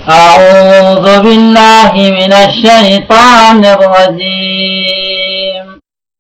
أعوذ بالله من الشيطان الرجيم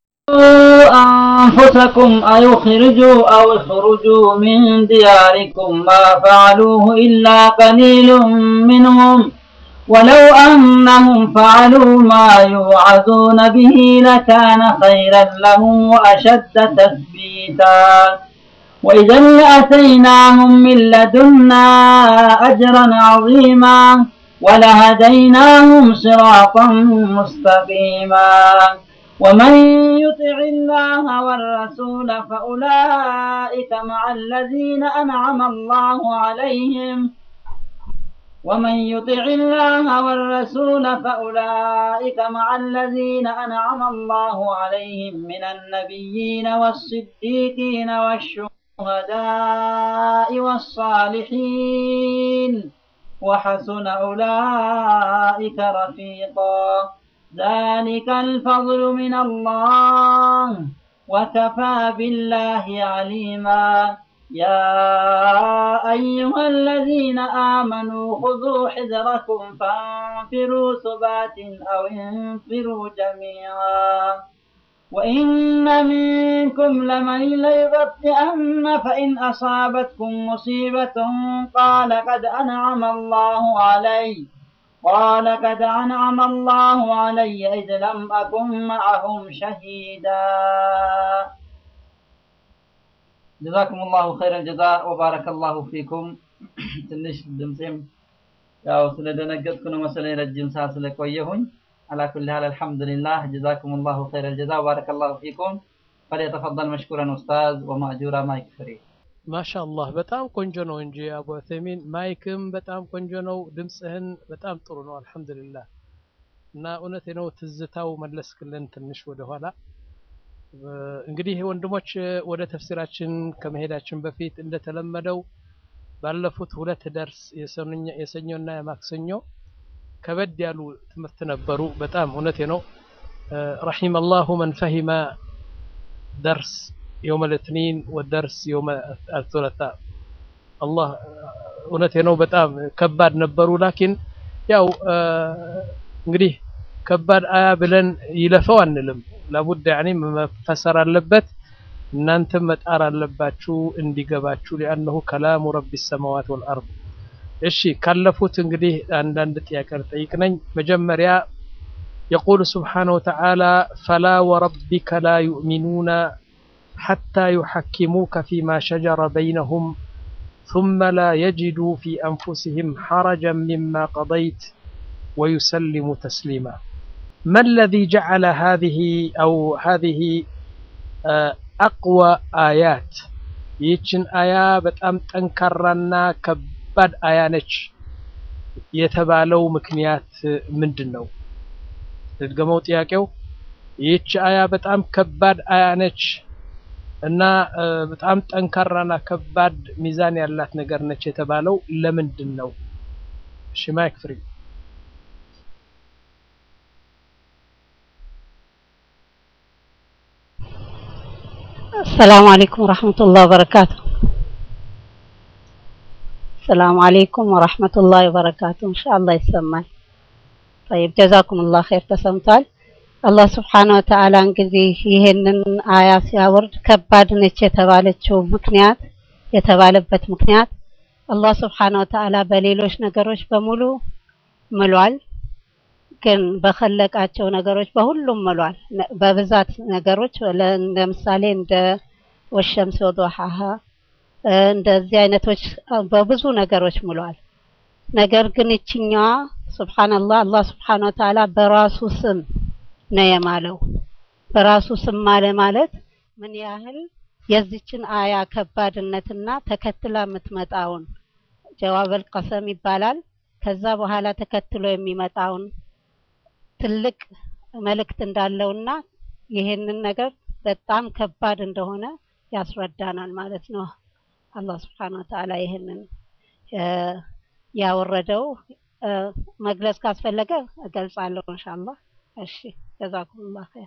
أنفسكم أو اخرجوا أو اخرجوا من دياركم ما فعلوه إلا قليل منهم ولو أنهم فعلوا ما يوعظون به لكان خيرا لهم وأشد تثبيتا وإذا لأتيناهم من لدنا أجرا عظيما ولهديناهم صراطا مستقيما ومن يطع الله والرسول فأولئك مع الذين أنعم الله عليهم ومن يطع الله والرسول فأولئك مع الذين أنعم الله عليهم من النبيين والصديقين والشهداء والصالحين وحسن أولئك رفيقا ذلك الفضل من الله وكفى بالله عليما يا أيها الذين آمنوا خذوا حذركم فانفروا ثبات أو انفروا جميعا وإن منكم لمن ليبطئن فإن أصابتكم مصيبة قال قد أنعم الله علي قال قد أنعم الله علي إذ لم أكن معهم شهيدا ጀዛኩም ላሁ ኸይረል ጀዛ ወባረከ ላሁ ፊኩም። ትንሽ ድምፄም ያው ስለደነገጥኩ ነው መሰለኝ ረጅም ሰዓት ስለቆየሁኝ። አላኩል ሀል አልሐምዱሊላህ ጀዛኩም ላሁ ኸይረል ጀዛ ወባረከ ላሁ ፊኩም። ፈሊተፈضል መሽኩረን ኡስታዝ ወማእጁራ ማይክ ፍሪ። ማሻአላህ በጣም ቆንጆ ነው እንጂ አቡ ዑሰይሚን ማይክም በጣም ቆንጆ ነው። ድምፅህን በጣም ጥሩ ነው አልሐምዱሊላህ። እና እውነት ነው ትዝታው መለስክልን ትንሽ ወደኋላ እንግዲህ ወንድሞች ወደ ተፍሲራችን ከመሄዳችን በፊት እንደተለመደው ባለፉት ሁለት ደርስ የሰኞና የማክሰኞ ከበድ ያሉ ትምህርት ነበሩ። በጣም እውነቴ ነው። ረሒመ አላሁ መን ፈሂመ ደርስ የውመ ልትኒን ወደርስ የውመ አልቱለታ አላህ እውነቴ ነው። በጣም ከባድ ነበሩ። ላኪን ያው እንግዲህ ከባድ አያ ብለን ይለፈው አንልም። ላቡድ ያኔ መፈሰር አለበት። እናንተም መጣር አለባችሁ እንዲገባችሁ ሊአነሁ ከላሙ ረቢ ሰማዋት ወልአርድ። እሺ ካለፉት እንግዲህ አንዳንድ ጥያቄ ልጠይቅ ነኝ። መጀመሪያ የቁል ስብሓነሁ ወተዓላ ፈላ ወረቢከ ላ ዩእሚኑነ ሐታ ዩሐኪሙከ ፊማ ሸጀረ በይነሁም ثم لا يجدوا في أنفسهم حرجا مما قضيت ويسلموا تسليما ما الذي جعل هذه أو هذه أقوى آيات ይችን አያ በጣም ጠንካራና ከባድ አያ ነች የተባለው ምክንያት ምንድን ነው? ልድገመው ጥያቄው። ይች አያ በጣም ከባድ አያ ነች እና በጣም ጠንካራና ከባድ ሚዛን ያላት ነገር ነች የተባለው ለምንድን ነው? እሺ ማይክ ፍሪ السلام عليكم ورحمة الله وبركاته السلام عليكم ورحمة الله وبركاته إن شاء الله يسمعي طيب جزاكم الله خير ተሰምቷል አላህ ስብሓነ ወተዓላ እንግዲህ ይህንን አያ ሲያወርድ ከባድ ነች የተባለችው ምክንያት የተባለበት ምክንያት አላህ ስብሓነ ወተዓላ በሌሎች ነገሮች በሙሉ ምሏል ግን በኸለቃቸው ነገሮች በሁሉም ምሏል። በብዛት ነገሮች ለምሳሌ እንደ ወሸምስ ወዱሃሃ እንደዚህ አይነቶች በብዙ ነገሮች ምሏል። ነገር ግን እችኛዋ ሱብሃንአላህ አላህ ስብሓነ ወተዓላ በራሱ ስም ነው የማለው። በራሱ ስም ማለ ማለት ምን ያህል የዚችን አያ ከባድነትና ተከትላ የምትመጣውን ጀዋበል ቀሰም ይባላል። ከዛ በኋላ ተከትሎ የሚመጣውን ትልቅ መልእክት እንዳለውና ይሄንን ነገር በጣም ከባድ እንደሆነ ያስረዳናል ማለት ነው። አላህ ስብሐነ ወተዓላ ይሄንን ያወረደው መግለጽ ካስፈለገ እገልጻለሁ ኢንሻአላህ። እሺ ጀዛኩሙላህ ኸይር።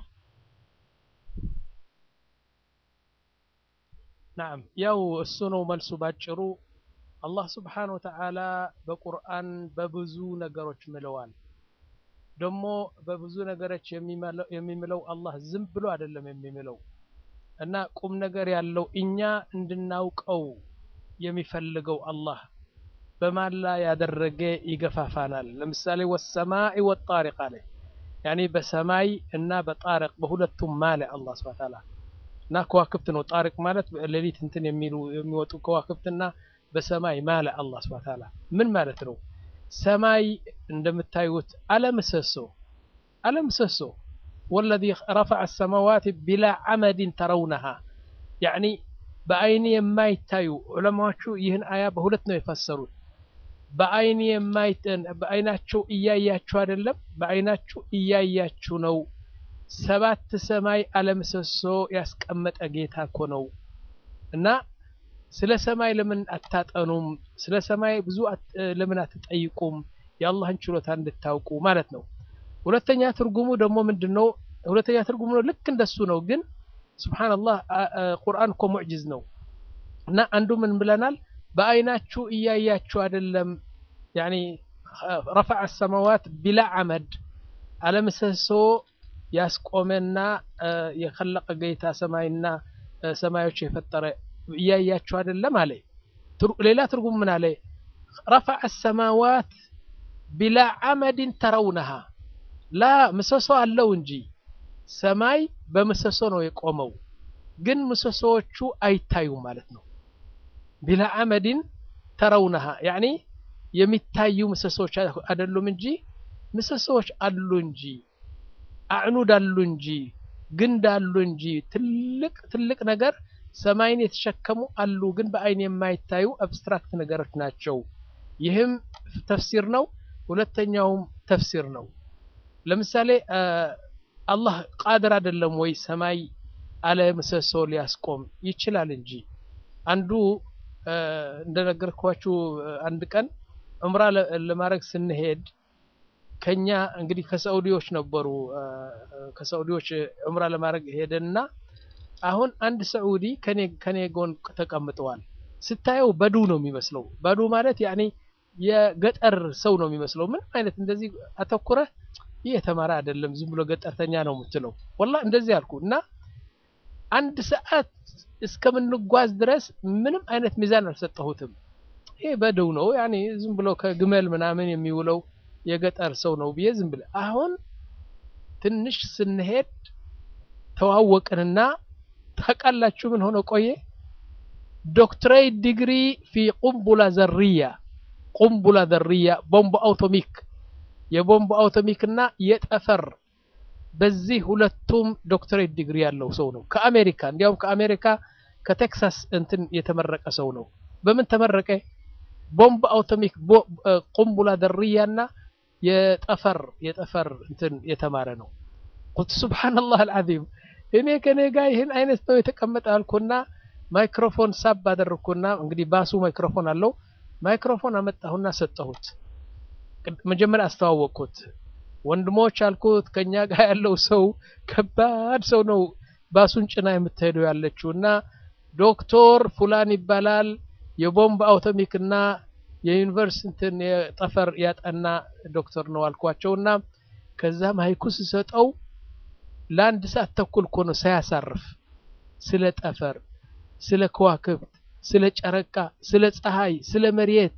ናም ያው እሱ ነው መልሱ ባጭሩ። አላህ ስብሓን ወተዓላ በቁርአን በብዙ ነገሮች ምለዋል። ደግሞ በብዙ ነገሮች የሚምለው አላህ ዝም ብሎ አይደለም የሚምለው እና ቁም ነገር ያለው እኛ እንድናውቀው የሚፈልገው አላህ በማላ ያደረገ ይገፋፋናል። ለምሳሌ ወሰማኢ ወጣሪቅ አለ ያኔ በሰማይ እና በጣሪቅ በሁለቱም ማለ አላህ ስብሐ ወተዓላ እና ከዋክብት ነው። ጣሪቅ ማለት ሌሊት እንትን የሚሉ የሚወጡ ከዋክብትና በሰማይ ማለ አላህ ስብሐ ወተዓላ ምን ማለት ነው? ሰማይ እንደምታዩት አለምሰሶ አለምሰሶ ወለዚ ረፈዐ ሰማዋት ቢላ ዐመድን ተረውነሃ ያኒ በአይን የማይታዩ ዑለማዎቹ ይህን አያ በሁለት ነው የፈሰሩት። በአይን የማይተን በአይናቸው እያያችሁ አይደለም፣ በአይናችሁ እያያችሁ ነው። ሰባት ሰማይ አለምሰሶ ያስቀመጠ ጌታ እኮ ነው እና ስለ ሰማይ ለምን አታጠኑም? ስለ ሰማይ ብዙ ለምን አትጠይቁም? የአላህን ችሎታ እንድታውቁ ማለት ነው። ሁለተኛ ትርጉሙ ደግሞ ምንድን ነው? ሁለተኛ ትርጉሙ ነው ልክ እንደሱ ነው፣ ግን ሱብሓነላህ ቁርአን እኮ ሙዕጅዝ ነው እና አንዱ ምን ብለናል? በአይናችሁ እያያችሁ አይደለም። ያኒ ረፈዐ ሰማዋት ቢላ ዐመድ አለምሰሶ ያስቆመና የኸለቀ ጌታ ሰማይና ሰማዮች የፈጠረ እያያችሁ አይደለም አለ። ሌላ ትርጉም ምን አለ? ረፈዐ ሰማዋት ቢላ ዐመድን ተረውነሃ ላ ምሰሶ አለው እንጂ ሰማይ በምሰሶ ነው የቆመው፣ ግን ምሰሶዎቹ አይታዩም ማለት ነው። ቢላ ዐመድን ተረውነሃ ያኒ የሚታዩ ምሰሶዎች አይደሉም እንጂ ምሰሶዎች አሉ እንጂ አዕኑድ አሉ እንጂ ግንድ አሉ እንጂ ትልቅ ትልቅ ነገር ሰማይን የተሸከሙ አሉ፣ ግን በአይን የማይታዩ አብስትራክት ነገሮች ናቸው። ይህም ተፍሲር ነው። ሁለተኛውም ተፍሲር ነው። ለምሳሌ አላህ ቃድር አይደለም ወይ ሰማይ አለ ምሰሶ ሊያስቆም ይችላል እንጂ አንዱ እንደነገርኳችሁ አንድ ቀን ዑምራ ለማድረግ ስንሄድ ከኛ እንግዲህ ከሳዑዲዎች ነበሩ። ከሳዑዲዎች ዑምራ ለማድረግ ሄደንና አሁን አንድ ሳዑዲ ከኔ ከኔ ጎን ተቀምጠዋል። ስታየው በዱ ነው የሚመስለው። በዱ ማለት ያኔ የገጠር ሰው ነው የሚመስለው። ምንም አይነት እንደዚህ አተኩረህ ይህ የተማረ አይደለም ዝም ብሎ ገጠርተኛ ነው የምትለው። ወላ እንደዚህ አልኩ እና አንድ ሰዓት እስከምንጓዝ ድረስ ምንም አይነት ሚዛን አልሰጠሁትም። ይሄ በደው ነው ያኔ ዝም ብሎ ከግመል ምናምን የሚውለው የገጠር ሰው ነው ብዬ ዝም ብለ አሁን ትንሽ ስንሄድ ተዋወቅንና ታውቃላችሁ ምን ሆነ ቆየ ዶክትሬት ዲግሪ ፊ ቁምቡላ ዘርያ ቁምቡላ ዘርያ ቦምብ አውቶሚክ የቦምብ አውቶሚክ እና የጠፈር በዚህ ሁለቱም ዶክትሬት ዲግሪ ያለው ሰው ነው ከአሜሪካ እንዲያውም ከአሜሪካ ከቴክሳስ እንትን የተመረቀ ሰው ነው በምን ተመረቀ ቦምብ አውቶሚክ ቁምቡላ ዘርያ እና የጠፈር የጠፈር እንትን የተማረ ነው ቁልት ሱብሃንአላህ አልዓዚም እኔ ከኔ ጋር ይህን አይነት ነው የተቀመጠ አልኩና ማይክሮፎን ሳብ አደረግኩና እንግዲህ ባሱ ማይክሮፎን አለው ማይክሮፎን አመጣሁና ሰጠሁት መጀመሪያ አስተዋወቅኩት ወንድሞች አልኩት ከኛ ጋር ያለው ሰው ከባድ ሰው ነው ባሱን ጭና የምትሄደው ያለችው እና ዶክተር ፉላን ይባላል የቦምብ አውቶሚክ እና የዩኒቨርሲቲን የጠፈር ያጠና ዶክተር ነው አልኳቸውና ከዛ ማይኩ ስሰጠው ለአንድ ሰዓት ተኩል እኮ ነው ሳያሳርፍ ስለ ጠፈር ስለ ከዋክብት ስለ ጨረቃ ስለ ፀሐይ ስለ መሬት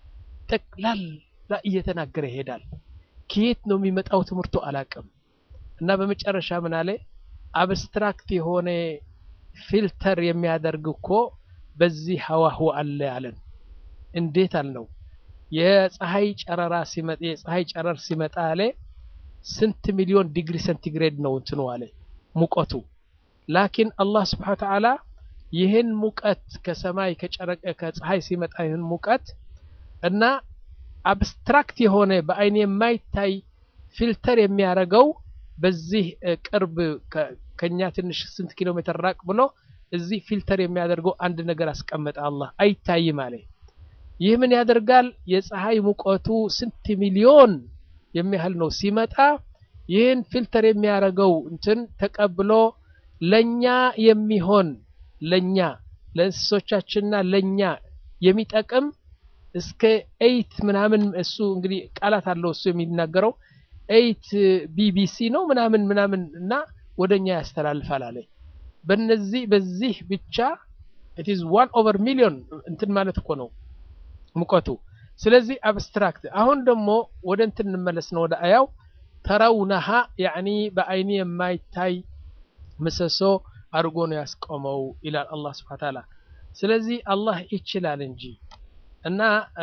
ጠቅላላ እየተናገረ ይሄዳል ከየት ነው የሚመጣው ትምህርቱ አላቅም እና በመጨረሻ ምን አለ አብስትራክት የሆነ ፊልተር የሚያደርግ እኮ በዚህ ሀዋሁ አለ አለን እንዴት አልነው የፀሐይ ጨረራ ሲመጣ የፀሐይ ጨረር ሲመጣ አለ ስንት ሚሊዮን ዲግሪ ሴንቲግሬድ ነው እንትኑ አለ ሙቀቱ ላኪን አላህ ስብሓን ተዓላ ይህን ሙቀት ከሰማይ ከጨረቀ ከፀሐይ ሲመጣ ይህን ሙቀት እና አብስትራክት የሆነ በአይን የማይታይ ፊልተር የሚያደርገው በዚህ ቅርብ ከኛ ትንሽ ስንት ኪሎ ሜትር ራቅ ብሎ እዚህ ፊልተር የሚያደርገው አንድ ነገር አስቀመጠ አላህ አይታይም አለ ይህ ምን ያደርጋል የፀሐይ ሙቀቱ ስንት ሚሊዮን የሚያህል ነው ሲመጣ ይህን ፊልተር የሚያደርገው እንትን ተቀብሎ ለኛ የሚሆን ለኛ ለእንስሶቻችንና ለኛ የሚጠቅም እስከ ኤይት ምናምን እሱ እንግዲህ ቃላት አለው እሱ የሚናገረው ኤይት ቢቢሲ ነው ምናምን ምናምን እና ወደኛ ያስተላልፋል አለ። በነዚህ በዚህ ብቻ ኢት ኢዝ ዋን ኦቨር ሚሊዮን እንትን ማለት እኮ ነው ሙቀቱ። ስለዚህ አብስትራክት። አሁን ደግሞ ወደ እንትን እንመለስ ነው ወደ አያው ተረውነሃ ያኒ በአይኒ የማይታይ ምሰሶ አድርጎ ነው ያስቆመው ይላል አላህ ስብሐ ተዓላ። ስለዚህ አላህ ይችላል እንጂ እና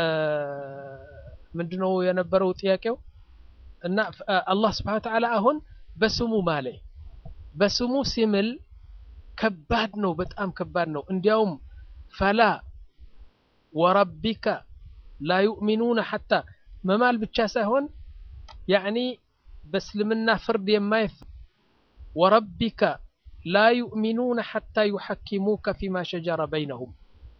ምንድነው የነበረው ጥያቄው? እና አላህ ስብሐ ተዓላ አሁን በስሙ ማለ በስሙ ሲምል ከባድ ነው፣ በጣም ከባድ ነው። እንዲያውም ፈላ ወረቢከ ላ ዩእሚኑነ ሐታ መማል ብቻ ሳይሆን ያዕኒ በእስልምና ፍርድ የማይፍ ወረቢከ ላ ዩእሚኑነ ሐታ ዩሐኪሙከ ፊማ ሸጀረ በይነሁም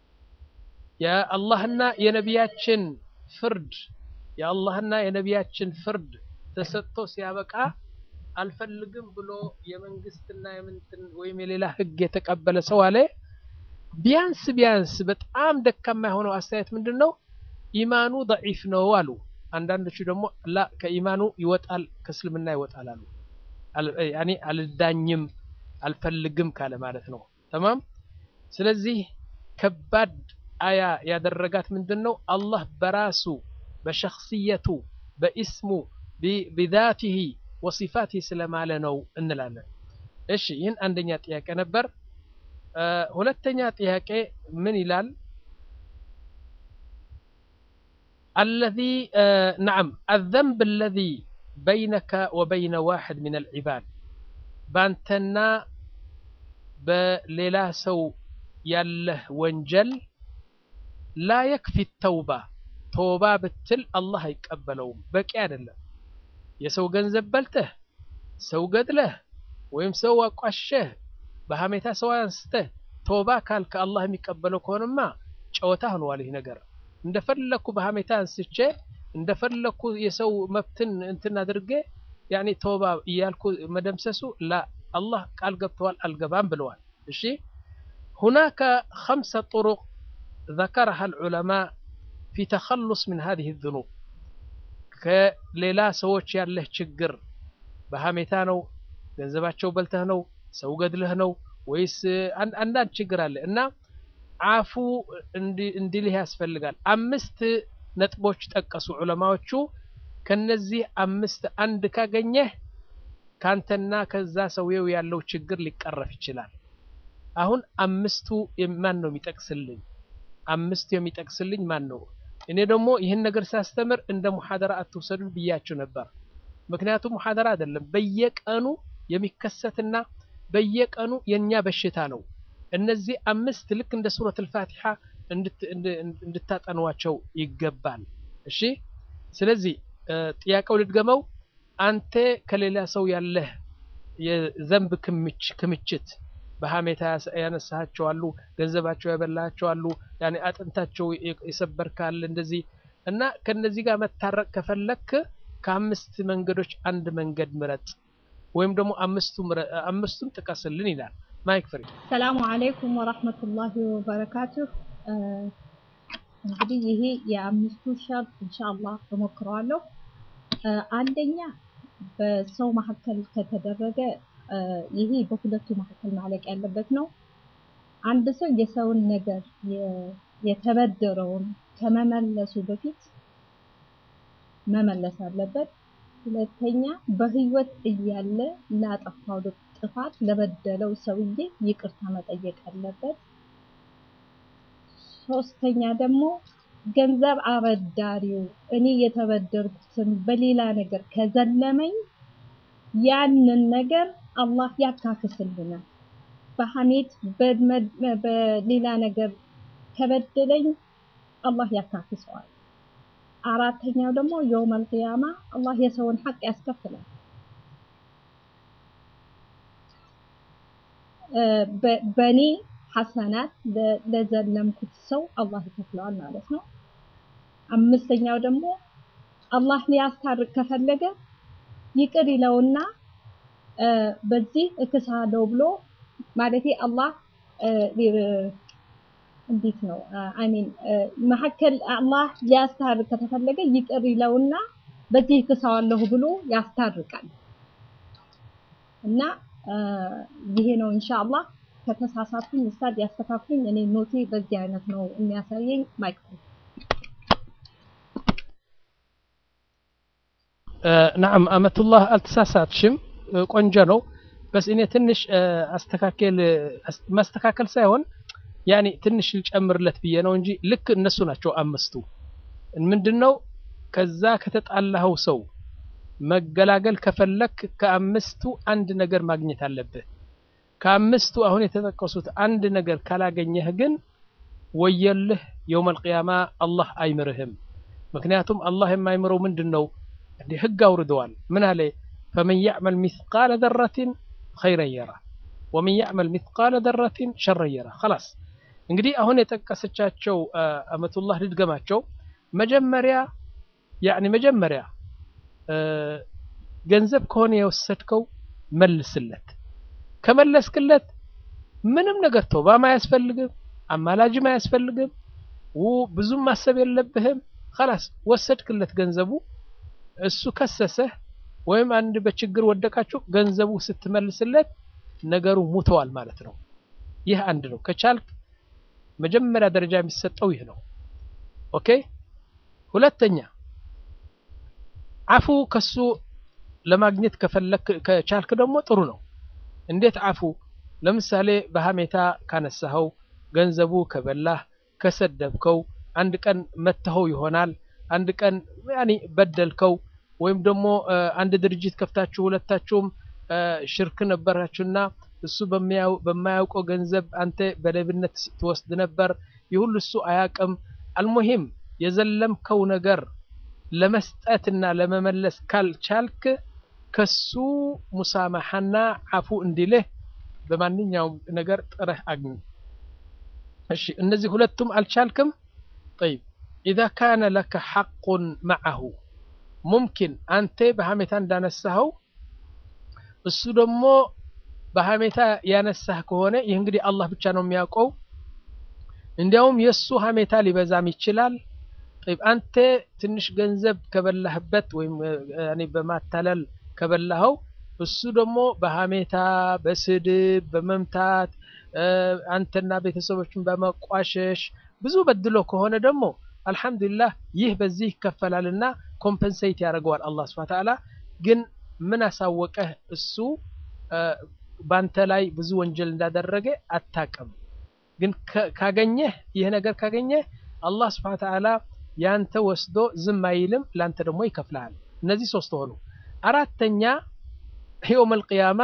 የአላህና የነቢያችን ፍርድ የአላህና የነቢያችን ፍርድ ተሰጥቶ ሲያበቃ አልፈልግም ብሎ የመንግስትና የምንትን ወይም የሌላ ህግ የተቀበለ ሰው አለ ቢያንስ ቢያንስ በጣም ደካማ የሆነው አስተያየት ምንድን ነው? ኢማኑ ደዒፍ ነው አሉ። አንዳንዶቹ ደግሞ ላ ከኢማኑ ይወጣል ከእስልምና ይወጣል አሉ። ያኔ አልዳኝም አልፈልግም ካለ ማለት ነው። ተማም። ስለዚህ ከባድ አያ ያደረጋት ምንድን ነው? አላህ በራሱ በሸክስየቱ በኢስሙ ቢዛቲሂ ወሲፋት ስለማለ ነው እንላለን። እሺ ይህን አንደኛ ጥያቄ ነበር። ሁለተኛ ጥያቄ ምን ይላል? አለዚ ነዓም አዘንብ አለዚ በይነከ ወበይነ ዋሕድ ሚን አልዒባድ ባንተና በሌላ ሰው ያለህ ወንጀል ላ የክፊ ተውባ ተውባ ብትል አላህ አይቀበለውም፣ በቂ አይደለም። የሰው ገንዘብ በልተህ ሰው ገድለህ ወይም ሰው አቋሸህ በሀሜታ ሰው አንስተህ ተውባ ካልከ አላህ የሚቀበለው ከሆነማ ጨዋታ ሆነዋል። ይህ ነገር እንደፈለኩ በሀሜታ አንስቼ እንደፈለኩ የሰው መብትን እንትን አድርጌ ያኔ ተውባ እያልኩ መደምሰሱ ላ አላህ ቃል ገብተዋል አልገባም ብለዋል። እሺ ሁናከ ኸምሰ ጥሩቅ ذكرها العلماء في تخلص من هذه الذنوب ከሌላ ሰዎች ያለህ ችግር በሀሜታ ነው፣ ገንዘባቸው በልተህ ነው፣ ሰው ገድለህ ነው ወይስ አንዳንድ ችግር አለ እና አፉ እንዲልህ ያስፈልጋል። አምስት ነጥቦች ጠቀሱ ዑለማዎቹ። ከነዚህ አምስት አንድ ካገኘህ ካንተና ከዛ ሰውየው ያለው ችግር ሊቀረፍ ይችላል። አሁን አምስቱ ማን ነው የሚጠቅስልኝ? አምስቱ የሚጠቅስልኝ ማን ነው? እኔ ደግሞ ይህን ነገር ሳስተምር እንደ ሙሐደራ አትውሰዱ ብያችሁ ነበር። ምክንያቱም ሙሐደራ አይደለም በየቀኑ የሚከሰትና በየቀኑ የኛ በሽታ ነው። እነዚህ አምስት ልክ እንደ ሱረት አልፋቲሓ እንድታጠኗቸው ይገባል። እሺ። ስለዚህ ጥያቄው ልድገመው። አንተ ከሌላ ሰው ያለህ የዘንብ ክምችት በሀሜታ ያነሳቸው አሉ፣ ገንዘባቸው ያበላቸው አሉ፣ ያኔ አጥንታቸው የሰበርካል እንደዚህ እና ከነዚህ ጋር መታረቅ ከፈለክ ከአምስት መንገዶች አንድ መንገድ ምረጥ፣ ወይም ደግሞ አምስቱም ጥቀስልን ይላል። ማይክ ፍሪ። ሰላሙ አለይኩም ወራህመቱላሂ ወበረካቱሁ። እንግዲህ ይሄ የአምስቱ ሸርጥ ኢንሻአላህ እሞክረዋለሁ። አንደኛ በሰው መካከል ከተደረገ ይሄ በሁለቱ መካከል ማለቅ ያለበት ነው። አንድ ሰው የሰውን ነገር የተበደረውን ከመመለሱ በፊት መመለስ አለበት። ሁለተኛ በህይወት እያለ ላጠፋው ጥፋት ለበደለው ሰውዬ ይቅርታ መጠየቅ አለበት። ሶስተኛ ደግሞ ገንዘብ አበዳሪው እኔ የተበደርኩትን በሌላ ነገር ከዘለመኝ ያንን ነገር አላህ ያካክስልናል። በሐሜት በሌላ ነገር ከበደለኝ አላህ ያካክሰዋል። አራተኛው ደግሞ የውመል ቂያማ አላህ የሰውን ሐቅ ያስከፍላል። በእኔ ሐሰናት ለዘለምኩት ሰው አላህ ይከፍለዋል ማለት ነው። አምስተኛው ደግሞ አላህ ሊያስታርቅ ከፈለገ ይቅር ይለውና በዚህ እክሳለሁ ብሎ ማለቴ አላህ እንዴት ነው አሚን መሀከል አላህ ሊያስታርቅ ከተፈለገ ይቅር ይለውና በዚህ ክሰዋለሁ ብሎ ያስታርቃል እና ይሄ ነው ኢንሻአላህ ከተሳሳትኩኝ ኡስታድ ያስተካክሉኝ እኔ ኖቴ በዚህ አይነት ነው የሚያሳየኝ ማይክ ናም አመቱላህ አልተሳሳትሽም ቆንጆ ነው በስ እኔ ትንሽ አስተካከል ማስተካከል ሳይሆን ያኔ ትንሽ ልጨምርለት ብዬ ነው እንጂ ልክ እነሱ ናቸው አምስቱ ምንድነው ከዛ ከተጣላኸው ሰው መገላገል ከፈለክ ከአምስቱ አንድ ነገር ማግኘት አለብህ ከአምስቱ አሁን የተጠቀሱት አንድ ነገር ካላገኘህ ግን ወየልህ የውመል ቂያማ አላህ አይምርህም ምክንያቱም አላህ የማይምረው ምንድን ነው እንዲህ ህግ አውርደዋል ምን አለ ፈመን ያዕመል ሚስቃለ ዘረትን ኸይረን የራ ወመን ያዕመል ሚስቃለ ዘረትን ሸረን የራ خلاص እንግዲህ አሁን የጠቀሰቻቸው አመቱላህ ልድገማቸው መጀመሪያ ያኒ መጀመሪያ ገንዘብ ከሆነ የወሰድከው መልስለት ከመለስክለት ምንም ነገር ተውባም አያስፈልግም አማላጅም አያስፈልግም ብዙም ማሰብ የለብህም خلاص ወሰድክለት ገንዘቡ እሱ ከሰሰህ ወይም አንድ በችግር ወደቃችሁ ገንዘቡ ስትመልስለት ነገሩ ሙተዋል ማለት ነው ይህ አንድ ነው ከቻልክ መጀመሪያ ደረጃ የሚሰጠው ይህ ነው ኦኬ ሁለተኛ አፉ ከሱ ለማግኘት ከፈለክ ከቻልክ ደግሞ ጥሩ ነው እንዴት አፉ ለምሳሌ በሀሜታ ካነሳኸው ገንዘቡ ከበላህ ከሰደብከው አንድ ቀን መተኸው ይሆናል አንድ ቀን ያኒ በደልከው ወይም ደግሞ አንድ ድርጅት ከፍታችሁ ሁለታችሁም ሽርክ ነበራችሁና እሱ በማያውቀው ገንዘብ አንተ በሌብነት ትወስድ ነበር ይሁሉ እሱ አያቅም አልሙሂም የዘለምከው ነገር ለመስጠትና ለመመለስ ካልቻልክ ከሱ ሙሳማሐና አፉ እንዲልህ በማንኛውም ነገር ጥረህ አግኝ እሺ እነዚህ ሁለቱም አልቻልክም طيب إذا كان لك حق معه ሙምኪን አንተ በሀሜታ እንዳነሳኸው እሱ ደግሞ በሀሜታ ያነሳህ ከሆነ ይህ እንግዲህ አላህ ብቻ ነው የሚያውቀው እንዲያውም የእሱ ሀሜታ ሊበዛም ይችላል طيب አንተ ትንሽ ገንዘብ ከበላህበት ወይም በማታለል ከበላኸው እሱ ደግሞ በሀሜታ በስድብ በመምታት አንተና ቤተሰቦችን በመቋሸሽ ብዙ በድሎ ከሆነ ደግሞ አልሐምዱሊላህ ይህ በዚህ ይከፈላልና ኮምፐንሴት ያደርገዋል አላህ ስብሐ ተዓላ ግን ምን አሳወቀህ እሱ ባንተ ላይ ብዙ ወንጀል እንዳደረገ አታቅም ግን ካገኘህ ይህ ነገር ካገኘህ አላህ ስብሐ ተዓላ ያንተ ወስዶ ዝም አይልም ላንተ ደግሞ ይከፍልሃል እነዚህ ሶስት ሆኑ አራተኛ የውም አልቅያማ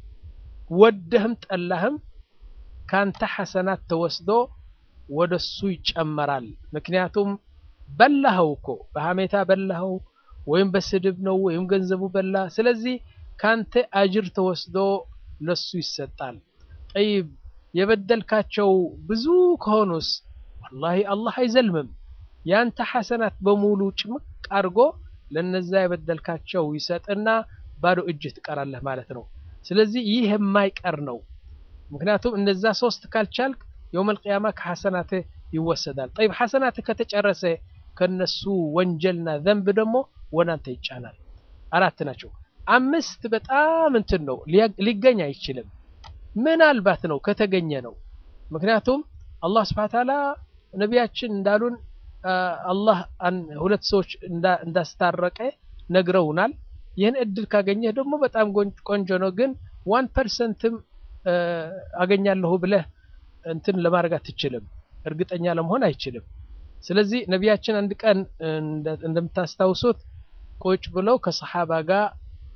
ወደህም ጠላህም ካንተ ሐሰናት ተወስዶ ወደሱ ይጨመራል ምክንያቱም በላኸው እኮ በሀሜታ በላኸው ወይም በስድብ ነው ወይም ገንዘቡ በላ ስለዚህ ካንተ አጅር ተወስዶ ለሱ ይሰጣል ጠይብ የበደልካቸው ብዙ ከሆኑስ ወላሂ አላህ አይዘልምም ያንተ ሐሰናት በሙሉ ጭምቅ አድርጎ ለነዛ የበደልካቸው ይሰጥና ባዶ እጅ ትቀራለህ ማለት ነው ስለዚህ ይህ የማይቀር ነው ምክንያቱም እነዛ ሶስት ካልቻልክ የውም አልቅያማ ከሐሰናትህ ይወሰዳል ጠይብ ሐሰናትህ ከተጨረሰ ከነሱ ወንጀልና ዘንብ ደግሞ ወናንተ ይጫናል አራት ናቸው አምስት በጣም እንትን ነው ሊገኝ አይችልም ምናልባት ነው ከተገኘ ነው ምክንያቱም አላህ ስብሐ ተዓላ ነቢያችን እንዳሉን አላህ ሁለት ሰዎች እንዳስታረቀ ነግረውናል ይህን እድል ካገኘህ ደግሞ በጣም ቆንጆ ነው ግን ዋን ፐርሰንትም አገኛለሁ ብለህ እንትን ለማድረግ አትችልም እርግጠኛ ለመሆን አይችልም ስለዚህ ነቢያችን አንድ ቀን እንደምታስታውሱት ቁጭ ብለው ከሰሓባ ጋር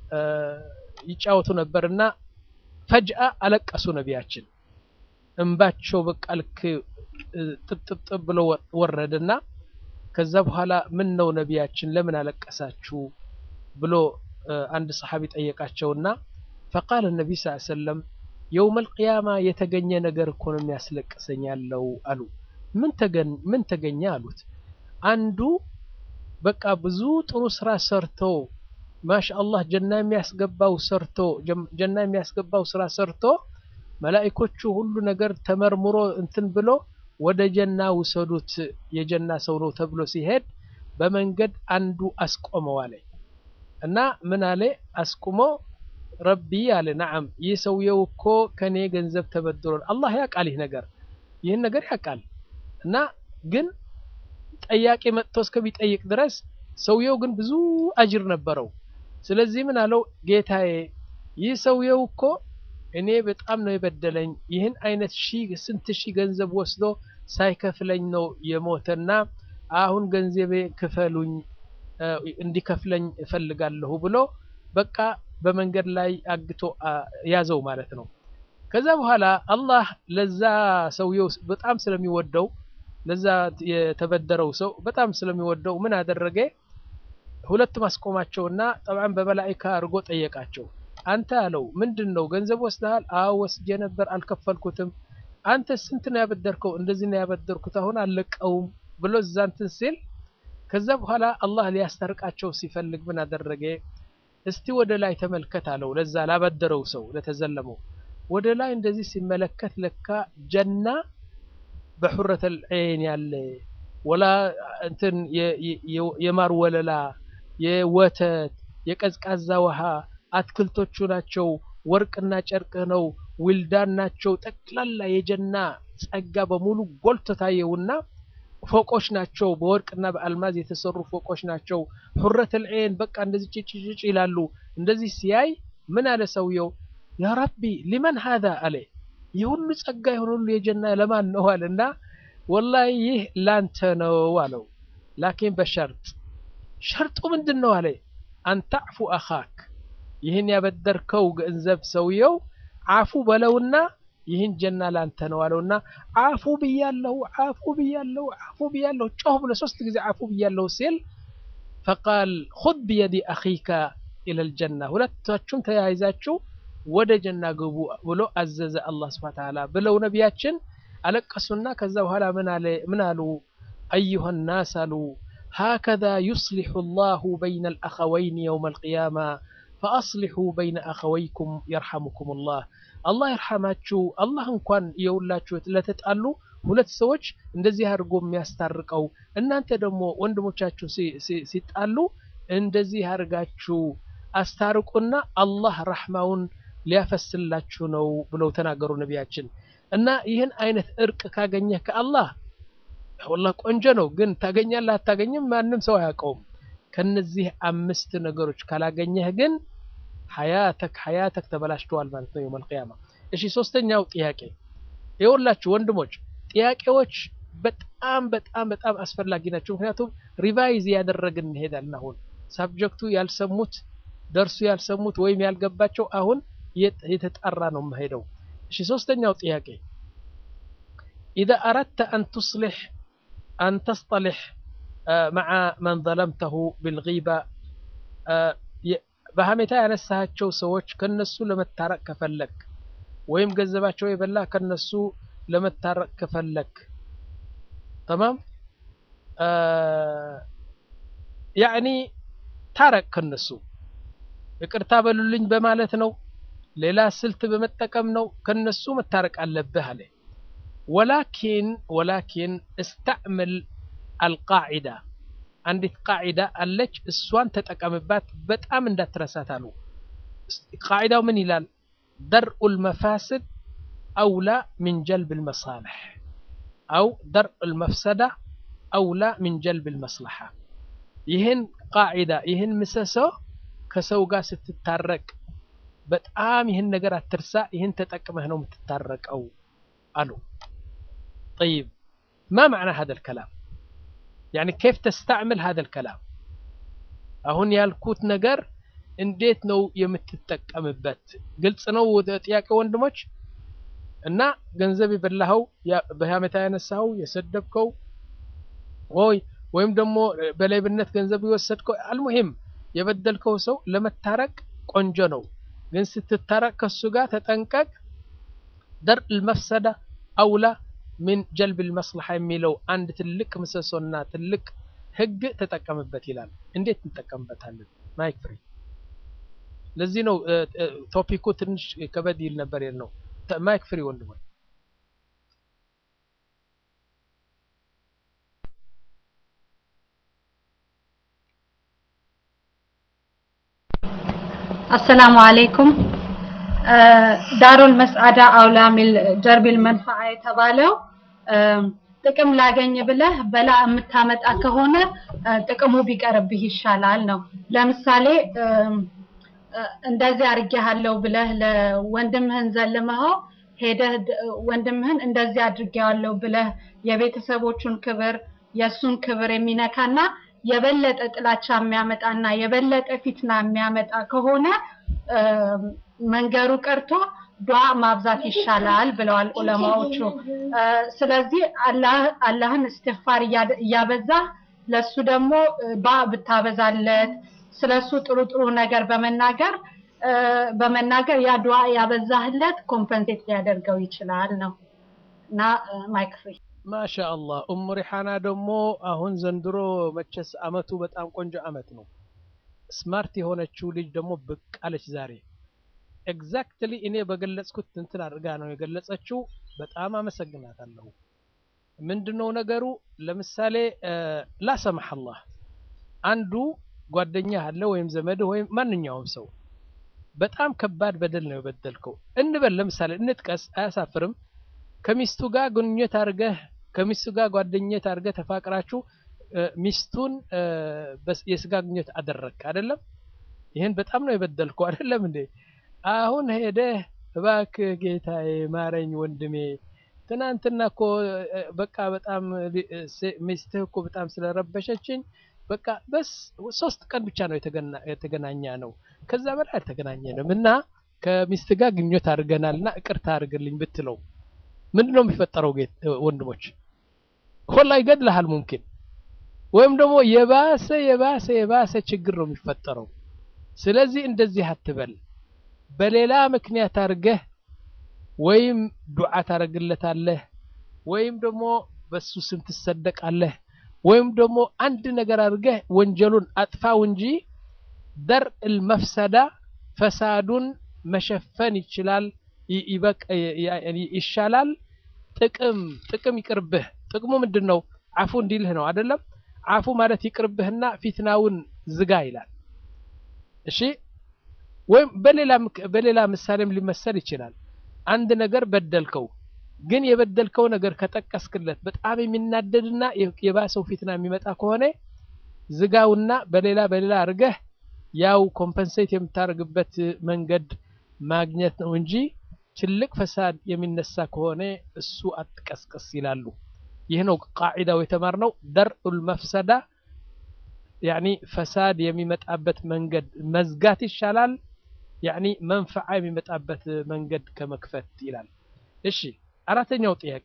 ይጫወቱ ነበርና ፈጅአ አለቀሱ ነቢያችን እንባቸው በቃ ልክ ጥብጥብጥብ ብሎ ወረደና ከዛ በኋላ ምን ነው ነቢያችን ለምን አለቀሳችሁ ብሎ አንድ ሰሓቢ ጠየቃቸውና ፈቃል ነቢ ስ ሰለም የውም አልቅያማ የተገኘ ነገር እኮ ነው የሚያስለቅሰኝ ያለው አሉ ምን ተገኘ አሉት አንዱ በቃ ብዙ ጥሩ ስራ ሰርቶ ማሻአላህ ጀና የሚያስገባው ሰርቶ ጀና የሚያስገባው ስራ ሰርቶ መላኢኮቹ ሁሉ ነገር ተመርምሮ እንትን ብሎ ወደ ጀና ውሰዱት የጀና ሰው ነው ተብሎ ሲሄድ በመንገድ አንዱ አስቆመው አለ እና ምን አለ አስቁሞ ረቢ አለ ነዓም ይህ ሰውየው እኮ ከኔ ገንዘብ ተበድሯል አላህ ያውቃል ይህ ነገር ይህን ነገር ያውቃል እና ግን ጠያቂ መጥቶ እስከሚጠይቅ ድረስ ሰውየው ግን ብዙ አጅር ነበረው ስለዚህ ምን አለው ጌታዬ ይህ ሰውየው እኮ እኔ በጣም ነው የበደለኝ ይህን አይነት ሺህ ስንት ሺህ ገንዘብ ወስዶ ሳይከፍለኝ ነው የሞተና አሁን ገንዘቤ ክፈሉኝ እንዲከፍለኝ እፈልጋለሁ ብሎ በቃ በመንገድ ላይ አግቶ ያዘው ማለት ነው ከዛ በኋላ አላህ ለዛ ሰውየው በጣም ስለሚወደው ለዛ የተበደረው ሰው በጣም ስለሚወደው ምን አደረገ ሁለቱም አስቆማቸውና ጠብዓን በመላኢካ አድርጎ ጠየቃቸው አንተ አለው ምንድን ነው ገንዘብ ወስደሃል አዎ ወስጄ ነበር አልከፈልኩትም አንተ ስንት ነው ያበደርከው እንደዚህ ነው ያበደርኩት አሁን አልለቀውም ብሎ እዛንትን ሲል ከዛ በኋላ አላህ ሊያስታርቃቸው ሲፈልግ ምን አደረገ እስቲ ወደ ላይ ተመልከት አለው ለዛ ላበደረው ሰው ለተዘለመው ወደ ላይ እንደዚህ ሲመለከት ለካ ጀና በሑረት ልዐይን ያለ ወላ እንትን የማር ወለላ የወተት የቀዝቃዛ ውሃ አትክልቶቹ ናቸው ወርቅና ጨርቅ ነው ውልዳን ናቸው ጠቅላላ የጀና ጸጋ በሙሉ ጎልቶ ታየውና ፎቆች ናቸው በወርቅና በአልማዝ የተሰሩ ፎቆች ናቸው ሑረት ልዐይን በቃ እንደዚህ ጭጭጭጭ ይላሉ እንደዚህ ሲያይ ምን አለ ሰውየው ያ ረቢ ሊመን ሀዛ አለ ይህ ሁሉ ጸጋ የሆነ ሁሉ የጀና ለማን ነው አለና ወላሂ ይህ ላንተ ነው አለው ላኪን በሸርጥ ሸርጡ ምንድን ነው አለ አንተዕፉ አኻክ ይህን ያበደርከው ገንዘብ ሰውየው አፉ በለውና ይህን ጀና ላንተ ነው አለውና አፉ ብያለሁ አፉ ብያለሁ አፉ ብያለሁ ጮህ ብሎ ሶስት ጊዜ አፉ ብያለሁ ሲል ፈቃል ሁድ ብየዲ አኺከ ኢለል ጀና ሁለታችሁም ተያይዛችሁ ወደ ጀና ግቡ ብሎ አዘዘ አላህ ስብሐ ተዓላ ብለው ነቢያችን አለቀሱና ከዛ በኋላ ምን አሉ አዩሃ ናስ አሉ هكذا يصلح الله بين الأخوين يوم القيامة فأصلحوا بين أخويكم يرحمكم الله الله يرحماتشو الله እንኳን የውላችሁ ለተጣሉ ሁለት ሰዎች እንደዚህ አድርጎ የሚያስታርቀው እናንተ ደግሞ ወንድሞቻችሁ ሲጣሉ እንደዚህ አድርጋችሁ አስታርቁና አላህ ረሕማውን ሊያፈስላችሁ ነው ብለው ተናገሩ ነቢያችን እና ይህን አይነት እርቅ ካገኘህ ከአላህ ወላሂ ቆንጆ ነው ግን ታገኛለህ አታገኝም ማንም ሰው አያውቀውም ከነዚህ አምስት ነገሮች ካላገኘህ ግን ሀያተክ ሀያተክ ተበላሽተዋል ማለት ነው የውመል ቂያማ እሺ ሶስተኛው ጥያቄ የወላችሁ ወንድሞች ጥያቄዎች በጣም በጣም በጣም አስፈላጊ ናቸው ምክንያቱም ሪቫይዝ እያደረግን እንሄዳለን አሁን ሳብጀክቱ ያልሰሙት ደርሱ ያልሰሙት ወይም ያልገባቸው አሁን የተጣራ ነው የምሄደው እሺ ሶስተኛው ጥያቄ إذا أردت أن تصلح أن تصطلح مع من ظلمته بالغيبة በሀሜታ ያነሳቸው ሰዎች ከነሱ ለመታረቅ ከፈለክ ወይም ገንዘባቸው የበላ ከነሱ ለመታረቅ ከፈለክ ተማም ያዕኒ ታረቅ ከነሱ ይቅርታ በሉልኝ በማለት ነው ሌላ ስልት በመጠቀም ነው ከነሱ መታረቅ አለብህ አለ ወላኪን ወላኪን እስተዕምል አልቃዒዳ አንዲት ቃዒዳ አለች እሷን ተጠቀምባት በጣም እንዳትረሳት አሉ ቃዒዳው ምን ይላል درء المفاسد أولى من جلب المصالح أو درء المفسدة أولى من جلب المصلحة ይህን ቃዒዳ ይህን ምሰሶ ከሰው ጋር ስትታረቅ በጣም ይህን ነገር አትርሳ ይህን ተጠቅመህ ነው የምትታረቀው አሉ طيب ما معنى هذا الكلام يعني كيف تستعمل هذا الكلام አሁን ያልኩት ነገር እንዴት ነው የምትጠቀምበት ግልጽ ነው ጥያቄ ወንድሞች እና ገንዘብ የበላኸው በሀሜታ ያነሳኸው የሰደብከው ወይ ወይም ደግሞ በሌብነት ገንዘብ የወሰድከው አልሙሂም የበደልከው ሰው ለመታረቅ ቆንጆ ነው ግን ስትታረቅ ከሱ ጋር ተጠንቀቅ ደር ልመፍሰዳ አውላ ምን ጀልብ ልመስልሓ የሚለው አንድ ትልቅ ምሰሶና ትልቅ ህግ ተጠቀምበት ይላል እንዴት እንጠቀምበታለን ማይክ ፍሪ ለዚህ ነው ቶፒኩ ትንሽ ከበድ ይል ነበር ነው ማይክ ፍሪ ወንድሞች አሰላሙ አለይኩም ዳሩል መስዓዳ አውላ ሚል ጀርቢል መንፈዓ የተባለው ጥቅም ላገኝ ብለህ በላ የምታመጣ ከሆነ ጥቅሙ ቢቀርብህ ይሻላል ነው። ለምሳሌ እንደዚህ አድርጌሃለሁ ብለህ ለወንድምህን ዘልመኸው ሄደህ ወንድምህን እንደዚህ አድርጌዋለሁ ብለህ የቤተሰቦቹን ክብር የእሱን ክብር የሚነካና የበለጠ ጥላቻ የሚያመጣና የበለጠ ፊትና የሚያመጣ ከሆነ መንገሩ ቀርቶ ዱዓ ማብዛት ይሻላል ብለዋል ዑለማዎቹ። ስለዚህ አላህን እስትግፋር እያበዛህ ለሱ ደግሞ ባ ብታበዛለት ስለሱ ጥሩ ጥሩ ነገር በመናገር በመናገር ያ ዱዓ ያበዛህለት ኮምፐንሴት ሊያደርገው ይችላል ነው እና ማይክ ፍሪ ማሻአላህ ኡሙ ሪሓና ደግሞ አሁን ዘንድሮ መቼስ አመቱ በጣም ቆንጆ አመት ነው። ስማርት የሆነችው ልጅ ደግሞ ብቅ አለች ዛሬ። ኤግዛክትሊ እኔ በገለጽኩት እንትን አድርጋ ነው የገለጸችው። በጣም አመሰግናታለሁ። ምንድነው ነገሩ? ለምሳሌ ላሰማህ አላህ አንዱ ጓደኛ አለ ወይም ዘመድ ወይም ማንኛውም ሰው በጣም ከባድ በደል ነው የበደልከው እንበል። ለምሳሌ እንጥቀስ፣ አያሳፍርም። ከሚስቱ ጋር ግንኙነት አድርገህ ከሚስቱ ጋር ጓደኝነት አድርገህ ተፋቅራችሁ ሚስቱን የስጋ ግንኙነት አደረግክ አይደለም? ይህን በጣም ነው የበደልከው አይደለም እንዴ? አሁን ሄደህ እባክህ ጌታዬ ማረኝ ወንድሜ፣ ትናንትና እኮ በቃ በጣም ሚስትህ እኮ በጣም ስለረበሸችኝ በቃ በስ ሶስት ቀን ብቻ ነው የተገናኛ ነው፣ ከዛ በላይ አልተገናኘንም እና ከሚስት ጋር ግንኙነት አድርገናል እና ይቅርታ አድርግልኝ ብትለው ምንድን ነው የሚፈጠረው? ወንድሞች ሁላ ይገድልሃል ሙምኪን ወይም ደግሞ የባሰ የባሰ የባሰ ችግር ነው የሚፈጠረው። ስለዚህ እንደዚህ አትበል። በሌላ ምክንያት አድርገህ ወይም ዱዓ ታደርግለታለህ ወይም ደግሞ በሱ ስም ትሰደቃለህ ወይም ደግሞ አንድ ነገር አድርገህ ወንጀሉን አጥፋው እንጂ ደርእ ልመፍሰዳ ፈሳዱን መሸፈን ይችላል ይሻላል። ጥቅም ጥቅም ይቅርብህ። ጥቅሙ ምንድን ነው? አፉ እንዲልህ ነው አይደለም? አፉ ማለት ይቅርብህና ፊትናውን ዝጋ ይላል። እሺ ወይም በሌላ በሌላ ምሳሌም ሊመሰል ይችላል። አንድ ነገር በደልከው፣ ግን የበደልከው ነገር ከጠቀስክለት በጣም የሚናደድና የባሰው ፊትና የሚመጣ ከሆነ ዝጋውና በሌላ በሌላ አድርገህ ያው ኮምፐንሴት የምታደርግበት መንገድ ማግኘት ነው እንጂ ትልቅ ፈሳድ የሚነሳ ከሆነ እሱ አትቀስቅስ ይላሉ። ይህ ነው ቃዒዳው የተማርነው። ደርኡል መፍሰዳ ያኒ ፈሳድ የሚመጣበት መንገድ መዝጋት ይሻላል፣ ያኒ መንፈዓ የሚመጣበት መንገድ ከመክፈት ይላል። እሺ አራተኛው ጥያቄ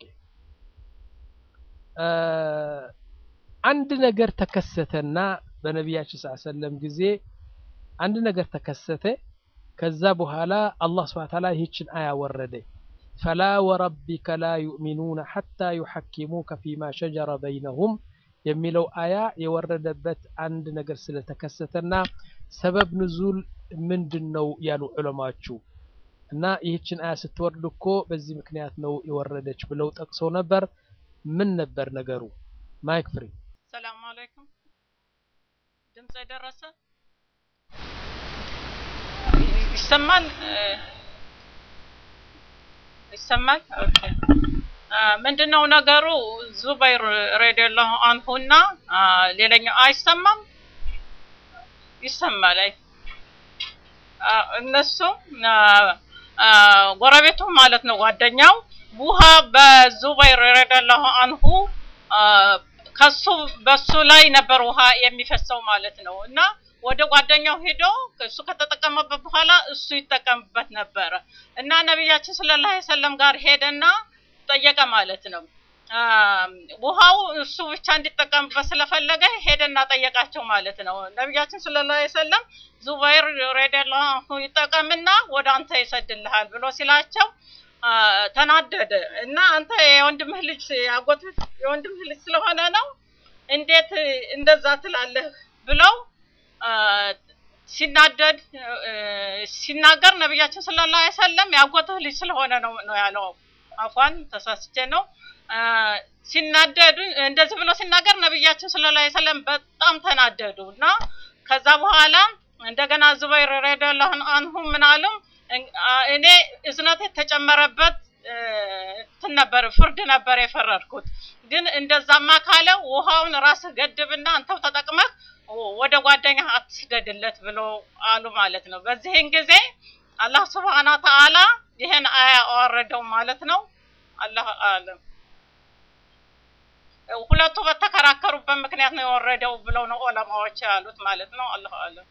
አንድ ነገር ተከሰተና በነቢያችን ሰለላሁ ዐለይሂ ወሰለም ጊዜ አንድ ነገር ተከሰተ። ከዛ በኋላ አላህ ስብሐ ወተዓላ ይህችን አያ ወረደ። ፈላ ወረቢከ ላ ዩእሚኑነ ሐታ ዩሐኪሙከ ፊማ ሸጀረ በይነሁም የሚለው አያ የወረደበት አንድ ነገር ስለተከሰተና ሰበብ ንዙል ምንድን ነው ያሉ ዑለማዎቹ እና ይህችን አያ ስትወርድ እኮ በዚህ ምክንያት ነው የወረደች ብለው ጠቅሰው ነበር። ምን ነበር ነገሩ? ማይክ ፍሪ። ሰላም አለይኩም። ድምፅ የደረሰ ይሰማል? ይሰማል? ኦኬ። ምንድነው ነገሩ? ዙበይር ረዲየላሁ አንሁና ሌላኛው አይሰማም? ይሰማል። አይ እነሱ ጎረቤቱ ማለት ነው ጓደኛው ውሃ በዙበይር ረዲየላሁ አንሁ ከሱ በሱ ላይ ነበር ውሃ የሚፈሰው ማለት ነው እና ወደ ጓደኛው ሄዶ እሱ ከተጠቀመበት በኋላ እሱ ይጠቀምበት ነበረ እና ነቢያችን ሰለላሁ ዐለይሂ ወሰለም ጋር ሄደና ጠየቀ ማለት ነው። ውሃው እሱ ብቻ እንዲጠቀምበት ስለፈለገ ሄደና ጠየቃቸው ማለት ነው። ነቢያችን ሰለላሁ ዐለይሂ ወሰለም ዙበይር ረዲየላሁ ዐንሁ ይጠቀምና ወደ አንተ ይሰድልሃል ብሎ ሲላቸው ተናደደ እና አንተ የወንድምህ ልጅ ያጎትህ የወንድምህ ልጅ ስለሆነ ነው እንዴት እንደዛ ትላለህ ብለው ሲናደድ ሲናገር ነቢያችን ሰለላሁ ዐለይሂ ወሰለም ያጎትህ ልጅ ስለሆነ ነው ነው ያለው። አፏን ተሳስቼ ነው ሲናደዱ እንደዚህ ብሎ ሲናገር ነቢያችን ሰለላሁ ዐለይሂ ወሰለም በጣም ተናደዱ እና ከዛ በኋላ እንደገና ዙበይር ረዲየላሁ አንሁ ምን አሉ? እኔ እዝነት የተጨመረበት እንትን ነበር ፍርድ ነበር የፈረድኩት። ግን እንደዛማ ካለ ውሃውን ራስህ ገድብና አንተው ተጠቅመህ ወደ ጓደኛህ አትስደድለት ብሎ አሉ ማለት ነው። በዚህን ጊዜ አላህ ስብሐነ ወተዓላ ይህን አያ አወረደው ማለት ነው። አላህ አለም ሁለቱ በተከራከሩበት ምክንያት ነው የወረደው ብለው ነው ዑለማዎች ያሉት ማለት ነው። አላህ አለም።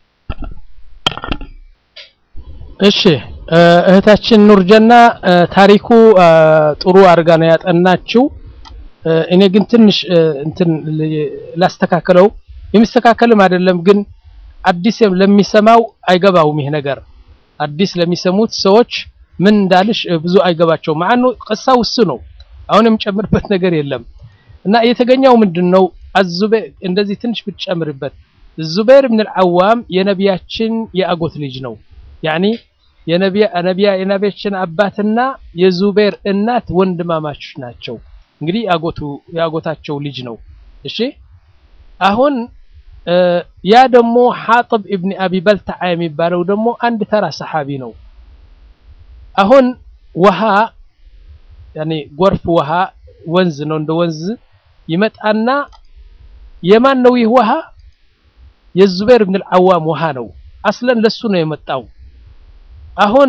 እሺ እህታችን ኑርጀና ታሪኩ ጥሩ አድርጋ ነው ያጠናችው። እኔ ግን ትንሽ እንትን ላስተካከለው የሚስተካከልም አይደለም ግን አዲስ ለሚሰማው አይገባውም ይሄ ነገር አዲስ ለሚሰሙት ሰዎች ምን እንዳልሽ ብዙ አይገባቸው ማኑ ቅሳው እሱ ነው አሁን የምጨምርበት ነገር የለም እና የተገኘው ምንድነው አዙበይር እንደዚህ ትንሽ ብትጨምርበት ዙበይር ብን አልዓዋም የነቢያችን የአጎት ልጅ ነው ያኒ የነቢያ ነቢያ የነቢያችን አባትና የዙበይር እናት ወንድማማቾች ናቸው እንግዲህ ያጎቱ ያጎታቸው ልጅ ነው እሺ አሁን ያ ደግሞ ሐጥብ ኢብን አቢ በልተዓ የሚባለው ደግሞ አንድ ተራ ሰሓቢ ነው አሁን ውሃ ያኔ ጎርፍ ውሃ ወንዝ ነው እንደ ወንዝ ይመጣና የማን ነው ይህ ውሃ የዙበይር ብን አልዓዋም ውሃ ነው አስለን ለሱ ነው የመጣው አሁን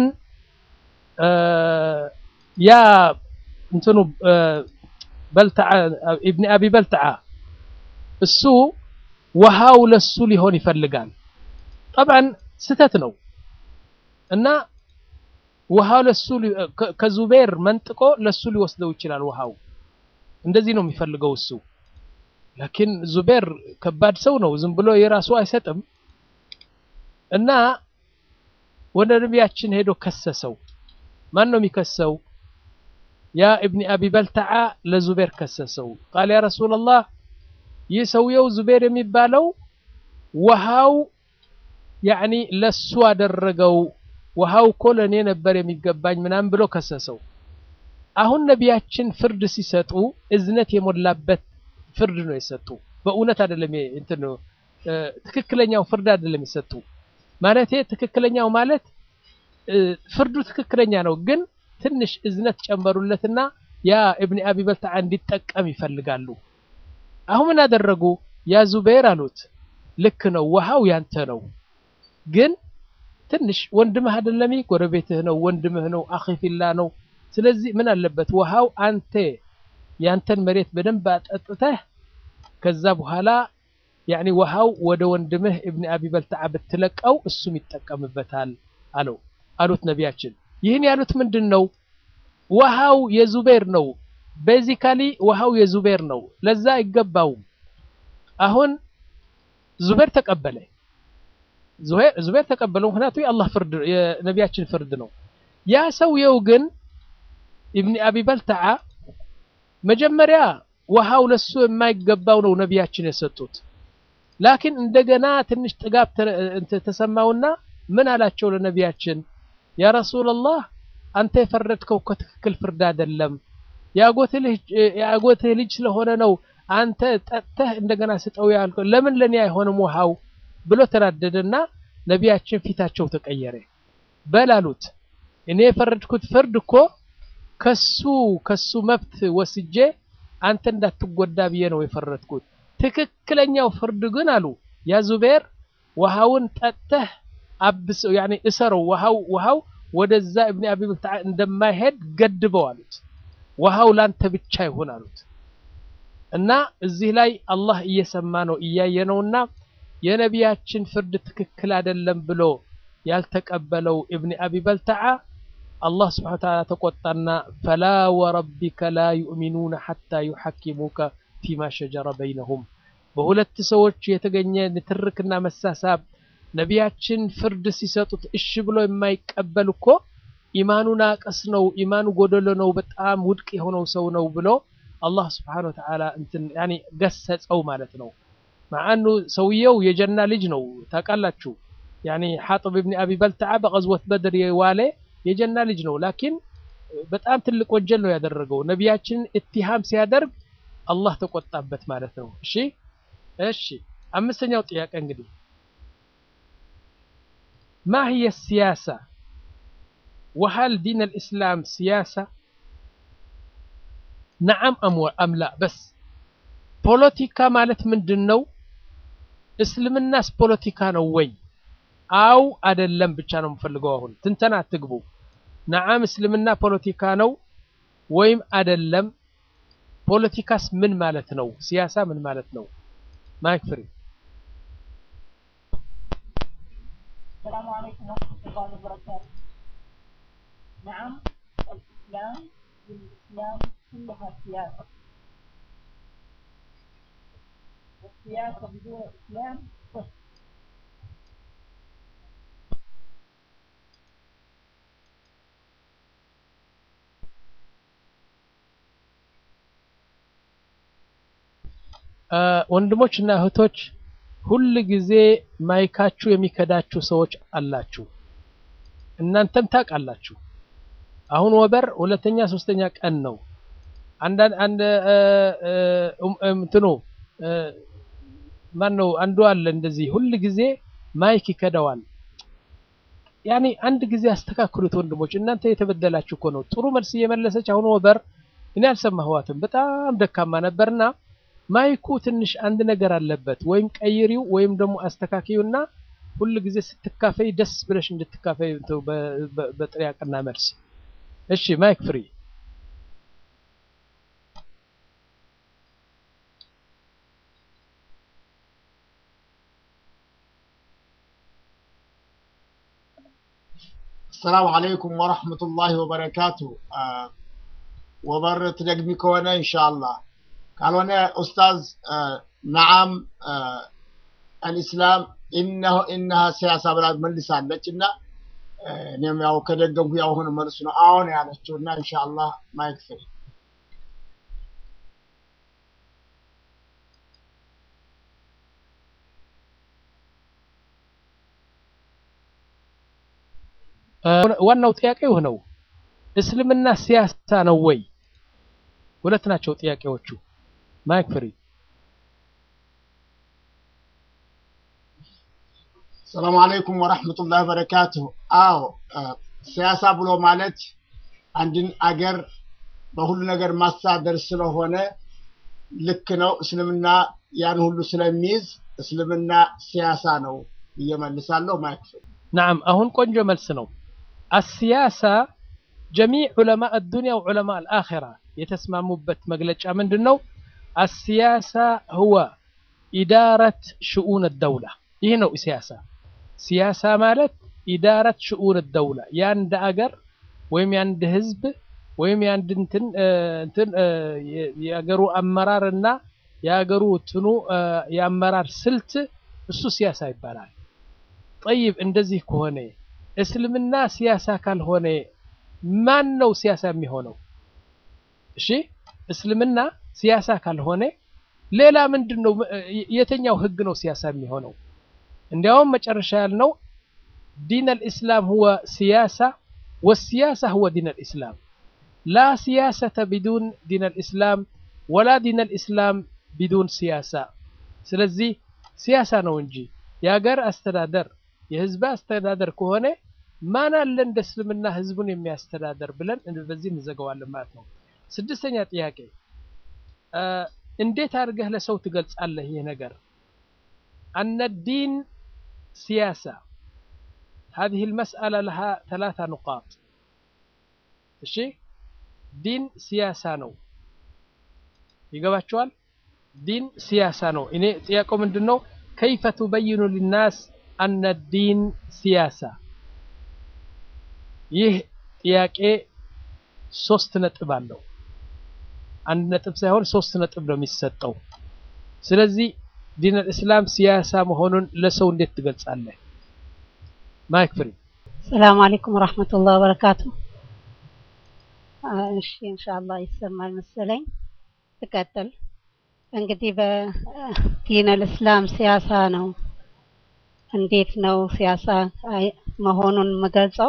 ያ እንትኑ በልተዓ ኢብን አቢ በልተዓ እሱ ውሃው ለሱ ሊሆን ይፈልጋል ጠብዓን ስተት ነው እና ውሃው ለሱ ከዙቤር መንጥቆ ለሱ ሊወስደው ይችላል ውሃው እንደዚህ ነው የሚፈልገው እሱ ላኪን ዙቤር ከባድ ሰው ነው ዝም ብሎ የራሱ አይሰጥም እና ወደ ነቢያችን ሄዶ ከሰሰው ማን ነው የሚከሰው ያ ኢብኒ አቢ በልተዓ ለዙቤር ከሰሰው ቃል ያ ረሱላላህ ይህ ሰውየው ዙቤር የሚባለው ውሃው ያኒ ለሱ አደረገው ውሃው እኮ ለእኔ ነበር የሚገባኝ ምናምን ብሎ ከሰሰው አሁን ነቢያችን ፍርድ ሲሰጡ እዝነት የሞላበት ፍርድ ነው የሰጡ በእውነት አይደለም እንትን ትክክለኛው ፍርድ አይደለም የሰጡ ማለቴ ትክክለኛው ማለት ፍርዱ ትክክለኛ ነው ግን ትንሽ እዝነት ጨመሩለትና ያ ኢብኒ አቢ በልተዓ እንዲጠቀም ይፈልጋሉ አሁን ምን አደረጉ ያ ዙበይር አሉት ልክ ነው ውሃው ያንተ ነው ግን ትንሽ ወንድምህ አይደለም ጎረቤትህ ነው ወንድምህ ነው አኺ ፊላ ነው ስለዚህ ምን አለበት ውሃው አንተ ያንተን መሬት በደንብ አጠጥተህ ከዛ በኋላ ያኒ ውሃው ወደ ወንድምህ ኢብኒ አቢ በልተዓ ብትለቀው እሱም ይጠቀምበታል አለው አሉት ነቢያችን ይህን ያሉት ምንድን ነው ውሃው የዙቤር ነው ቤዚካሊ ውሃው የዙቤር ነው ለዛ አይገባውም አሁን ዙቤር ተቀበለ ዙቤር ተቀበለው ምክንያቱ የአላህ ፍርድ የነቢያችን ፍርድ ነው ያ ሰውየው ግን ኢብኒ አቢ በልተዓ መጀመሪያ ውሃው ለሱ የማይገባው ነው ነቢያችን የሰጡት ላኪን እንደገና ትንሽ ጥጋብ ተሰማውና ምን አላቸው ለነቢያችን ያ ረሱላላህ አንተ የፈረድከው ከትክክል ፍርድ አይደለም የአጎትህ ልጅ ስለሆነ ነው አንተ ጠጥተህ እንደገና ስጠው ያልከው ለምን ለኔ አይሆንም ውሃው ብሎ ተናደደና ነቢያችን ፊታቸው ተቀየረ በላሉት እኔ የፈረድኩት ፍርድ እኮ ከሱ ከሱ መብት ወስጄ አንተ እንዳትጎዳ ብዬ ነው የፈረድኩት ትክክለኛው ፍርድ ግን አሉ ያ ዙቤር ውሃውን ጠጥተህ አብሰው ያኔ እሰረው ውሃው ውሃው ወደዛ ኢብኒ አቢ በልተዓ እንደማይሄድ ገድበው አሉት ውሃው ላንተ ብቻ ይሁን አሉት እና እዚህ ላይ አላህ እየሰማ ነው እያየ ነውና የነቢያችን ፍርድ ትክክል አይደለም ብሎ ያልተቀበለው ኢብኒ አቢ በልተዓ አላህ ስብሓነ ወተዓላ ተቆጣና ፈላ ወረቢከ ላ ዩእሚኑነ ሐታ ዩሐኪሙከ ፊማ ሸጀረ በይነሁም በሁለት ሰዎች የተገኘ ንትርክና መሳሳብ ነቢያችን ፍርድ ሲሰጡት እሺ ብሎ የማይቀበል እኮ ኢማኑ ናቀስ ነው ኢማኑ ጎደሎ ነው በጣም ውድቅ የሆነው ሰው ነው ብሎ አላህ ስብሓነ ወተዓላ እንትን ያኔ ገሰጸው ማለት ነው ማአኑ ሰውየው የጀና ልጅ ነው ታውቃላችሁ ያኔ ሐጥብ ኢብኒ አቢ በልተዓ በቀዝወት በድር የዋለ የጀና ልጅ ነው ላኪን በጣም ትልቅ ወንጀል ነው ያደረገው ነቢያችንን ኢትሃም ሲያደርግ አላህ ተቆጣበት ማለት ነው እሺ እሺ አምስተኛው ጥያቄ እንግዲህ ማ ህየ ሲያሳ ወሀል ዲን አልእስላም ሲያሳ ነዓም አም ላ በስ ፖለቲካ ማለት ምንድን ነው? እስልምናስ ፖለቲካ ነው ወይ? አው አደለም ብቻ ነው የምፈልገው። አሁን ትንተና አትግቡ። ነዓም እስልምና ፖለቲካ ነው ወይም አደለም? ፖለቲካስ ምን ማለት ነው? ሲያሳ ምን ማለት ነው? ማይክ ፍሪ السلام عليكم ورحمة الله وبركاته. نعم الإسلام للإسلام كلها سياسة. والسياسة بدون إسلام صفر. ወንድሞች እና እህቶች ሁል ጊዜ ማይካችሁ የሚከዳችሁ ሰዎች አላችሁ። እናንተም ታውቃላችሁ። አሁን ወበር ሁለተኛ ሶስተኛ ቀን ነው። አንዳንድ አንድ እንትኑ ማን ነው አንዱ አለ እንደዚህ ሁል ጊዜ ማይክ ይከዳዋል። ያኔ አንድ ጊዜ አስተካክሉት ወንድሞች፣ እናንተ የተበደላችሁ እኮ ነው። ጥሩ መልስ እየመለሰች አሁን ወበር እኔ አልሰማኋትም። በጣም ደካማ ነበርና ማይኩ ትንሽ አንድ ነገር አለበት። ወይም ቀይሪው ወይም ደግሞ አስተካክዩና ሁል ጊዜ ስትካፈይ ደስ ብለሽ እንድትካፈይ በጥያቄና መልስ። እሺ ማይክ ፍሪ። السلام عليكم ورحمة الله وبركاته آه وبر تدقمي كونه إن شاء الله ካልሆነ ኡስታዝ ነዓም አልኢስላም ኢነሁ ኢነሃ ሲያሳ ብላ መልሳለች እና እኔም ያው ከደገምኩ ያው ሆነ መልሱ ነው አሁን ያለችው እና ኢንሻአላህ ማይክ ፍሪ ዋናው ጥያቄ ነው እስልምና ሲያሳ ነው ወይ? ሁለት ናቸው ጥያቄዎቹ። ማይክ ፍሪ። ሰላም አለይኩም ወራህመቱላሂ ወበረካቱሁ። አዎ ሲያሳ ብሎ ማለት አንድን አገር በሁሉ ነገር ማስተዳደር ስለሆነ ልክ ነው። እስልምና ያን ሁሉ ስለሚይዝ እስልምና ሲያሳ ነው እየመልሳለሁ። ማይክ ፍሪ። ናም አሁን ቆንጆ መልስ ነው። አሲያሳ ጀሚዕ ዑለማ አዱንያ ወዑለማ አልአኺራ የተስማሙበት መግለጫ ምንድን ነው? አሲያሳ ሁወ ኢዳረት ሽኡን ደውላ። ይህ ነው ሲያሳ። ሲያሳ ማለት ኢዳረት ሽኡን ደውላ፣ የአንድ አገር ወይም የአንድ ህዝብ ወይም የአንድ እንትን እንትን የአገሩ አመራር እና የአገሩ እንትኑ የአመራር ስልት እሱ ሲያሳ ይባላል። ጠይብ እንደዚህ ከሆነ እስልምና ሲያሳ ካልሆነ ማን ነው ሲያሳ የሚሆነው? እሺ እስልምና ሲያሳ ካልሆነ ሌላ ምንድን ነው? የትኛው ህግ ነው ሲያሳ የሚሆነው? እንዲያውም መጨረሻ ያልነው ዲን አልኢስላም ሁወ ሲያሳ ወሲያሳ ሁወ ዲን አልኢስላም ላ ሲያሰተ ቢዱን ዲን አልኢስላም ወላ ዲን አልኢስላም ቢዱን ሲያሳ። ስለዚህ ሲያሳ ነው እንጂ የሀገር አስተዳደር የህዝብ አስተዳደር ከሆነ ማን አለ እንደ እስልምና ህዝቡን የሚያስተዳደር ብለን በዚህ እንዘገዋለን ማለት ነው። ስድስተኛ ጥያቄ እንዴት አድርገህ ለሰው ትገልጻለህ? ይህ ነገር አነ ዲን ሲያሳ هذه المسألة لها ثلاثة نقاط እሺ ዲን ሲያሳ ነው ይገባችኋል? ዲን ሲያሳ ነው። እኔ ጥያቄው ምንድን ነው? ከይፈ ቱበይኑ ሊናስ አነ ዲን ሲያሳ ይህ ጥያቄ ሶስት ነጥብ አለው። አንድ ነጥብ ሳይሆን ሶስት ነጥብ ነው የሚሰጠው። ስለዚህ ዲን አልእስላም ሲያሳ መሆኑን ለሰው እንዴት ትገልጻለህ? ማይክ ፍሪ። ሰላም አለይኩም ወራህመቱላሂ ወበረካቱ። እሺ ኢንሻአላህ ይሰማል መሰለኝ። ትቀጥል እንግዲህ በዲን አልእስላም ሲያሳ ነው። እንዴት ነው ሲያሳ መሆኑን የምገልጸው?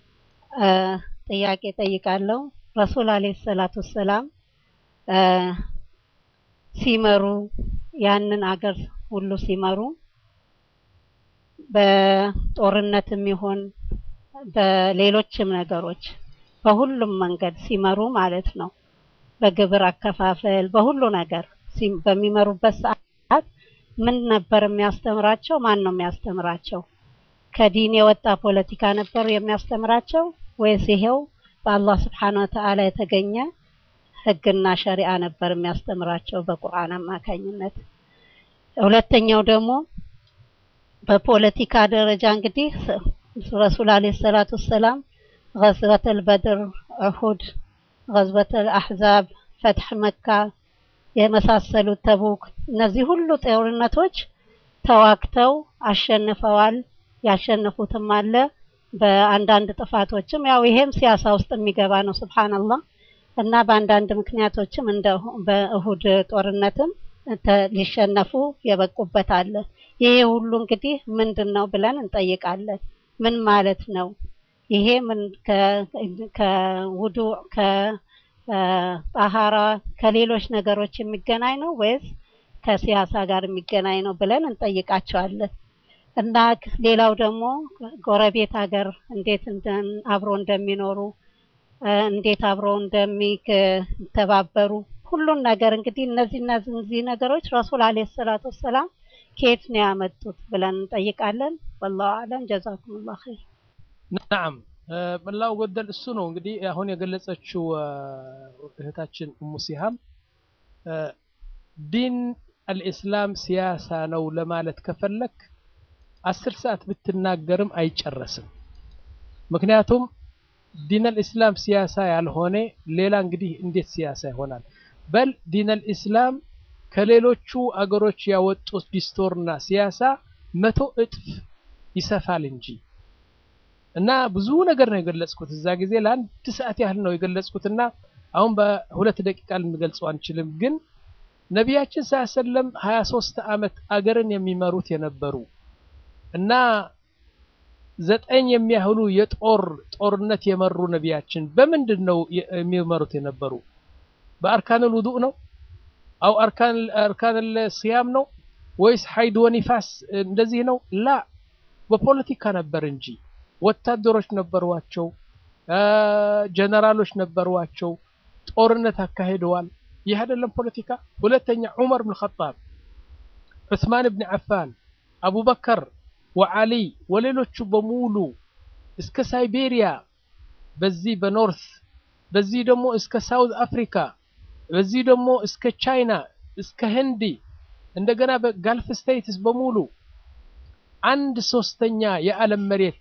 ጥያቄ ጠይቃለሁ። ረሱል አለይሂ ሰላቱ ሰላም ሲመሩ ያንን አገር ሁሉ ሲመሩ በጦርነትም ይሁን በሌሎችም ነገሮች በሁሉም መንገድ ሲመሩ ማለት ነው። በግብር አከፋፈል በሁሉ ነገር ሲ- በሚመሩበት ሰዓት ምን ነበር የሚያስተምራቸው? ማን ነው የሚያስተምራቸው? ከዲን የወጣ ፖለቲካ ነበር የሚያስተምራቸው ወይስ ይሄው በአላህ ስብሓነ ወተዓላ የተገኘ ህግና ሸሪዓ ነበር የሚያስተምራቸው በቁርአን አማካኝነት? ሁለተኛው ደግሞ በፖለቲካ ደረጃ እንግዲህ ስ- ረሱል አለይሂ ሰላቱ ወሰላም ገዝወተል በድር፣ ኡሁድ፣ ገዝወተል አሕዛብ፣ ፈትሕ መካ የመሳሰሉት ተቡክ፣ እነዚህ ሁሉ ጦርነቶች ተዋግተው አሸንፈዋል። ያሸነፉትም አለ በአንዳንድ ጥፋቶችም ያው ይሄም ሲያሳ ውስጥ የሚገባ ነው። ሱብሃንአላህ እና በአንዳንድ ምክንያቶችም እንደ በእሁድ ጦርነትም ተ- ሊሸነፉ የበቁበት አለ። ይሄ ሁሉ እንግዲህ ምንድን ነው ብለን እንጠይቃለን። ምን ማለት ነው? ይሄ ምን ከውዱ ከጣሃራ ከሌሎች ነገሮች የሚገናኝ ነው ወይስ ከሲያሳ ጋር የሚገናኝ ነው ብለን እንጠይቃቸዋለን። እና ሌላው ደግሞ ጎረቤት ሀገር እንዴት እንደ- አብሮ እንደሚኖሩ እ፣ እንዴት አብረው እንደሚተባበሩ ሁሉን ነገር እንግዲህ እነዚህ እነዚህ ነገሮች ረሱል አለይሂ ሰላቱ ወሰላም ከየት ነው ያመጡት ብለን እንጠይቃለን። ወላሁ አለም። ጀዛኩሙላህ ኸይር። ናም መላው ጎደል እሱ ነው እንግዲህ አሁን የገለጸችው አ፣ እህታችን እሙ ሲሃም አ፣ ዲን አልኢስላም ሲያሳ ነው ለማለት ከፈለክ አስር ሰዓት ብትናገርም አይጨረስም። ምክንያቱም ዲን አልኢስላም ሲያሳ ያልሆነ ሌላ እንግዲህ እንዴት ሲያሳ ይሆናል? በል ዲን አልኢስላም ከሌሎቹ አገሮች ያወጡት ዲስቶርና ሲያሳ መቶ እጥፍ ይሰፋል እንጂ እና ብዙ ነገር ነው የገለጽኩት እዛ ጊዜ ለአንድ ሰዓት ያህል ነው የገለጽኩትና አሁን በሁለት ደቂቃ ልንገልጸው አንችልም። ግን ነቢያችን ሰለም 23 ዓመት አገርን የሚመሩት የነበሩ እና ዘጠኝ የሚያህሉ የጦር ጦርነት የመሩ ነቢያችን በምንድን ነው የሚመሩት የነበሩ? በአርካንል ውዱእ ነው? አው አርካን አርካንል ሲያም ነው ወይስ ሀይድ ወኒፋስ እንደዚህ ነው? ላ በፖለቲካ ነበር እንጂ ወታደሮች ነበሯቸው፣ ጀነራሎች ነበሯቸው፣ ጦርነት አካሂደዋል። ይህ አይደለም ፖለቲካ? ሁለተኛ ዑመር ብን ኸጣብ፣ ዑስማን ብን ዓፋን፣ አቡበከር ወዓሊ ወሌሎቹ በሙሉ እስከ ሳይቤሪያ በዚህ በኖርት በዚህ ደግሞ እስከ ሳውዝ አፍሪካ በዚህ ደግሞ እስከ ቻይና እስከ ህንዲ እንደገና በጋልፍ ስቴትስ በሙሉ አንድ ሶስተኛ የዓለም መሬት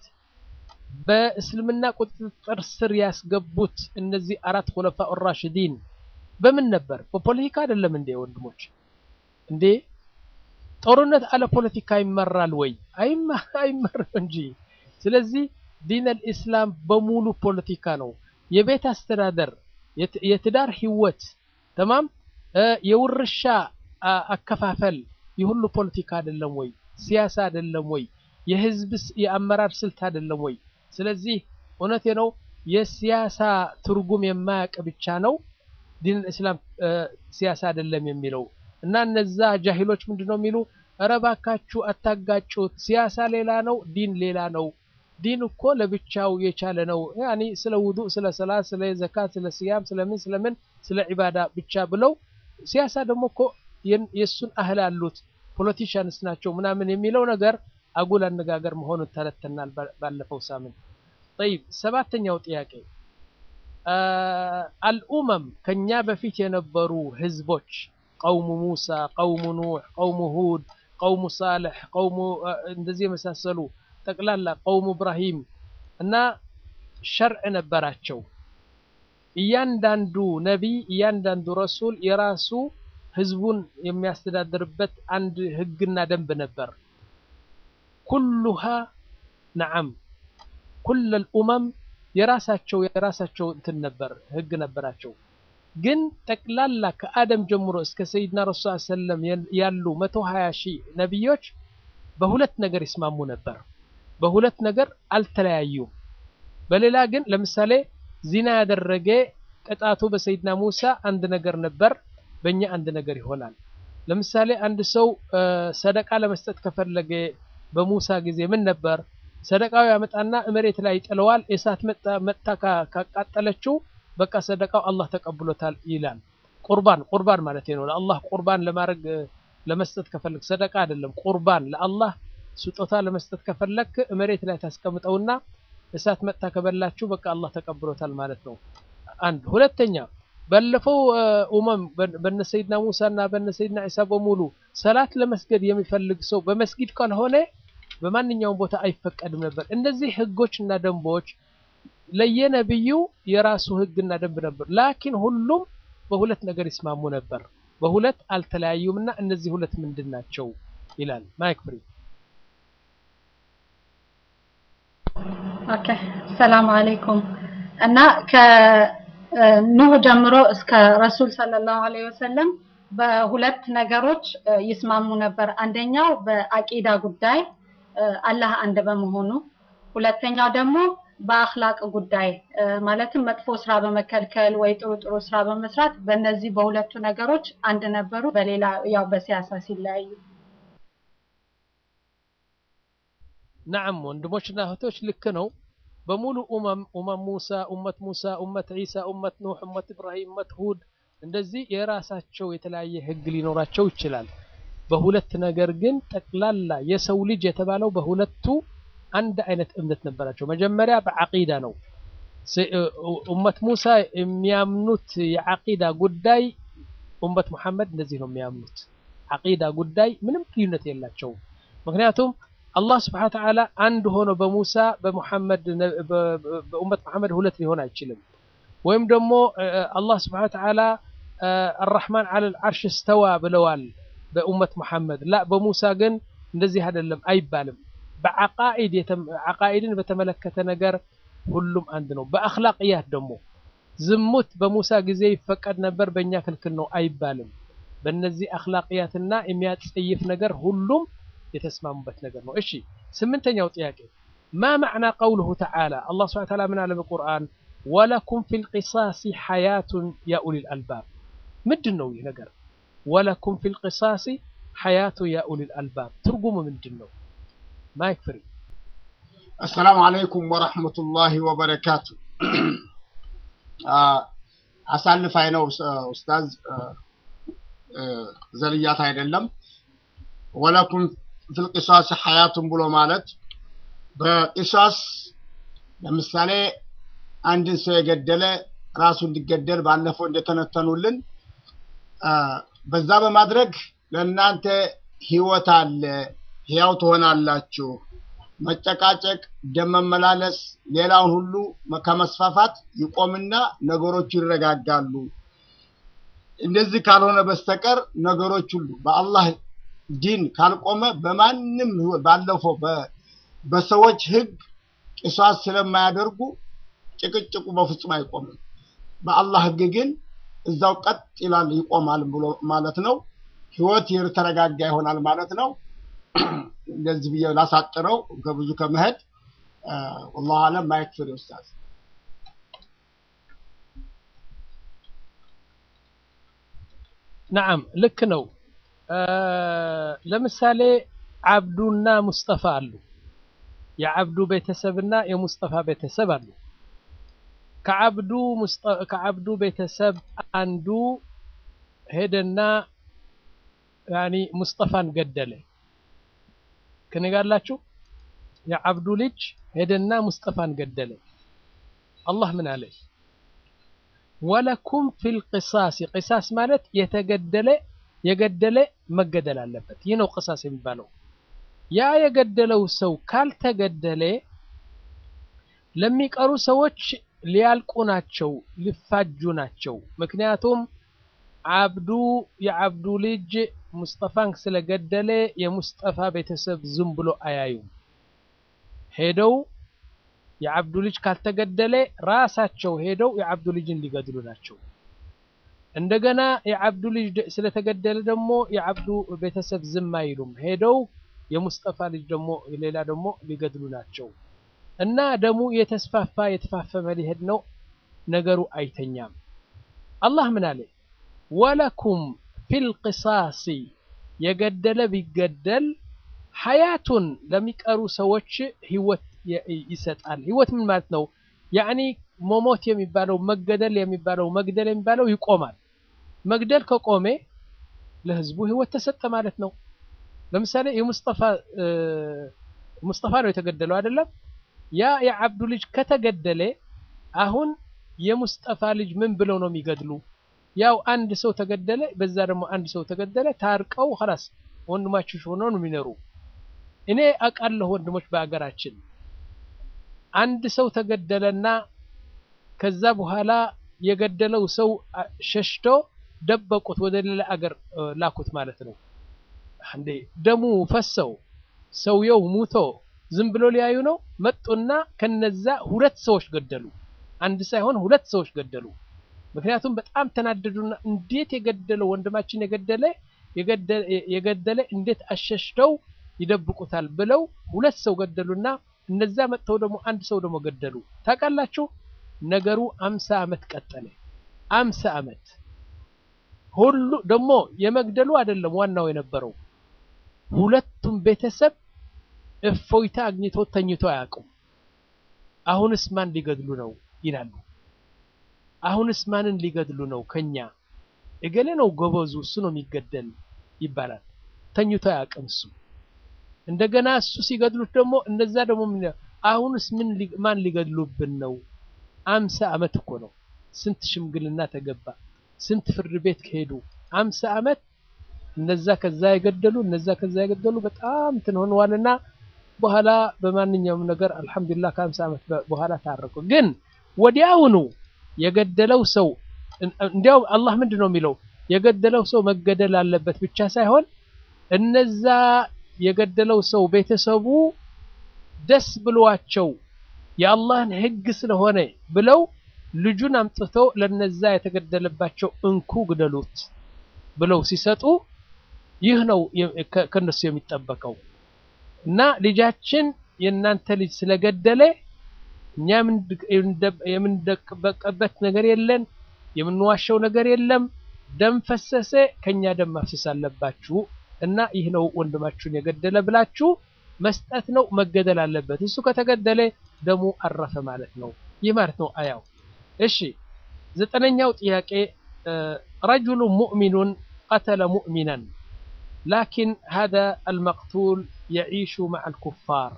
በእስልምና ቁጥጥር ስር ያስገቡት እነዚህ አራት ሁለፋ ራሽዲን በምን ነበር? በፖለቲካ አይደለም እንዴ ወንድሞች? እንዴ ጦርነት አለ ፖለቲካ ይመራል ወይ? አይመራም እንጂ። ስለዚህ ዲን አልኢስላም በሙሉ ፖለቲካ ነው። የቤት አስተዳደር፣ የትዳር ህይወት ተማም፣ የውርሻ አከፋፈል የሁሉ ፖለቲካ አይደለም ወይ? ሲያሳ አይደለም ወይ? የህዝብ የአመራር ስልት አይደለም ወይ? ስለዚህ እውነቴ ነው የሲያሳ ትርጉም የማያውቅ ብቻ ነው ዲን እስላም ሲያሳ አይደለም የሚለው እና እነዛ ጃሂሎች ምንድነው የሚሉ ኧረ እባካችሁ አታጋጩት፣ ሲያሳ ሌላ ነው፣ ዲን ሌላ ነው። ዲን እኮ ለብቻው የቻለ ነው። ያኒ ስለ ውዱእ፣ ስለ ሰላት፣ ስለ ዘካት፣ ስለ ሲያም፣ ስለምን ስለምን ስለ ዒባዳ ብቻ ብለው ሲያሳ ደግሞ እኮ የእሱን አህል አሉት ፖለቲሽያንስ ናቸው ምናምን የሚለው ነገር አጉል አነጋገር መሆኑን ተነተናል ባለፈው ሳምንት። ጠይብ ሰባተኛው ጥያቄ አልኡመም ከኛ በፊት የነበሩ ህዝቦች ቀውሙ ሙሳ፣ ቀውሙ ኑሕ፣ ቀውሙ ሁድ፣ ቀውሙ ሳልሕ፣ ቀውሙ እንደዚህ የመሳሰሉ ጠቅላላ ቀውሙ እብራሂም እና ሸርዕ ነበራቸው። እያንዳንዱ ነቢይ እያንዳንዱ ረሱል የራሱ ህዝቡን የሚያስተዳድርበት አንድ ህግና ደንብ ነበር። ኩሉሃ ነዓም ኩለል ኡመም የራሳቸው የራሳቸው እንትን ነበር ህግ ነበራቸው። ግን ጠቅላላ ከአደም ጀምሮ እስከ ሰይድና ረሱል ሰለም ያሉ መቶ ሀያ ሺህ ነቢዮች በሁለት ነገር ይስማሙ ነበር። በሁለት ነገር አልተለያዩም። በሌላ ግን ለምሳሌ ዚና ያደረገ ቅጣቱ በሰይድና ሙሳ አንድ ነገር ነበር፣ በእኛ አንድ ነገር ይሆናል። ለምሳሌ አንድ ሰው ሰደቃ ለመስጠት ከፈለገ በሙሳ ጊዜ ምን ነበር? ሰደቃው ያመጣና መሬት ላይ ይጥለዋል። እሳት መጥታ ካቃጠለችው በቃ ሰደቃው አላህ ተቀብሎታል ይላል። ቁርባን ቁርባን ማለት ነው። ለአላህ ቁርባን ለማድረግ ለመስጠት ከፈለግ ሰደቃ አይደለም፣ ቁርባን ለአላህ ስጦታ ለመስጠት ከፈለክ መሬት ላይ ታስቀምጠውና እሳት መጥታ ከበላችሁ በቃ አላህ ተቀብሎታል ማለት ነው። አንድ ሁለተኛ ባለፈው ኡመም በነ ሰይድና ሙሳ እና በነ ሰይድና ኢሳ በሙሉ ሰላት ለመስገድ የሚፈልግ ሰው በመስጊድ ካልሆነ በማንኛውም ቦታ አይፈቀድም ነበር። እነዚህ ህጎች እና ደንቦች ለየነብዩ የራሱ ህግና ደንብ ነበር። ላኪን ሁሉም በሁለት ነገር ይስማሙ ነበር። በሁለት አልተለያዩም እና እነዚህ ሁለት ምንድን ናቸው ይላል ማይክ ፍሪ። ኦኬ ሰላም አለይኩም እና ከኑህ ጀምሮ እስከ ረሱል ሰለላሁ ዐለይሂ ወሰለም በሁለት ነገሮች ይስማሙ ነበር። አንደኛው በአቂዳ ጉዳይ አላህ አንድ በመሆኑ፣ ሁለተኛው ደግሞ በአኽላቅ ጉዳይ ማለትም መጥፎ ስራ በመከልከል ወይ ጥሩ ጥሩ ስራ በመስራት በእነዚህ በሁለቱ ነገሮች አንድ ነበሩ። በሌላ ያው በሲያሳ ሲለያዩ ነዓም ወንድሞችና እህቶች ልክ ነው። በሙሉ ኡመም ኡመም ሙሳ፣ ኡመት ሙሳ፣ ኡመት ዒሳ፣ ኡመት ኑህ፣ ኡመት ኢብራሂም፣ ኡመት ሁድ እንደዚህ የራሳቸው የተለያየ ህግ ሊኖራቸው ይችላል። በሁለት ነገር ግን ጠቅላላ የሰው ልጅ የተባለው በሁለቱ አንድ አይነት እምነት ነበራቸው። መጀመሪያ በዓቂዳ ነው። ኡመት ሙሳ የሚያምኑት የዓቂዳ ጉዳይ ኡመት መሐመድ እንደዚህ ነው የሚያምኑት። ዓቂዳ ጉዳይ ምንም ልዩነት የላቸውም። ምክንያቱም አላህ ስብሐነ ወተዓላ አንድ ሆኖ በሙሳ በሙሐመድ በኡመት መሐመድ ሁለት ሊሆን አይችልም። ወይም ደግሞ አላህ ስብሐነ ወተዓላ አራሕማን ዐለል ዐርሽ እስተዋ ብለዋል በኡመት መሐመድ ላ በሙሳ ግን እንደዚህ አይደለም አይባልም። በዓቃኢድ ዓቃኢድን በተመለከተ ነገር ሁሉም አንድ ነው። በአኽላቅያት ደግሞ ዝሙት በሙሳ ጊዜ ይፈቀድ ነበር፣ በእኛ ክልክል ነው አይባልም። በእነዚህ አኽላቅያትና የሚያጸይፍ ነገር ሁሉም የተስማሙበት ነገር ነው። እሺ ስምንተኛው ጥያቄ ማ ማዕና ቀውሉሁ ተዓላ አላህ ሱብሓነሁ ወተዓላ ምን አለ በቁርአን ወለኩም ፊል ቂሳሲ ሐያቱን ያ ኡሊል አልባብ ምንድን ነው ይህ ነገር? ወለኩም ፊል ቂሳሲ ሐያቱ ያ ኡሊል አልባብ ትርጉሙ ምንድን ነው? ማይክ ፍሪ። አሰላሙ አለይኩም ወረሕመቱላሂ ወበረካቱ። አሳልፋይ ነው ኡስታዝ፣ ዘልያት አይደለም። ወለኩም ፊል ቂሳሲ ሐያቱን ብሎ ማለት በቂሳስ ለምሳሌ አንድን ሰው የገደለ ራሱ እንዲገደል ባለፈው እንደተነተኑልን በዛ በማድረግ ለእናንተ ህይወት አለ፣ ህያው ትሆናላችሁ። መጨቃጨቅ፣ ደም መመላለስ፣ ሌላውን ሁሉ ከመስፋፋት ይቆምና ነገሮች ይረጋጋሉ። እንደዚህ ካልሆነ በስተቀር ነገሮች ሁሉ በአላህ ዲን ካልቆመ በማንም ባለፈው በሰዎች ህግ ቂሷስ ስለማያደርጉ ጭቅጭቁ በፍጹም አይቆምም። በአላህ ህግ ግን እዛው ቀጥ ይላል ይቆማል ብሎ ማለት ነው። ህይወት የተረጋጋ ይሆናል ማለት ነው። እንደዚህ ብዬ ላሳጥረው ከብዙ ከመሄድ ወላሁ አለም ማየት ፍሬ ኡስታዝ ነዓም ልክ ነው። ለምሳሌ አብዱና ሙስጠፋ አሉ። የአብዱ ቤተሰብና የሙስጠፋ ቤተሰብ አሉ። ከአብዱ ከአብዱ ቤተሰብ አንዱ ሄደና ያኒ ሙስጠፋን ገደለ። ከኔ ጋር አላችሁ? የአብዱ ልጅ ሄደና ሙስጠፋን ገደለ። አላህ ምን አለ? ወለኩም ፊል ቂሳስ ቂሳስ ማለት የተገደለ የገደለ መገደል አለበት። ይህ ነው ቂሳስ የሚባለው። ያ የገደለው ሰው ካልተገደለ ለሚቀሩ ሰዎች ሊያልቁ ናቸው፣ ሊፋጁ ናቸው። ምክንያቱም አብዱ የአብዱ ልጅ ሙስጠፋን ስለገደለ የሙስጠፋ ቤተሰብ ዝም ብሎ አያዩም። ሄደው የአብዱ ልጅ ካልተገደለ ራሳቸው ሄደው የአብዱ ልጅን ሊገድሉ ናቸው። እንደገና የአብዱ ልጅ ስለተገደለ ደግሞ የአብዱ ቤተሰብ ዝም አይሉም። ሄደው የሙስጠፋ ልጅ ደግሞ ሌላ ደግሞ ሊገድሉ ናቸው። እና ደሙ የተስፋፋ የተፋፈመ ሊሄድ ነው። ነገሩ አይተኛም። አላህ ምን አለ? ወለኩም ፊል ቂሳሲ የገደለ ቢገደል ሀያቱን ለሚቀሩ ሰዎች ህይወት የ- ይሰጣል። ህይወት ምን ማለት ነው? ያኒ መሞት የሚባለው መገደል የሚባለው መግደል የሚባለው ይቆማል። መግደል ከቆሜ ለህዝቡ ህይወት ተሰጠ ማለት ነው። ለምሳሌ የሙስጠፋ እ፣ ሙስጠፋ ነው የተገደለው አይደለም? ያ የአብዱ ልጅ ከተገደለ አሁን የሙስጠፋ ልጅ ምን ብለው ነው የሚገድሉ? ያው አንድ ሰው ተገደለ፣ በዛ ደግሞ አንድ ሰው ተገደለ፣ ታርቀው ኸላስ ወንድማችሁ ሆነው ነው የሚኖሩ። እኔ አውቃለሁ ወንድሞች በአገራችን አንድ ሰው ተገደለና ከዛ በኋላ የገደለው ሰው አ- ሸሽቶ ደበቁት፣ ወደ ሌላ አገር እ፣ ላኩት ማለት ነው። እንዴ ደሙ ፈሰው ሰውየው ሙቶ ዝም ብሎ ሊያዩ ነው። መጡና ከነዛ ሁለት ሰዎች ገደሉ። አንድ ሳይሆን ሁለት ሰዎች ገደሉ። ምክንያቱም በጣም ተናደዱና እንዴት የገደለው ወንድማችን የገደለ የገደለ የገደለ እንዴት አሸሽተው ይደብቁታል ብለው ሁለት ሰው ገደሉና እነዛ መጥተው ደግሞ አንድ ሰው ደግሞ ገደሉ። ታውቃላችሁ ነገሩ አምሳ ዓመት ቀጠለ። አምሳ ዓመት ሁሉ ደግሞ የመግደሉ አይደለም ዋናው የነበረው ሁለቱም ቤተሰብ እፎይታ አግኝቶ ተኝቶ አያውቁም። አሁንስ ማን ሊገድሉ ነው ይላሉ። አሁንስ ማንን ሊገድሉ ነው ከኛ? እገሌ ነው ጎበዙ፣ እሱ ነው የሚገደል ይባላል። ተኝቶ አያውቅም እሱ። እንደገና እሱ ሲገድሉት ደግሞ እነዛ ደግሞ ምን ይላሉ? አሁንስ ምን ሊ- ማን ሊገድሉብን ነው? አምሳ ዓመት እኮ ነው። ስንት ሽምግልና ተገባ፣ ስንት ፍርድ ቤት ከሄዱ አምሳ ዓመት እነዛ ከዛ የገደሉ እነዛ ከዛ የገደሉ በጣም እንትን ሆነዋልና በኋላ በማንኛውም ነገር አልሐምዱሊላህ ከአምሳ ዓመት በ- በኋላ ታረቁ። ግን ወዲያውኑ የገደለው ሰው እን- እንዲያውም አላህ ምንድን ነው የሚለው የገደለው ሰው መገደል አለበት ብቻ ሳይሆን እነዛ የገደለው ሰው ቤተሰቡ ደስ ብሏቸው የአላህን ሕግ ስለሆነ ብለው ልጁን አምጥተው ለነዛ የተገደለባቸው እንኩ ግደሉት ብለው ሲሰጡ ይህ ነው የ- ከ- ከነሱ የሚጠበቀው እና ልጃችን የእናንተ ልጅ ስለገደለ እኛ የምንድ- የምንደ- የምንደበቀበት ነገር የለን፣ የምንዋሸው ነገር የለም። ደም ፈሰሰ፣ ከኛ ደም ማፍሰስ አለባችሁ እና ይህ ነው ወንድማችሁን የገደለ ብላችሁ መስጠት ነው። መገደል አለበት። እሱ ከተገደለ ደሙ አረፈ ማለት ነው። ይህ ማለት ነው አያው። እሺ ዘጠነኛው ጥያቄ እ፣ ረጁሉ ሙእሚኑን ቀተለ ሙእሚናን ላኪን ሀዛ አልመቅቱል የዒሹ መዓ አልኩፋር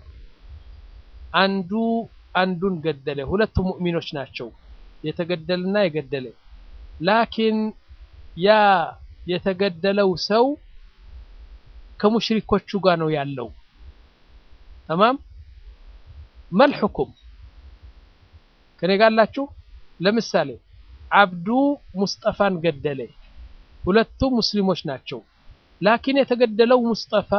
አንዱ አንዱን ገደለ። ሁለቱ ሙእሚኖች ናቸው የተገደለና የገደለ ላኪን ያ የተገደለው ሰው ከሙሽሪኮቹ ጋር ነው ያለው። ተማም መል ሕኩም ከኔ ጋር አላችሁ? ለምሳሌ አብዱ ሙስጠፋን ገደለ። ሁለቱም ሙስሊሞች ናቸው። ላኪን የተገደለው ሙስጠፋ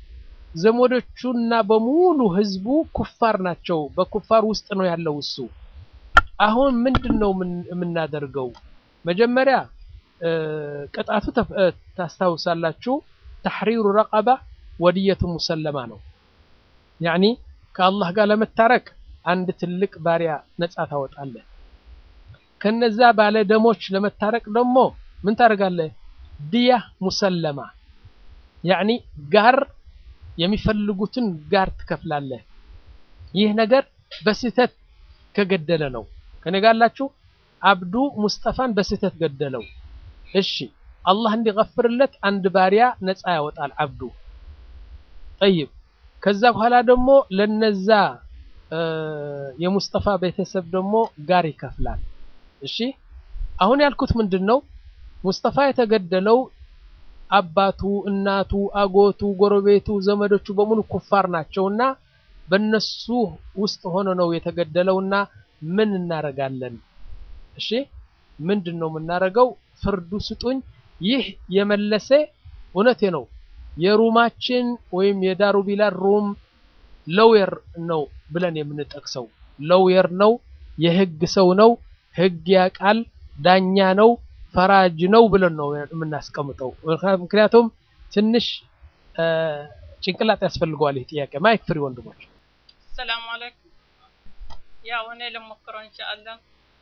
ዘመዶቹና በሙሉ ህዝቡ ኩፋር ናቸው። በኩፋር ውስጥ ነው ያለው እሱ። አሁን ምንድን ነው ምን- የምናደርገው? መጀመሪያ እ፣ ቅጣቱ ተፍ- እ፣ ታስታውሳላችሁ። ተሕሪሩ ረቀባ ወድየቱ ሙሰለማ ነው። ያኒ ከአላህ ጋር ለመታረቅ አንድ ትልቅ ባሪያ ነፃ ታወጣለህ። ከነዛ ባለ ደሞች ለመታረቅ ደግሞ ምን ታደርጋለህ? ድያ ሙሰለማ ያኒ ጋር የሚፈልጉትን ጋር ትከፍላለህ። ይህ ነገር በስህተት ከገደለ ነው። ከኔ ጋር አላችሁ? አብዱ ሙስጠፋን በስህተት ገደለው። እሺ አላህ እንዲገፍርለት አንድ ባሪያ ነፃ ያወጣል አብዱ። ጠይብ ከዛ በኋላ ደግሞ ለነዛ እ፣ የሙስጠፋ ቤተሰብ ደግሞ ጋር ይከፍላል። እሺ አሁን ያልኩት ምንድን ነው? ሙስጠፋ የተገደለው አባቱ፣ እናቱ፣ አጎቱ፣ ጎረቤቱ፣ ዘመዶቹ በሙሉ ኩፋር ናቸውና በነሱ ውስጥ ሆኖ ነው የተገደለውና ምን እናረጋለን? እሺ ምንድን ነው የምናረገው? ፍርዱ ስጡኝ። ይህ የመለሰ እውነቴ ነው የሩማችን ወይም የዳሩ ቢላል ሩም ሎየር ነው ብለን የምንጠቅሰው ሎየር ነው፣ የህግ ሰው ነው፣ ህግ ያቃል፣ ዳኛ ነው፣ ፈራጅ ነው ብለን ነው የምናስቀምጠው። ምክንያቱም ትንሽ እ፣ ጭንቅላት ያስፈልገዋል ይህ ጥያቄ። ማይክ ፍሪ ወንድሞች። ሰላም አለይኩም። ያው እኔ ልሞክረው ኢንሻአላህ።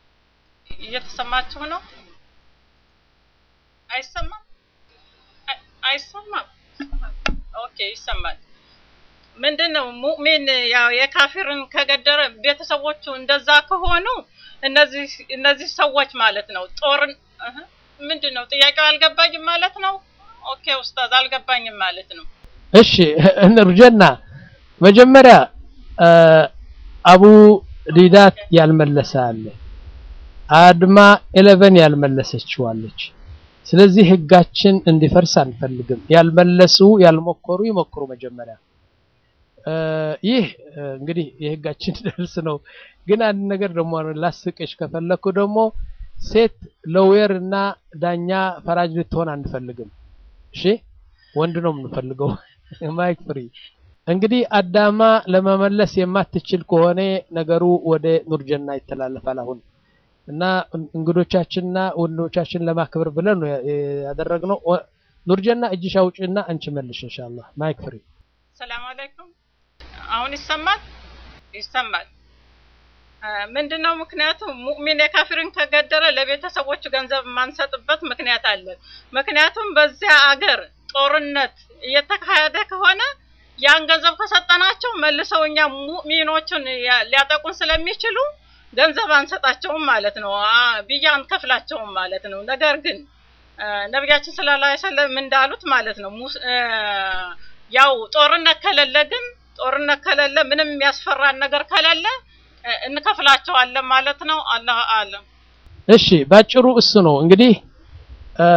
እየተሰማችሁ ነው? አይሰማም? አይ- አይሰማም? ኦኬ ይሰማል። ምንድን ነው ሙእሚን ያው የካፊርን ከገደረ ቤተሰቦቹ እንደዛ ከሆኑ እነዚህ እነዚህ ሰዎች ማለት ነው ጦርን እህ፣ ምንድን ነው ጥያቄው አልገባኝም ማለት ነው። ኦኬ ኡስታዝ አልገባኝም ማለት ነው። እሺ እንርጀና መጀመሪያ አ፣ አቡ ዲዳት ያልመለሰ አለ አድማ ኤሌቨን ያልመለሰችው አለች ስለዚህ ህጋችን እንዲፈርስ አንፈልግም ያልመለሱ ያልሞከሩ ይሞክሩ መጀመሪያ አ፣ ይህ አ፣ እንግዲህ የህጋችን ደርስ ነው ግን አንድ ነገር ደግሞ ላስቅሽ ከፈለኩ ደግሞ ሴት ሎዌር እና ዳኛ ፈራጅ ልትሆን አንፈልግም እሺ ወንድ ነው የምንፈልገው ማይክ ፍሪ እንግዲህ አዳማ ለመመለስ የማትችል ከሆነ ነገሩ ወደ ኑርጀና ይተላለፋል አሁን እና እንግዶቻችንና ወንዶቻችን ለማክበር ብለን ነው ያደረግነው ወ- ኑርጀና እጅሽ አውጪና አንቺ መልሽ ኢንሻአላህ ማይክ ፍሪ ሰላም አለይኩም። አሁን ይሰማል ይሰማል። አ፣ ምንድነው ምክንያቱ? ሙእሚን የካፊርን ከገደለ ለቤተሰቦቹ ገንዘብ የማንሰጥበት ምክንያት አለን። ምክንያቱም በዚያ አገር ጦርነት እየተካሄደ ከሆነ ያን ገንዘብ ከሰጠናቸው መልሰው እኛ ሙእሚኖቹን ያ- ሊያጠቁን ስለሚችሉ ገንዘብ አንሰጣቸውም ማለት ነው። አ፣ ብያ አንከፍላቸውም ማለት ነው። ነገር ግን አ፣ ነቢያችን ሰለላሁ ዐለይሂ ወሰለም እንዳሉት ማለት ነው ሙስ- አ፣ ያው ጦርነት ከሌለ ግን ጦርነት ከሌለ ምንም የሚያስፈራን ነገር ከሌለ እ፣ እንከፍላቸዋለን ማለት ነው። አላህ አለም። እሺ ባጭሩ እሱ ነው እንግዲህ አ፣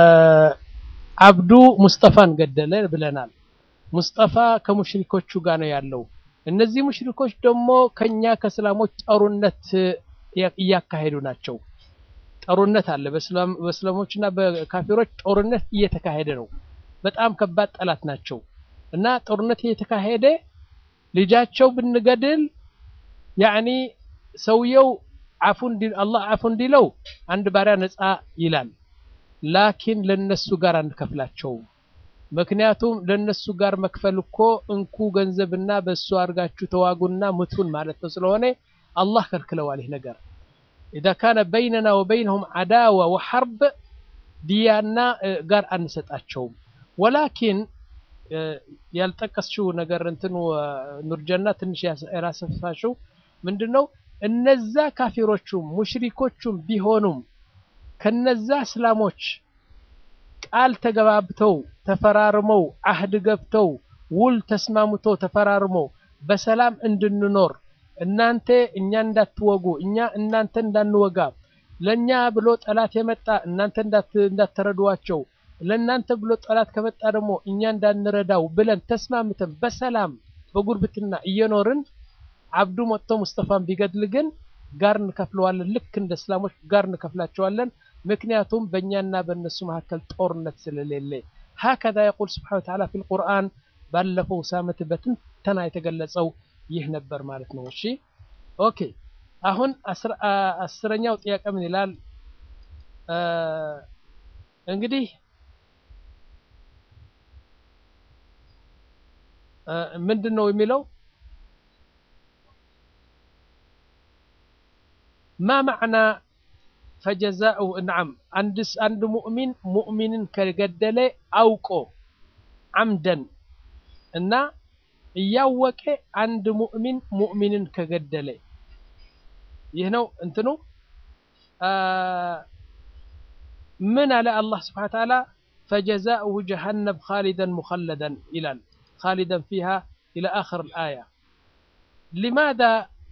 አብዱ ሙስጠፋን ገደለ ብለናል ሙስጠፋ ከሙሽሪኮቹ ጋር ነው ያለው እነዚህ ሙሽሪኮች ደግሞ ከኛ ከእስላሞች ጦርነት እ- እያካሄዱ ናቸው ጦርነት አለ በእስላም በእስላሞችና በካፊሮች ጦርነት እየተካሄደ ነው በጣም ከባድ ጠላት ናቸው እና ጦርነት እየተካሄደ ልጃቸው ብንገድል ያኒ ሰውየው አፉ እንዲ አላህ አፉ እንዲለው አንድ ባሪያ ነፃ ይላል ላኪን ለነሱ ጋር አንከፍላቸውም ምክንያቱም ለነሱ ጋር መክፈል እኮ እንኩ ገንዘብና በእሱ አድርጋችሁ ተዋጉና ምቱን ማለት ነው ስለሆነ አላህ ከልክለዋል ይህ ነገር ኢዛ ካነ በይነና ወበይነሁም አዳዋ ወሐርብ ዲያና እ፣ ጋር አንሰጣቸውም ወላኪን እ፣ ያልጠቀስችው ነገር እንትኑ እ፣ ኑርጀና ትንሽ ያስ- ያላሰፋሽው ምንድነው እነዛ ካፊሮቹም ሙሽሪኮቹም ቢሆኑም ከነዛ እስላሞች ቃል ተገባብተው ተፈራርመው አህድ ገብተው ውል ተስማምተው ተፈራርመው በሰላም እንድንኖር እናንተ እኛ እንዳትወጉ እኛ እናንተ እንዳንወጋ ለኛ ብሎ ጠላት የመጣ እናንተ እንዳት እንዳትረዷቸው ለእናንተ ብሎ ጠላት ከመጣ ደግሞ እኛ እንዳንረዳው ብለን ተስማምተን በሰላም በጉርብትና እየኖርን አብዱ መጥቶ ሙስጠፋን ቢገድል ግን ጋር እንከፍለዋለን ልክ እንደ እስላሞች ጋር እንከፍላቸዋለን ምክንያቱም በእኛና በእነሱ መካከል ጦርነት ስለሌለ ሀከዛ የቁል ስብሓን ወተዓላ ፊ ልቁርአን ባለፈው ሳምንት በትንተና የተገለጸው ይህ ነበር ማለት ነው እሺ ኦኬ አሁን አስር- አ- አስረኛው ጥያቄ ምን ይላል አ፣ እንግዲህ አ፣ ምንድን ነው የሚለው ማ ማዕና ፈጀዛኡ ነዓም አንድስ አንድ ሙእሚን ሙእሚንን ከገደለ አውቆ አምደን እና እያወቀ አንድ ሙእሚን ሙእሚንን ከገደለ ይህ ነው እንትኑ አ፣ ምን አለ አላህ ስብሓነ ወተዓላ ፈጀዛኡሁ ጀሃነም ኻሊደን ሙኸለደን ይላል ኻሊደን ፊሃ ኢላ አኽር ልአያ ሊማዛ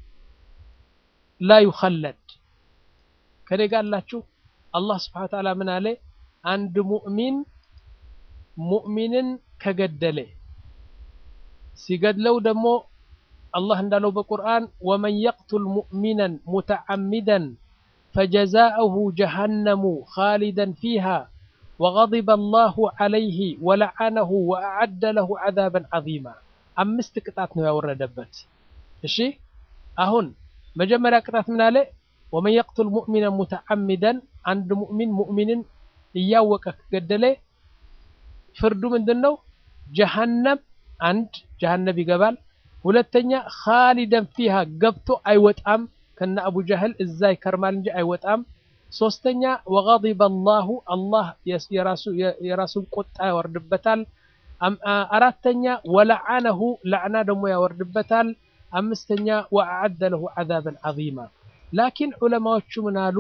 ላ ዩኸለድ ከኔ ጋር አላችሁ አላህ ስብሓነ ወተዓላ ምን አለ አንድ ሙእሚን ሙእሚንን ከገደለ ሲገድለው ደግሞ አላህ እንዳለው በቁርአን ወመን የቅቱል ሙእሚናን ሙተዓሚደን ፈጀዛኡሁ ጀሃነሙ ኻሊደን ፊሃ ወገضب الله عليه ولعنه وأعد له عذابا عظيما አምስት ቅጣት ነው ያወረደበት እሺ አሁን መጀመሪያ ቅጣት ምን አለ ወመን የቅቱል ሙእሚናን ሙተዓሚደን አንድ ሙእሚን ሙእሚንን እያወቀ ከገደለ ፍርዱ ምንድን ነው ጀሃነም አንድ ጀሃነም ይገባል ሁለተኛ ኻሊደን ፊሃ ገብቶ አይወጣም ከነ አቡ ጀህል እዛ ይከርማል እንጂ አይወጣም ሶስተኛ ወገضب الله አላህ የራሱ የራሱን ቁጣ ያወርድበታል አራተኛ ወለዓነሁ ለዕና ደግሞ ያወርድበታል። አምስተኛ ወአዓደ ለሁ ዐዛበን ዐዚማ። ላኪን ዑለማዎቹ ምን አሉ?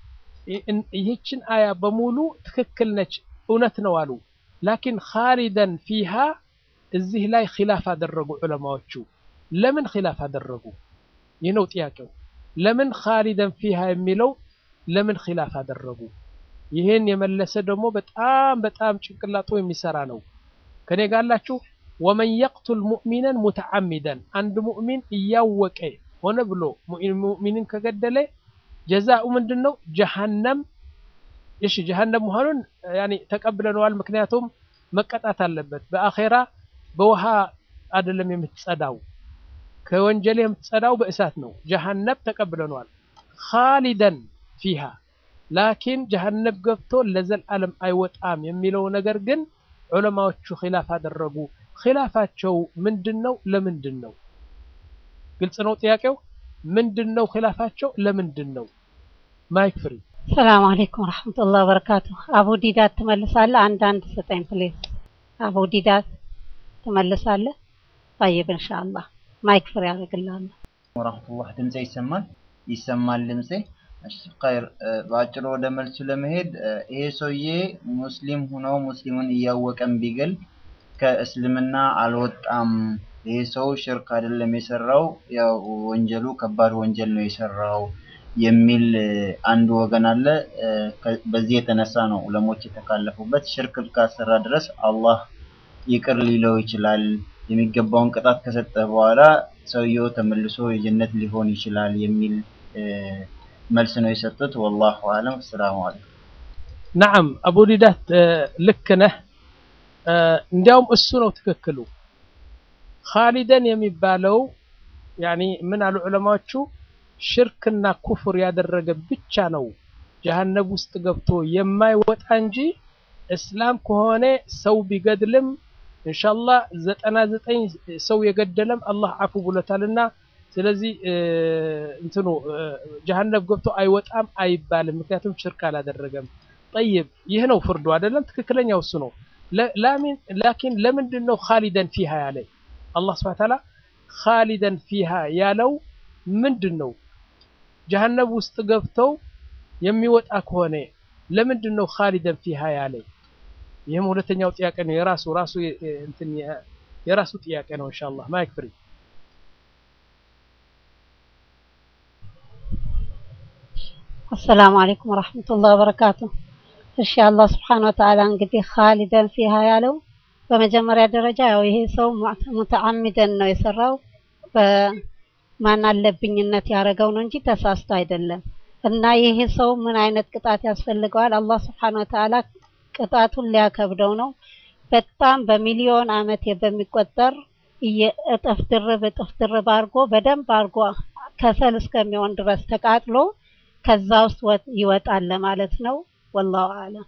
ይህችን አያ በሙሉ ትክክል ነች፣ እውነት ነው አሉ። ላኪን ኻሊደን ፊሃ እዚህ ላይ ኺላፍ አደረጉ ዑለማዎቹ። ለምን ኺላፍ አደረጉ? ይህ ነው ጥያቄው። ለምን ኻሊደን ፊሃ የሚለው ለምን ኺላፍ አደረጉ? ይህን የመለሰ ደግሞ በጣም በጣም ጭንቅላጡ የሚሰራ ነው። ከኔ ጋላችሁ ወመን የቅቱል ሙእሚነን ሙተዓሚደን አንድ ሙእሚን እያወቀ ሆነ ብሎ ሙእሚንን ከገደለ ጀዛኡ ምንድን ነው? ጀሃነም። እሺ ጀሃነም መሆኑን ያኔ ተቀብለነዋል። ምክንያቱም መቀጣት አለበት። በአኼራ በውሃ አይደለም የምትጸዳው፣ ከወንጀል የምትጸዳው በእሳት ነው። ጀሃነም ተቀብለነዋል። ኻሊደን ፊሃ ላኪን ጀሃነም ገብቶ ለዘላለም አይወጣም የሚለው ነገር ግን ዑለማዎቹ ኺላፍ አደረጉ። ኺላፋቸው ምንድን ነው? ለምንድን ነው? ግልጽ ነው ጥያቄው። ምንድን ነው ኺላፋቸው? ለምንድን ነው? ማይክ ፍሪ። ሰላም አለይኩም ወራህመቱላሂ ወበረካቱ። አቡ ዲዳት ትመልሳለህ? አንዳንድ ስጠኝ ፕሌስ። አቡ ዲዳት ትመልሳለህ? ጠይብ ኢንሻአላህ ማይክ ፍሪ አደርግልሃለሁ። ወራህመቱላህ ድምጼ ይሰማል? ይሰማል ድምጼ? እሺ ኸይር። በአጭሩ ወደ መልሱ ለመሄድ ይሄ ሰውዬ ሙስሊም ሆኖ ሙስሊሙን እያወቀም ቢገል ከእስልምና አልወጣም። ይሄ ሰው ሽርክ አይደለም የሰራው፣ ያው ወንጀሉ ከባድ ወንጀል ነው የሰራው የሚል አንድ ወገን አለ። በዚህ የተነሳ ነው ዑለሞች የተካለፉበት። ሽርክ እስካሰራ ድረስ አላህ ይቅር ሊለው ይችላል። የሚገባውን ቅጣት ከሰጠ በኋላ ሰውየው ተመልሶ የጀነት ሊሆን ይችላል የሚል መልስ ነው የሰጡት። ወላሁ አለም። ሰላሙ አለይኩም። ነዓም አቡ ዲዳት ልክ ነህ። እንዲያውም እሱ ነው ትክክሉ። ኻሊደን የሚባለው ያኒ ምን አሉ ዑለማዎቹ ሽርክና ኩፍር ያደረገ ብቻ ነው ጀሀነም ውስጥ ገብቶ የማይወጣ እንጂ እስላም ከሆነ ሰው ቢገድልም ኢንሻአላህ ዘጠና ዘጠኝ ሰው የገደለም አላህ አፉ ብሎታልና ስለዚህ እንትኑ ጀሀነም ገብቶ አይወጣም አይባልም። ምክንያቱም ሽርክ አላደረገም። ጠይብ ይህ ነው ፍርዱ አይደለም? ትክክለኛው እሱ ነው። ላኪን ለምንድን ነው ኻሊደን ፊሃ ያለ አላህ ሱብሓነሁ ወተዓላ ኻሊደን ፊሃ ያለው ምንድን ነው? ጀሀነም ውስጥ ገብተው የሚወጣ ከሆነ ለምንድን ነው ኻሊደን ፊሃ ያለ? ይህም ሁለተኛው ጥያቄ ነው። የራሱ ራሱ እንትን የራሱ ጥያቄ ነው። ኢንሻአላህ ማይክ ፍሪ አሰላሙ አለይኩም ወራህመቱላሂ ወበረካቱ። እሺ አላህ ስብሐነ ወተዓላ እንግዲህ ኻሊደን ፊሃ ያለው በመጀመሪያ ደረጃ ያው ይሄ ሰው ሙተዓሚደን ነው የሰራው በማን አለብኝነት ያደረገው ነው እንጂ ተሳስቶ አይደለም። እና ይሄ ሰው ምን አይነት ቅጣት ያስፈልገዋል? አላህ ስብሐነ ወተዓላ ቅጣቱን ሊያከብደው ነው። በጣም በሚሊዮን አመት በሚቆጠር እጥፍ ድርብ እጥፍ ድርብ አድርጎ በደንብ አድርጎ ከሰል እስከሚሆን ድረስ ተቃጥሎ ከዛ ውስጥ ይወጣል ለማለት ነው። ወላሁ አለም።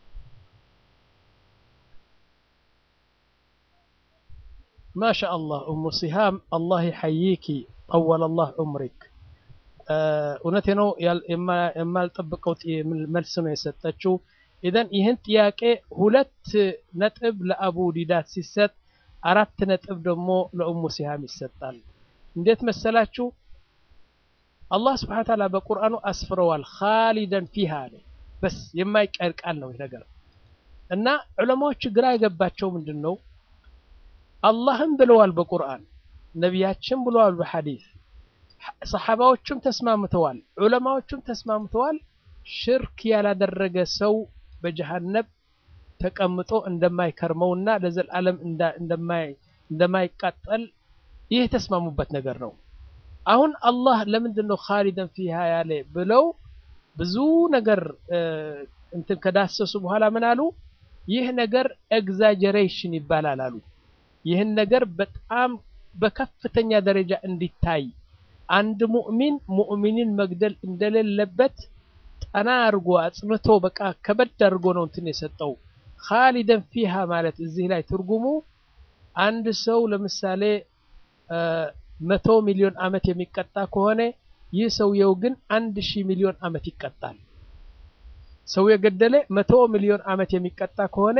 ማሻ አላህ ኡሙ ሲሃም አላህ ይሐይኪ ጠወለ አላህ ዑምሪክ። እውነቴ ነው፣ የማልጠብቀው መልስ ነው የሰጠችው። ኢዘን ይህን ጥያቄ ሁለት ነጥብ ለአቡ ዲዳት ሲሰጥ አራት ነጥብ ደግሞ ለኡሙ ሲሃም ይሰጣል። እንዴት መሰላችሁ? አላህ ስብሐነ ወተዓላ በቁርአኑ አስፍረዋል። ኻሊደን ፊሃ አለ። በስ የማይቀር ቃል ነው ይህ ነገር እና ዑለማዎች ግራ የገባቸው ምንድን ነው? አላህም ብለዋል በቁርአን ነቢያችን ብለዋል በሐዲስ ሰሓባዎቹም ተስማምተዋል፣ ዑለማዎቹም ተስማምተዋል። ሽርክ ያላደረገ ሰው በጀሃነብ ተቀምጦ እንደማይከርመውና ለዘላለም እንደማይቃጠል ይህ የተስማሙበት ነገር ነው። አሁን አላህ ለምንድን ነው ኻሊደን ፊሃ ያለ ብለው ብዙ ነገር እንትን ከዳሰሱ በኋላ ምን አሉ? ይህ ነገር ኤግዛጀሬሽን ይባላል አሉ። ይህን ነገር በጣም በከፍተኛ ደረጃ እንዲታይ አንድ ሙእሚን ሙእሚንን መግደል እንደሌለበት ጠና አድርጎ አጽንቶ በቃ ከበድ አድርጎ ነው እንትን የሰጠው። ኻሊደን ፊሃ ማለት እዚህ ላይ ትርጉሙ አንድ ሰው ለምሳሌ መቶ ሚሊዮን አመት የሚቀጣ ከሆነ ይህ ሰውየው ግን አንድ ሺህ ሚሊዮን አመት ይቀጣል። ሰው የገደለ መቶ ሚሊዮን አመት የሚቀጣ ከሆነ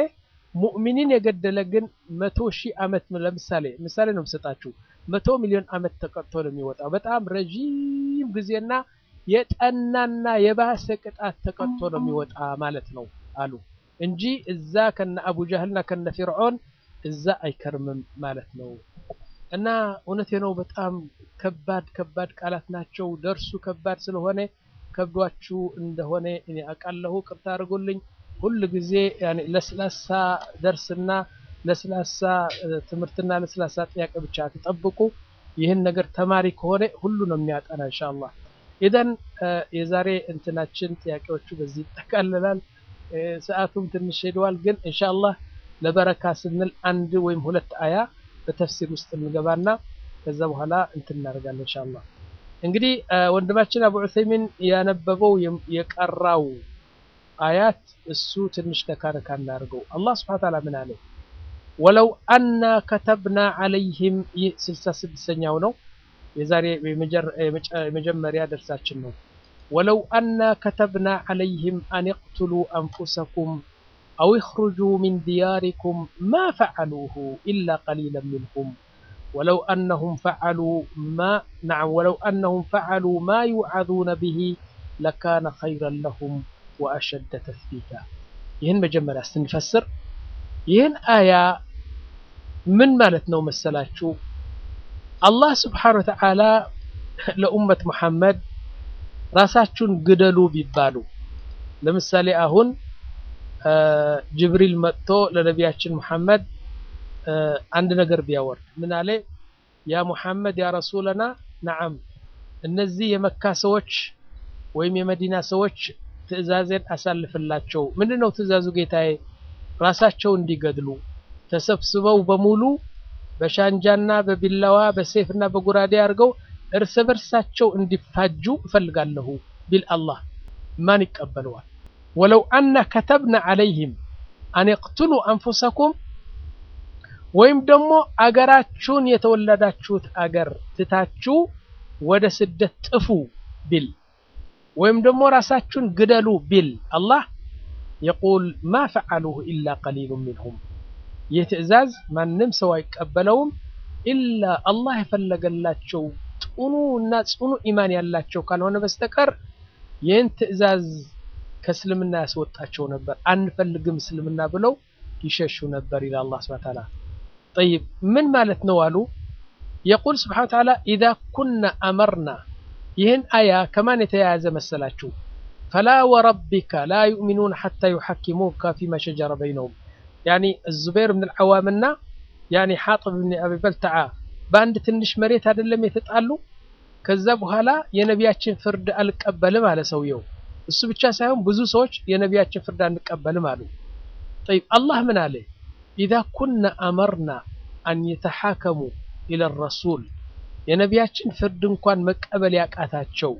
ሙእሚኒን የገደለ ግን መቶ ሺህ ዓመት ለምሳሌ ምሳሌ ነው የምሰጣችሁ መቶ ሚሊዮን ዓመት ተቀጥቶ ነው የሚወጣው። በጣም ረዥም ጊዜና የጠናና የባሰ ቅጣት ተቀጥቶ ነው የሚወጣ ማለት ነው አሉ እንጂ እዛ ከነ አቡ ጃህልና ከነ ፊርዖን እዛ አይከርምም ማለት ነው። እና እውነቴ ነው። በጣም ከባድ ከባድ ቃላት ናቸው። ደርሱ ከባድ ስለሆነ ከብዷችሁ እንደሆነ እኔ አውቃለሁ። ቅርታ አድርጉልኝ። ሁል ጊዜ ያኔ ለስላሳ ደርስና ለስላሳ ትምህርትና ለስላሳ ጥያቄ ብቻ አትጠብቁ። ይህን ነገር ተማሪ ከሆነ ሁሉ ነው የሚያጠና ኢንሻአላህ። ኢዘን የዛሬ እንትናችን ጥያቄዎቹ በዚህ ይጠቃልላል። ሰዓቱም ትንሽ ሄደዋል፣ ግን ኢንሻአላህ ለበረካ ስንል አንድ ወይም ሁለት አያ በተፍሲር ውስጥ እንገባና ከዛ በኋላ እንትን እናደርጋለን ኢንሻአላህ። እንግዲህ ወንድማችን አቡ ዑሰይሚን ያነበበው የቀራው አያት እሱ ትንሽ ነካነካ እናድርገው። አላህ ስብሐ ወተዓላ ምን አለ? ወለው አና ከተብና ዐለይሂም ይህ ስልሳ ስድስተኛው ነው የዛሬ የመጀመሪያ ደርሳችን ነው። ወለው አና ከተብና ዐለይሂም አን ይቅቱሉ አንፉሰኩም አው ይኽሩጁ ሚን ዲያሪኩም ማ ፈዐሉሁ ኢላ ቀሊለን ሚንሁም ወለው አነሁም ፈዐሉ ማ ነዓም ወለው አነሁም ፈዐሉ ማ ዩዐዙነ ቢሂ ለካነ ኸይረን ለሁም ወአሸደ ተስቢታ። ይህን መጀመሪያ ስንፈስር ይህን አያ ምን ማለት ነው መሰላችሁ? አላህ ስብሓነሁ ወተዓላ ለኡመት መሐመድ ራሳችሁን ግደሉ ቢባሉ ለምሳሌ አሁን ጅብሪል መጥቶ ለነቢያችን መሐመድ አንድ ነገር ቢያወርድ ምን አለ? ያ ሙሐመድ ያ ረሱለና ነዓም እነዚህ የመካ ሰዎች ወይም የመዲና ሰዎች ትዕዛዜን አሳልፍላቸው። ምንድን ነው ትዕዛዙ ጌታዬ? ራሳቸው እንዲገድሉ ተሰብስበው በሙሉ በሻንጃና በቢላዋ በሴፍና በጉራዴ አድርገው እርስ በርሳቸው እንዲፋጁ እፈልጋለሁ ቢል አላህ ማን ይቀበለዋል? ወለው አና ከተብና ዐለይህም አን የቅትሉ አንፉሰኩም ወይም ደግሞ አገራችሁን የተወለዳችሁት አገር ትታችሁ ወደ ስደት ጥፉ ቢል ወይም ደግሞ ራሳችሁን ግደሉ ቢል አላህ የቁል ማ ፈዐሉሁ ኢላ ቀሊሉ ሚንሁም ይህ ትዕዛዝ ማንም ሰው አይቀበለውም ኢላ አላህ የፈለገላቸው ጥኑ እና ጽኑ ኢማን ያላቸው ካልሆነ በስተቀር ይህን ትዕዛዝ ከእስልምና ያስወጣቸው ነበር። አንፈልግም እስልምና ብለው ይሸሹ ነበር ይላል አላህ ሱብሓነሁ ወተዓላ። ጠይብ ምን ማለት ነው አሉ? የቁል ሱብሓነሁ ወተዓላ ኢዛ ኩና አመርና ይህን አያ ከማን የተያያዘ መሰላችሁ? ፈላ ወረቢከ ላ ዩእሚኑን ሐታ ዩሐኪሙከ ፊማ ሸጀረ በይነሁም ያኒ ዙበይር ብን አልዓዋምና ያኒ ሓጥብ ብን አቢ በልተዓ በአንድ ትንሽ መሬት አይደለም የተጣሉ። ከዛ በኋላ የነቢያችን ፍርድ አልቀበልም አለ ሰውየው። እሱ ብቻ ሳይሆን ብዙ ሰዎች የነቢያችን ፍርድ አንቀበልም አሉ። ጠይብ አላህ ምን አለ? ኢዛ ኩና አመርና አን የተሓከሙ ኢለ ረሱል የነቢያችን ፍርድ እንኳን መቀበል ያቃታቸው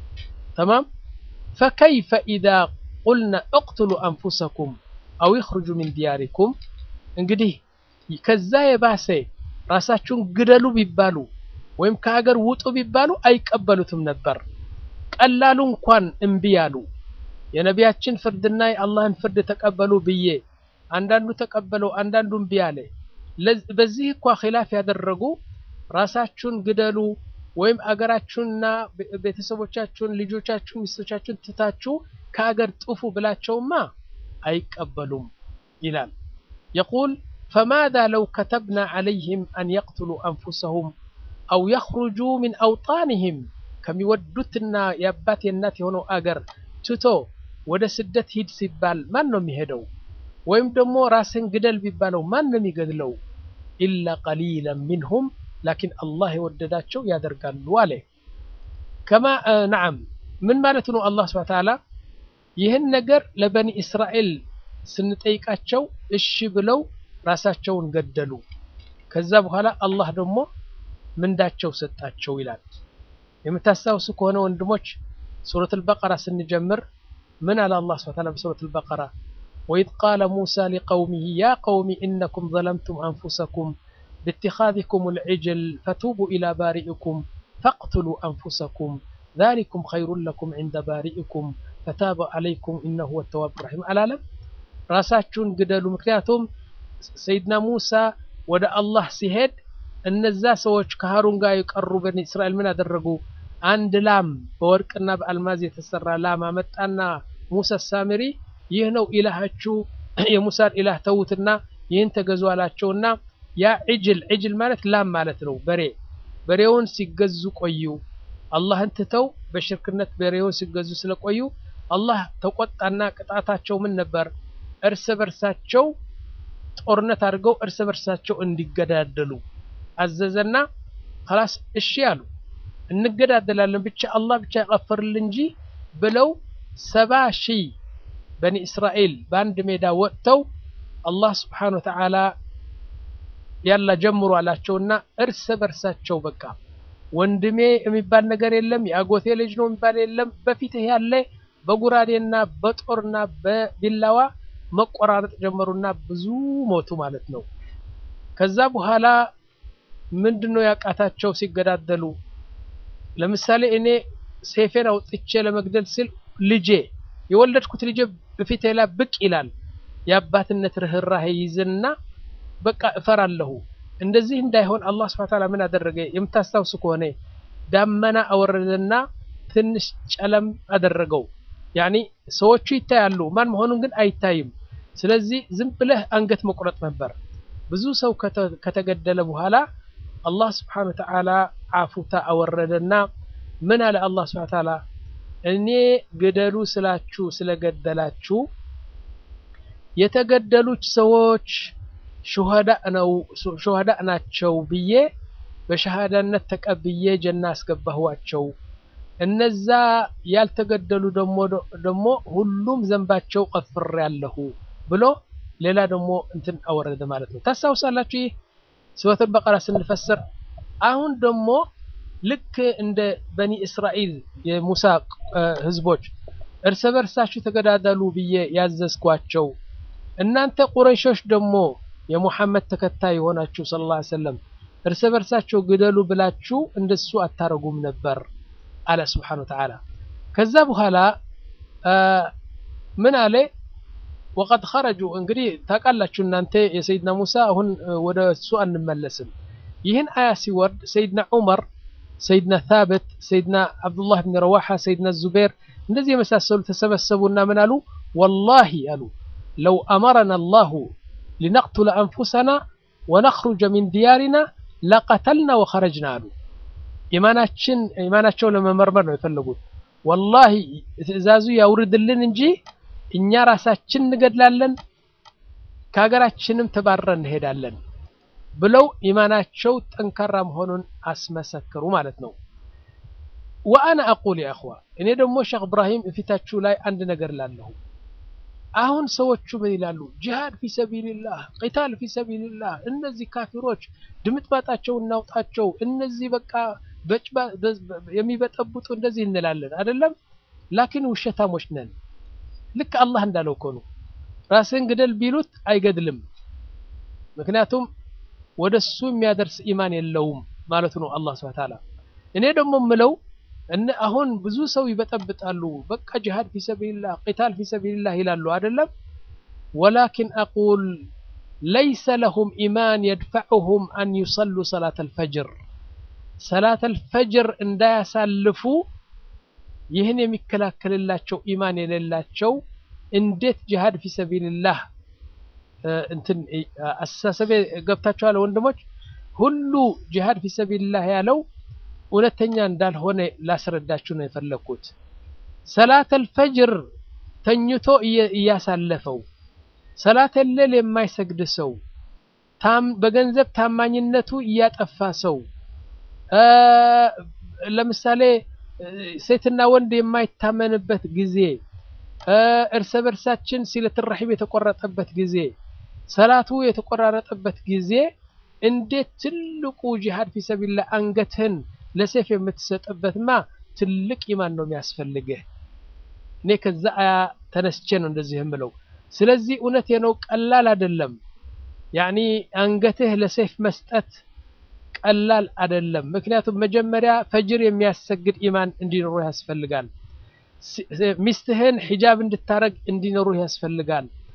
ተማም ፈከይፈ ኢዛ ቁልና እቅትሉ አንፉሰኩም አው ይኽርጁ ሚን ዲያሪኩም እንግዲህ ከዛ የባሰ ራሳችሁን ግደሉ ቢባሉ ወይም ከሀገር ውጡ ቢባሉ አይቀበሉትም ነበር። ቀላሉ እንኳን እምቢ ያሉ የነቢያችን ፍርድና የአላህን ፍርድ ተቀበሉ ብዬ አንዳንዱ ተቀበለው፣ አንዳንዱ እምቢ አለ። በዚህ እኳ ኺላፍ ያደረጉ ራሳችሁን ግደሉ ወይም አገራችሁንና ቤተሰቦቻችሁን፣ ልጆቻችሁን፣ ሚስቶቻችሁን ትታችሁ ከአገር ጥፉ ብላቸውማ አይቀበሉም ይላል። የቁል ፈማዛ ለው ከተብና ዐለይህም አን የቅትሉ አንፉሰሁም አው የኽሩጁ ሚን አውጣንህም ከሚወዱትና የአባት የእናት የሆነው አገር ትቶ ወደ ስደት ሂድ ሲባል ማን ነው የሚሄደው? ወይም ደግሞ ራስን ግደል ቢባለው ማን ነው የሚገድለው? ኢላ ቀሊለን ሚንሁም ላኪን አላህ የወደዳቸው ያደርጋሉ አለ። ከማ ነዓም ምን ማለት ነው? አላህ ሱብሓነሁ ወተዓላ ይህን ነገር ለበኒ እስራኤል ስንጠይቃቸው እሺ ብለው ራሳቸውን ገደሉ። ከዛ በኋላ አላህ ደግሞ ምንዳቸው ሰጣቸው ይላል። የምታስታውሱ ከሆነ ወንድሞች ሱረት አልበቀራ ስንጀምር ምን አለ አላህ ሱብሓነሁ ወተዓላ በሱረት አልበቀራ ወኢዝ ቃለ ሙሳ ሊቀውሚሂ ያ ቀውሚ ኢነኩም ዘለምቱም አንፉሰኩም باتخاذكم العجل فتوبوا إلى بارئكم فاقتلوا أنفسكم ذلكم خير لكم عند بارئكم فتاب عليكم إنه هو التواب الرحيم አላለም ራሳችሁን ግደሉ ምክንያቱም ሰይድና ሙሳ ወደ አላህ ሲሄድ እነዛ ሰዎች ከሃሩን ጋር የቀሩ በኒ እስራኤል ምን አደረጉ? አንድ ላም በወርቅና በአልማዝ የተሰራ ላም አመጣና ሙሳ ሳምሪ ይህ ነው ኢላሃችሁ፣ የሙሳን ኢላህ ተዉትና ይህን ተገዙ አላቸውና ያ ዕጅል ዕጅል ማለት ላም ማለት ነው፣ በሬ በሬውን ሲገዙ ቆዩ። አላህን ትተው በሽርክነት በሬውን ሲገዙ ስለቆዩ አላህ ተቆጣና ቅጣታቸው ምን ነበር? እርስ በርሳቸው ጦርነት አድርገው እርስ በርሳቸው እንዲገዳደሉ አዘዘና خلاص እሺ አሉ። እንገዳደላለን ብቻ አላህ ብቻ ይቀፍርልን እንጂ ብለው ሰባ ሺህ በኒ እስራኤል በአንድ ሜዳ ወጥተው አላህ ስብሓነ ወተዓላ ያላ ጀምሩ አላቸውና እርስ በርሳቸው በቃ ወንድሜ የሚባል ነገር የለም፣ የአጎቴ ልጅ ነው የሚባል የለም። በፊትህ ያለ በጉራዴና በጦርና በቢላዋ መቆራረጥ ጀመሩና ብዙ ሞቱ ማለት ነው። ከዛ በኋላ ምንድነው ያቃታቸው ሲገዳደሉ? ለምሳሌ እኔ ሴፌን አውጥቼ ለመግደል ስል ልጄ የወለድኩት ልጄ በፊቴ ላይ ብቅ ይላል። የአባትነት ርህራሄ ይዝና በቃ እፈራለሁ። እንደዚህ እንዳይሆን አላህ ስብሐ ወተዓላ ምን አደረገ? የምታስታውሱ ከሆነ ዳመና አወረደና ትንሽ ጨለም አደረገው። ያኒ ሰዎቹ ይታያሉ፣ ማን መሆኑን ግን አይታይም። ስለዚህ ዝም ብለህ አንገት መቁረጥ ነበር። ብዙ ሰው ከተገደለ በኋላ አላህ ስብሐነ ወተዓላ አፉታ አወረደና ምን አለ አላህ ስብሐነ ወተዓላ እኔ ግደሉ ስላችሁ ስለገደላችሁ የተገደሉት ሰዎች ሹሃዳ ነው ሹሃዳ ናቸው ብዬ በሸሃዳነት ተቀብዬ ጀና አስገባኋቸው። እነዛ ያልተገደሉ ደግሞ ደግሞ ሁሉም ዘንባቸው ቀፍሬያለሁ ብሎ ሌላ ደግሞ እንትን አወረደ ማለት ነው። ታስታውሳላችሁ? ይህ ሱረቱል በቀራ ስንፈስር አሁን ደግሞ ልክ እንደ በኒ እስራኤል የሙሳ ህዝቦች እርስ በርሳችሁ ተገዳደሉ ብዬ ያዘዝኳቸው እናንተ ቁረይሾች ደግሞ የሙሐመድ ተከታይ የሆናችሁ ሰለላሁ ዐለይሂ ወሰለም እርስ በርሳቸው ግደሉ ብላችሁ እንደሱ አታረጉም ነበር አለ ስብሓነሁ ወተዓላ። ከዛ በኋላ ምን አለ ወቀድ ኸረጁ እንግዲህ ታውቃላችሁ እናንተ የሰይድና ሙሳ አሁን ወደ እሱ አንመለስም። ይህን አያ ሲወርድ ሰይድና ዑመር፣ ሰይድና ታብት፣ ሰይድና አብዱላህ ብን ረዋሓ፣ ሰይድና ዙቤር እንደዚህ የመሳሰሉ ተሰበሰቡና ምን አሉ? ወላሂ አሉ ለው አመረና አላሁ ሊነቅቱለ አንፉሰና ወነኽሩጀ ሚን ዲያሪና ለቀተልና ወኸረጅና አሉ። ኢማናችን ኢማናቸውን ለመመርመር ነው የፈለጉት። ወላሂ ትዕዛዙ ያውርድልን እንጂ እኛ ራሳችን እንገድላለን ከሀገራችንም ተባረን እንሄዳለን ብለው ኢማናቸው ጠንካራ መሆኑን አስመሰክሩ ማለት ነው። ወአና አቁል ያ እኽዋ እኔ ደግሞ ሼክ እብራሂም እፊታችሁ ላይ አንድ ነገር ላለሁ አሁን ሰዎቹ ምን ይላሉ? ጂሃድ ፊ ሰቢልላህ፣ ቂታል ፊ ሰቢልላህ፣ እነዚህ ካፊሮች ድምጥማጣቸው እናውጣቸው፣ እነዚህ በቃ የሚበጠብጡ እንደዚህ እንላለን አይደለም። ላኪን ውሸታሞች ነን። ልክ አላህ እንዳለው እኮ ነው። ራስህን ግደል ቢሉት አይገድልም። ምክንያቱም ወደሱ የሚያደርስ ኢማን የለውም ማለቱ ነው አላህ ሱብሓነሁ ወተዓላ። እኔ ደግሞ ምለው እነ አሁን ብዙ ሰው ይበጠብጣሉ። በቃ ጂሃድ ፊ ሰቢልላህ ቂታል ፊ ሰቢልላህ ይላሉ አይደለም። ወላኪን አቁል ለይሰ ለሁም ኢማን የድፈዑሁም አን ዩሰሉ ሰላተል ፈጅር ሰላተል ፈጅር እንዳያሳልፉ ይህን የሚከላከልላቸው ኢማን የሌላቸው እንዴት ጂሃድ ፊ ሰቢልላህ እንትን አስተሳሰቤ ገብታችኋል ወንድሞች? ሁሉ ጂሃድ ፊ ሰቢልላህ ያለው እውነተኛ እንዳልሆነ ላስረዳችሁ ነው የፈለግኩት። ሰላተል ፈጅር ተኝቶ እያሳለፈው ሰላተል ሌል የማይሰግድ ሰው በገንዘብ ታማኝነቱ እያጠፋ ሰው ለምሳሌ ሴትና ወንድ የማይታመንበት ጊዜ እርስ በርሳችን ሲለቱር ረሒም የተቆረጠበት ጊዜ ሰላቱ የተቆራረጠበት ጊዜ እንዴት ትልቁ ጂሃድ ፊ ሰቢልላህ አንገትህን ለሴፍ የምትሰጥበትማ ትልቅ ኢማን ነው የሚያስፈልግህ። እኔ ከዛ አያ ተነስቼ ነው እንደዚህ የምለው። ስለዚህ እውነቴ ነው፣ ቀላል አይደለም። ያኒ አንገትህ ለሴፍ መስጠት ቀላል አይደለም። ምክንያቱም መጀመሪያ ፈጅር የሚያሰግድ ኢማን እንዲኖሩ ያስፈልጋል። ሚስትህን ሒጃብ እንድታረግ እንዲኖሩ ያስፈልጋል።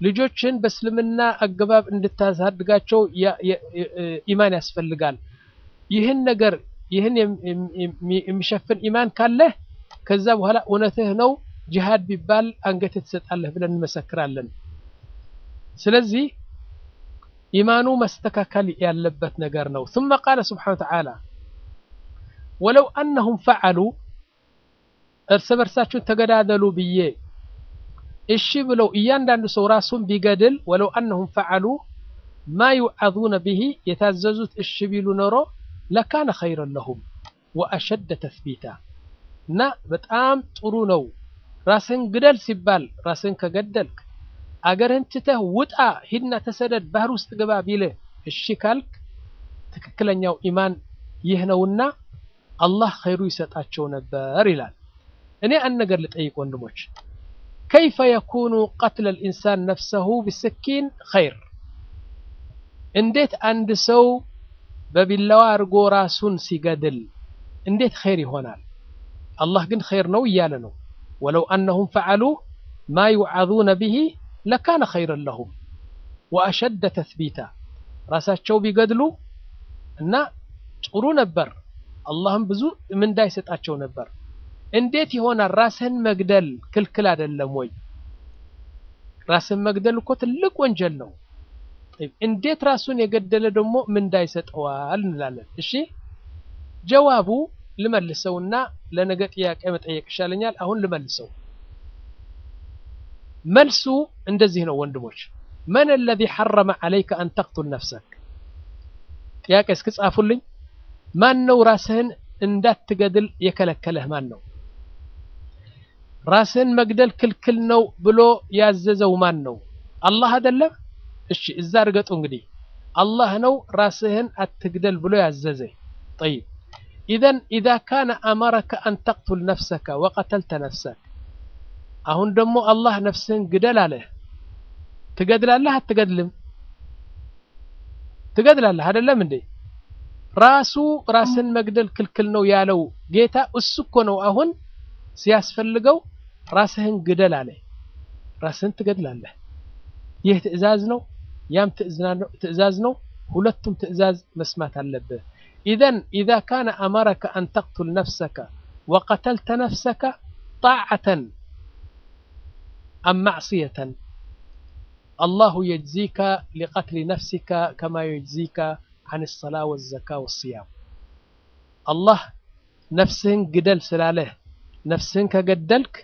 ልጆችን በእስልምና አገባብ እንድታሳድጋቸው ኢማን ያስፈልጋል። ይህን ነገር ይህን የሚሸፍን ኢማን ካለህ ከዛ በኋላ እውነትህ ነው ጂሃድ ቢባል አንገትህ ትሰጣለህ ብለን እንመሰክራለን። ስለዚህ ኢማኑ መስተካከል ያለበት ነገር ነው። ثم قال سبحانه وتعالى ولو أنهم فعلوا እርስ በርሳችሁን ተገዳደሉ ብዬ እሺ ብለው እያንዳንዱ ሰው ራሱን ቢገድል ወለው አነሁም ፈዓሉ ማ ዩዓዙነ ብሂ የታዘዙት እሺ ቢሉ ኖሮ ለካነ ኸይረን ለሁም ወአሸደ ተስቢታ እና በጣም ጥሩ ነው። ራስን ግደል ሲባል ራስን ከገደልክ አገርህን ትተህ ውጣ፣ ሂድና ተሰደድ፣ ባህር ውስጥ ግባ ቢልህ እሺ ካልክ ትክክለኛው ኢማን ይህ ነውና አላህ ኸይሩ ይሰጣቸው ነበር ይላል። እኔ አንድ ነገር ልጠይቅ ወንድሞች፣ ከይፈ የኩኑ ቀትለ ልኢንሳን ነፍሰሁ ቢስኪን ኸይር? እንዴት አንድ ሰው በቢላዋ አድርጎ ራሱን ሲገድል እንዴት ኸይር ይሆናል? አላህ ግን ኸይር ነው እያለ ነው። ወለው አነሁም ፈዓሉ ማ ዩዓዙነ ብሂ ለካነ ኸይረን ለሁም ወአሸደ ተስቢታ ራሳቸው ቢገድሉ እና ጥሩ ነበር፣ አላህም ብዙ ምንዳ ይሰጣቸው ነበር። እንዴት ይሆናል? ራስህን መግደል ክልክል አይደለም ወይ? ራስን መግደል እኮ ትልቅ ወንጀል ነው። እንዴት ራሱን የገደለ ደግሞ ምንዳ ይሰጠዋል እንላለን። እሺ ጀዋቡ ልመልሰውና ለነገ ጥያቄ መጠየቅ ይሻለኛል። አሁን ልመልሰው። መልሱ እንደዚህ ነው ወንድሞች። መን አለዚ ሐረመ ዐለይከ አን ተቅቱል ነፍሰክ? ጥያቄ እስኪ ጻፉልኝ። ማን ነው ራስህን እንዳትገድል የከለከለህ ማን ነው? ራስህን መግደል ክልክል ነው ብሎ ያዘዘው ማን ነው? አላህ አይደለም? እሺ እዛ እርገጡ እንግዲህ አላህ ነው ራስህን አትግደል ብሎ ያዘዘ። ጠይብ ኢዘን ኢዛ ካነ አመረከ አን ተቅቱል ነፍሰከ ወቀተልተ ነፍሰክ አሁን ደግሞ አላህ ነፍስህን ግደል አለህ። ትገድላለህ አትገድልም? ትገድላለህ አይደለም እንዴ? ራሱ ራስን መግደል ክልክል ነው ያለው ጌታ እሱ እኮ ነው አሁን ሲያስፈልገው ራስህን ግደል አለ። ራስህን ትገድላለህ። ይህ ትዕዛዝ ነው፣ ያም ትዕዛዝ ነው። ሁለቱም ትዕዛዝ መስማት አለብህ። ኢዘን ኢዛ ካነ አመረከ አን ተቅቱል ነፍሰከ ወቀተልተ ነፍሰከ ጣዓተን አም ማዕስየተን አላሁ የጅዚከ ሊቀትሊ ነፍሲከ ከማ የጅዚከ አን ሰላ ወዘካ ወስያም አላህ ነፍስህን ግደል ስላለህ ነፍስህን ከገደልክ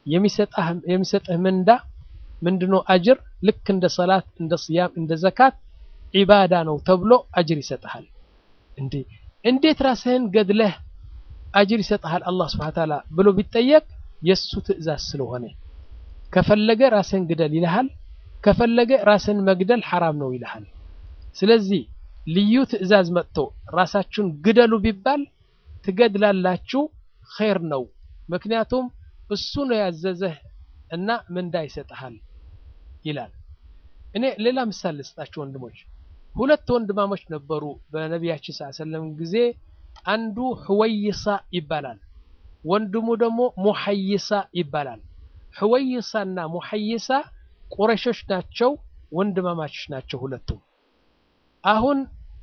የሚሰጥህ ምንዳ ምንድነው? አጅር ልክ እንደ ሰላት፣ እንደ ስያም፣ እንደ ዘካት ዒባዳ ነው ተብሎ አጅር ይሰጥሃል። እንዴ እንዴት ራስህን ገድለህ አጅር ይሰጥሃል አላህ ስብሐ ተዓላ ብሎ ቢጠየቅ የእሱ ትዕዛዝ ስለሆነ ከፈለገ ራስህን ግደል ይልሃል፣ ከፈለገ ራስህን መግደል ሐራም ነው ይልሃል። ስለዚህ ልዩ ትዕዛዝ መጥቶ ራሳችሁን ግደሉ ቢባል ትገድላላችሁ፣ ኸይር ነው። ምክንያቱም እሱ ነው ያዘዘህ እና ምንዳ ይሰጥሃል ይላል። እኔ ሌላ ምሳሌ ልስጣችሁ ወንድሞች። ሁለት ወንድማሞች ነበሩ በነቢያችን ሰለላሁ ዐለይሂ ወሰለም ጊዜ። አንዱ ሕወይሳ ይባላል፣ ወንድሙ ደግሞ ሙሐይሳ ይባላል። ሕወይሳና ሙሐይሳ ቁረሾች ናቸው፣ ወንድማማቾች ናቸው ሁለቱም። አሁን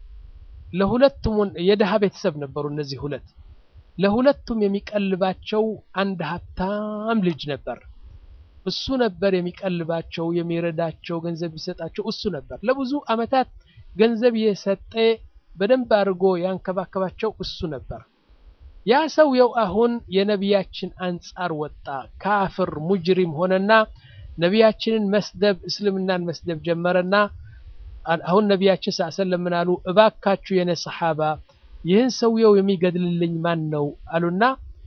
ለሁለቱም የድሃ ቤተሰብ ነበሩ እነዚህ ሁለት። ለሁለቱም የሚቀልባቸው አንድ ሀብታም ልጅ ነበር። እሱ ነበር የሚቀልባቸው፣ የሚረዳቸው፣ ገንዘብ ቢሰጣቸው እሱ ነበር። ለብዙ ዓመታት ገንዘብ የሰጠ በደንብ አድርጎ ያንከባከባቸው እሱ ነበር። ያ ሰውየው አሁን የነቢያችን አንጻር ወጣ፣ ካፍር ሙጅሪም ሆነና ነቢያችንን መስደብ፣ እስልምናን መስደብ ጀመረና አሁን ነቢያችን ሰለላሁ ምን አሉ? እባካችሁ የኔ ሰሓባ ይህን ሰውየው የሚገድልልኝ ማን ነው አሉና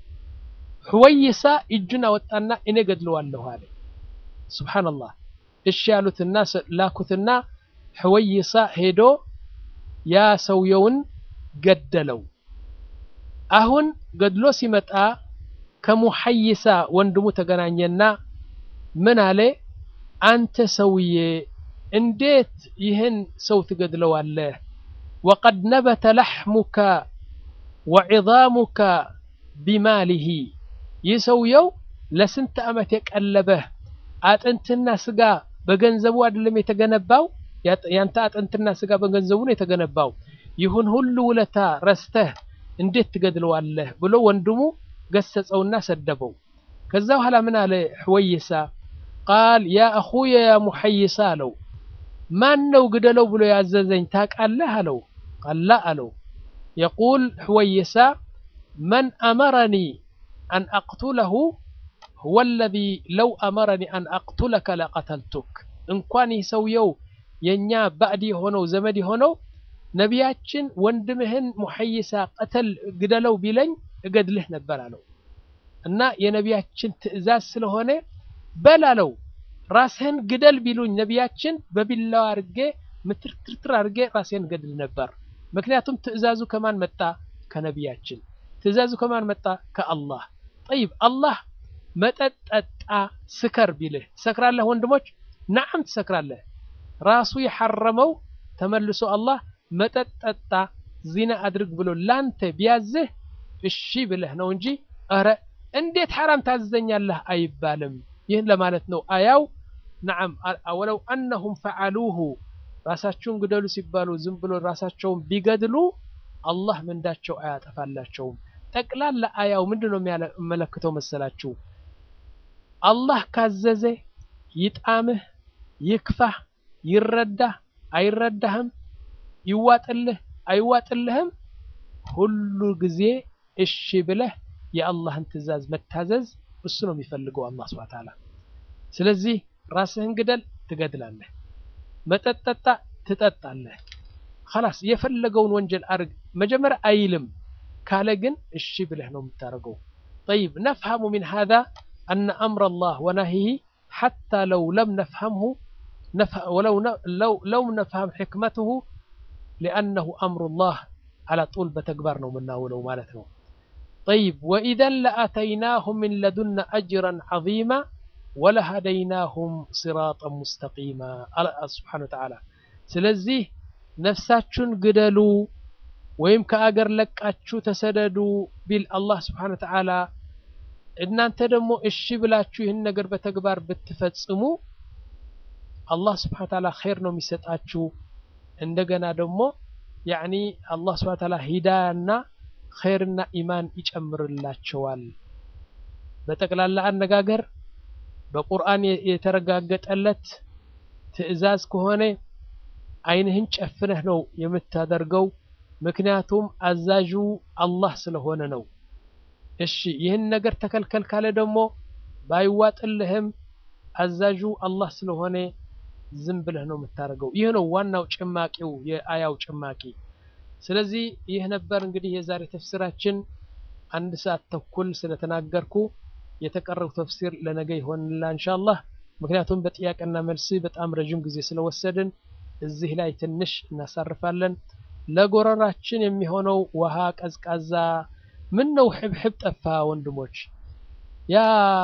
ሕወይሳ እጁን አወጣና እኔ ገድለዋለሁ አለ። ሱብሓነላህ። እሺ ያሉትና ላኩትና ሕወይሳ ሄዶ ያ ሰውየውን ገደለው። አሁን ገድሎ ሲመጣ ከሙሐይሳ ወንድሙ ተገናኘና ምን አለ? አንተ ሰውዬ እንዴት ይህን ሰው ትገድለዋለህ? ወቀድ ነበተ ለሕሙከ ወዒዛሙከ ቢማሊሂ ይህ ሰውየው ለስንት ዓመት የቀለበህ አጥንትና ስጋ በገንዘቡ አይደለም የተገነባው ያንተ አጥንትና ስጋ በገንዘቡ ነው የተገነባው ይሁን ሁሉ ውለታ ረስተህ እንዴት ትገድለዋለህ ብሎ ወንድሙ ገሰጸውና ሰደበው ከዛ በኋላ ምን አለ ሕወይሳ ቃል ያ አኹየ ያ ሙሐይሳ አለው ማን ነው ግደለው ብሎ ያዘዘኝ ታውቃለህ አለው ቃል ላ አለው የቁል ሕወይሳ መን አመረኒ አን አቅቱለሁ ሁወ ለዚ ለው አመረኒ አን አቅቱለከ ለቀተልቱክ እንኳን ይህ ሰውየው የእኛ ባዕድ የሆነው ዘመድ የሆነው ነቢያችን ወንድምህን ሙሐይሳ ቀተል ግደለው ቢለኝ እገድልህ ነበር አለው እና የነቢያችን ትእዛዝ ስለሆነ በል አለው ራስህን ግደል ቢሉኝ ነቢያችን በቢላዋ አድርጌ ምትርትርትር አድርጌ ራሴን ገድል ነበር ምክንያቱም ትእዛዙ ከማን መጣ ከነቢያችን ትእዛዙ ከማን መጣ ከአላህ ጠይብ አላህ መጠጥ ጠጣ ስከር ቢልህ ትሰክራለህ ወንድሞች ናዓም ትሰክራለህ ራሱ የሐረመው ተመልሶ አላህ መጠጥ ጠጣ ዚና አድርግ ብሎ ላንተ ቢያዝህ እሺ ብለህ ነው እንጂ ኧረ እንዴት ሐራም ታዘኛለህ አይባልም ይህን ለማለት ነው አያው ነዓም ወለው አነሁም ፈዓሉሁ ራሳቸውን ግደሉ ሲባሉ ዝም ብሎ ራሳቸውን ቢገድሉ አላህ ምንዳቸው አያጠፋላቸውም ጠቅላላ አያው ምንድን ነው የሚያመለክተው መሰላችሁ አላህ ካዘዘ ይጣምህ ይክፋህ ይረዳህ አይረዳህም ይዋጥልህ አይዋጥልህም ሁሉ ጊዜ እሺ ብለህ የአላህን ትእዛዝ መታዘዝ እሱ ነው የሚፈልገው አላህ ስብሐ ተዓላ ስለዚህ ራስህን ግደል ትገድላለህ መጠጥ ጠጣ ትጠጣለህ خلاص የፈለገውን ወንጀል አርግ መጀመሪያ አይልም ካለ ግን እሺ ብለህ ነው የምታደርገው طيب نفهم من هذا أن أمر الله ونهيه حتى لو لم نفهمه نف... ولو ن... لو لو نفهم حكمته لأنه أمر الله على طول بتكبرنا منا ولو مالتنا طيب وإذا لأتيناهم من لدنا أجرا عظيما ولهديناهم صراطا مستقيما سبحانه وتعالى ስለዚህ ነፍሳችሁን ግደሉ ወይም ከአገር ለቃችሁ ተሰደዱ ቢል አላህ ስብሓን ወተዓላ እናንተ ደግሞ እሺ ብላችሁ ይህን ነገር በተግባር ብትፈጽሙ አላህ ስብሓን ወተዓላ ኸይር ነው የሚሰጣችሁ እንደገና ደግሞ ያዕኒ አላህ ስብሓን ወተዓላ ሂዳያና ኸይርና ኢማን ይጨምርላቸዋል በጠቅላላ አነጋገር በቁርአን የተረጋገጠለት ትዕዛዝ ከሆነ አይንህን ጨፍነህ ነው የምታደርገው ምክንያቱም አዛዡ አላህ ስለሆነ ነው እሺ ይህን ነገር ተከልከል ካለ ደግሞ ባይዋጥልህም አዛዡ አላህ ስለሆነ ዝም ብለህ ነው የምታደርገው ይህ ነው ዋናው ጭማቂው የአያው ጭማቂ ስለዚህ ይህ ነበር እንግዲህ የዛሬ ተፍሲራችን አንድ ሰዓት ተኩል ስለተናገርኩ የተቀረው ተፍሲር ለነገ ይሆንላ እንሻአላህ ምክንያቱም በጥያቄና መልስ በጣም ረዥም ጊዜ ስለወሰድን እዚህ ላይ ትንሽ እናሳርፋለን ለጎረራችን የሚሆነው ውሃ ቀዝቃዛ ምን ነው ሕብሕብ ጠፋ ወንድሞች ያ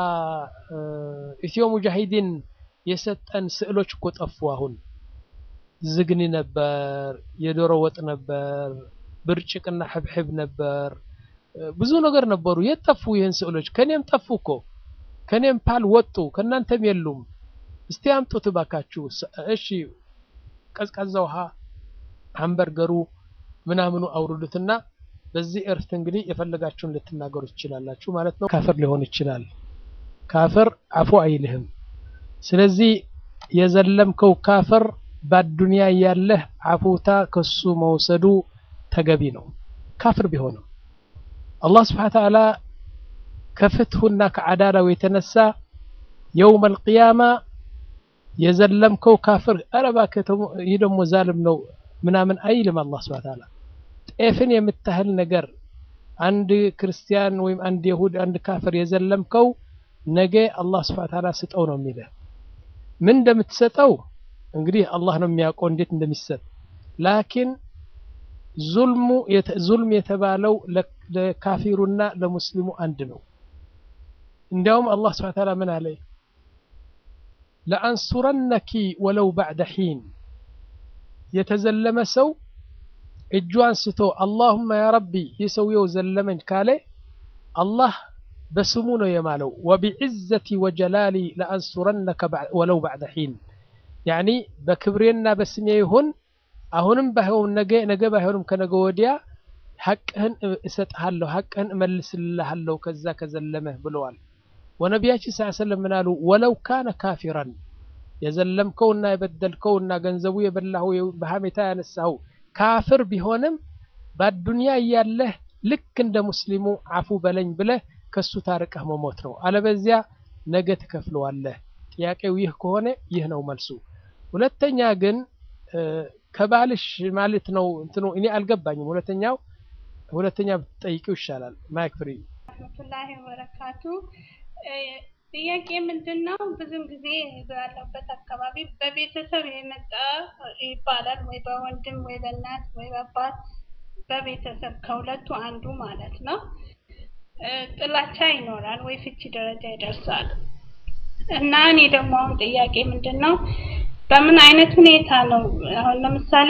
ኢትዮ ሙጃሂዲን የሰጠን ስዕሎች እኮ ጠፉ አሁን ዝግኒ ነበር የዶሮ ወጥ ነበር ብርጭቅና ሕብሕብ ነበር ብዙ ነገር ነበሩ የት ጠፉ ይህን ስዕሎች ከኔም ጠፉ እኮ ከኔም ፓል ወጡ ከእናንተም የሉም እስቲ አምጡት ባካችሁ እሺ ቀዝቃዛ ውሃ ሃምበርገሩ ምናምኑ አውርዱትና በዚህ እርፍት እንግዲህ የፈለጋችሁን ልትናገሩ ትችላላችሁ ማለት ነው ካፍር ሊሆን ይችላል ካፍር አፉ አይልህም ስለዚህ የዘለምከው ካፍር በአዱንያ ያለህ አፉታ ከሱ መውሰዱ ተገቢ ነው ካፍር ቢሆንም አላህ ስብሓን ተዓላ ከፍትሁና ከዓዳላው የተነሳ የውም አልቅያማ የዘለምከው ካፍር ኧረ እባክህ ይህ ደግሞ ዛልም ነው ምናምን አይልም አላህ ስብሐ ተዓላ ጤፍን የምታህል ነገር አንድ ክርስቲያን ወይም አንድ የሁድ አንድ ካፍር የዘለምከው ነገ አላህ ስብሐ ተዓላ ስጠው ነው የሚልህ ምን እንደምትሰጠው እንግዲህ አላህ ነው የሚያውቀው እንዴት እንደሚሰጥ ላኪን ዙልሙ ዙልም የተባለው ለካፊሩና ለሙስሊሙ አንድ ነው እንዲያውም አላህ ስብሐ ተዓላ ምን አለ ለአንሱረነኪ ወለው ባዕደ ሒን የተዘለመ ሰው እጁ አንስቶ አላሁመ ያ ረቢ ይህ ሰውየው ዘለመኝ ካለ አላህ በስሙ ነው የማለው ወቢዕዘቲ ወጀላሊ ለአንሱረነከ ወለው ባዕደ ሒን ያኒ በክብሬና በስሜ ይሁን አሁንም ባይሆን ነገ ነገ ባይሆንም ከነገ ወዲያ ሐቅህን እሰጥሃለሁ ሐቅህን እመልስልሃለሁ ከዛ ከዘለመህ ብለዋል። ወነቢያችን ስ ሰለም ምን አሉ? ወለው ካነ ካፊራን የዘለምከውና የበደልከውና ገንዘቡ የበላኸው በሐሜታ ያነሳኸው ካፍር ቢሆንም በአዱንያ እያለህ ልክ እንደ ሙስሊሙ አፉ በለኝ ብለህ ከሱ ታርቀህ መሞት ነው። አለበዚያ ነገ ትከፍለዋለህ። ጥያቄው ይህ ከሆነ ይህ ነው መልሱ። ሁለተኛ ግን ከባልሽ ማለት ነው እንትኑ እኔ አልገባኝም። ሁለተኛው ሁለተኛ ብትጠይቂው ይሻላል። ማይክ ፍሪ ረህመቱላሂ ወበረካቱ። ጥያቄ ምንድን ነው? ብዙም ጊዜ ባለበት አካባቢ በቤተሰብ የመጣ ይባላል፣ ወይ በወንድም ወይ በእናት ወይ በአባት በቤተሰብ ከሁለቱ አንዱ ማለት ነው። ጥላቻ ይኖራል ወይ ፍቺ ደረጃ ይደርሳል። እና እኔ ደግሞ አሁን ጥያቄ ምንድን ነው በምን አይነት ሁኔታ ነው አሁን ለምሳሌ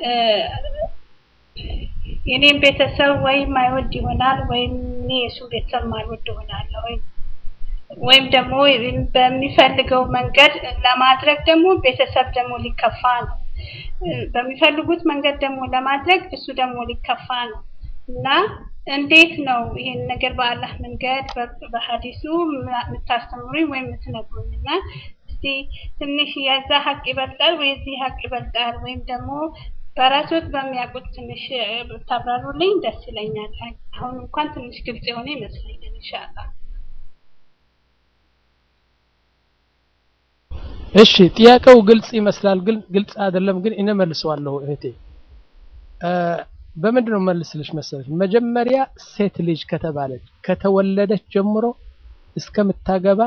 የኔም ቤተሰብ ወይም አይወድ ይሆናል ወይም እኔ የእሱን ቤተሰብ ማልወድ ይሆናለሁ ወይም ደግሞ በሚፈልገው መንገድ ለማድረግ ደግሞ ቤተሰብ ደግሞ ሊከፋ ነው። በሚፈልጉት መንገድ ደግሞ ለማድረግ እሱ ደግሞ ሊከፋ ነው እና እንዴት ነው ይሄን ነገር በአላህ መንገድ በሀዲሱ የምታስተምሩኝ ወይም የምትነግሩኝ እና እስቲ ትንሽ የዛ ሀቅ ይበልጣል ወይ የዚህ ሀቅ ይበልጣል ወይም ደግሞ በራሶት በሚያውቁት ትንሽ ብታብራሩልኝ ደስ ይለኛል። አሁን እንኳን ትንሽ ግልጽ የሆነ ይመስለኛል። ኢንሻአላህ። እሺ ጥያቄው ግልጽ ይመስላል፣ ግን ግልጽ አይደለም። ግን እኔ መልሰዋለሁ እህቴ። በምንድን ነው መልስልሽ መሰለሽ? መጀመሪያ ሴት ልጅ ከተባለች ከተወለደች ጀምሮ እስከምታገባ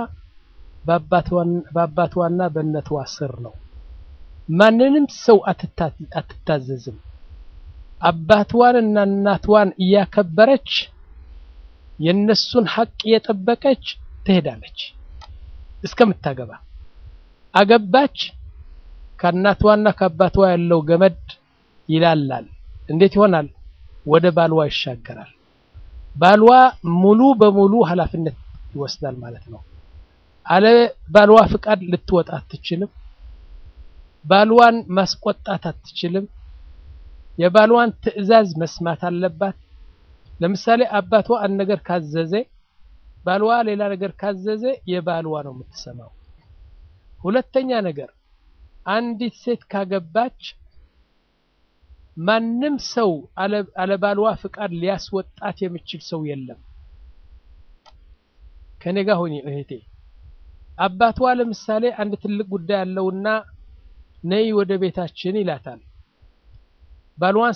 በአባቷና በእነቷ ስር ነው። ማንንም ሰው አትታዘዝም። አባትዋን እና እናትዋን እያከበረች የነሱን ሀቅ እየጠበቀች ትሄዳለች እስከምታገባ። አገባች፣ ከእናትዋና ከአባትዋ ያለው ገመድ ይላላል። እንዴት ይሆናል? ወደ ባልዋ ይሻገራል። ባልዋ ሙሉ በሙሉ ኃላፊነት ይወስዳል ማለት ነው። አለ ባልዋ ፍቃድ ልትወጣ አትችልም። ባልዋን ማስቆጣት አትችልም። የባልዋን ትዕዛዝ መስማት አለባት። ለምሳሌ አባቷ አንድ ነገር ካዘዘ ባልዋ ሌላ ነገር ካዘዘ የባልዋ ነው የምትሰማው። ሁለተኛ ነገር አንዲት ሴት ካገባች ማንም ሰው አለ ባልዋ ፍቃድ ሊያስወጣት የሚችል ሰው የለም። ከኔ ጋር ሆኚ እህቴ። አባቷ ለምሳሌ አንድ ትልቅ ጉዳይ ያለውና ነይ ወደ ቤታችን ይላታል። ባልዋን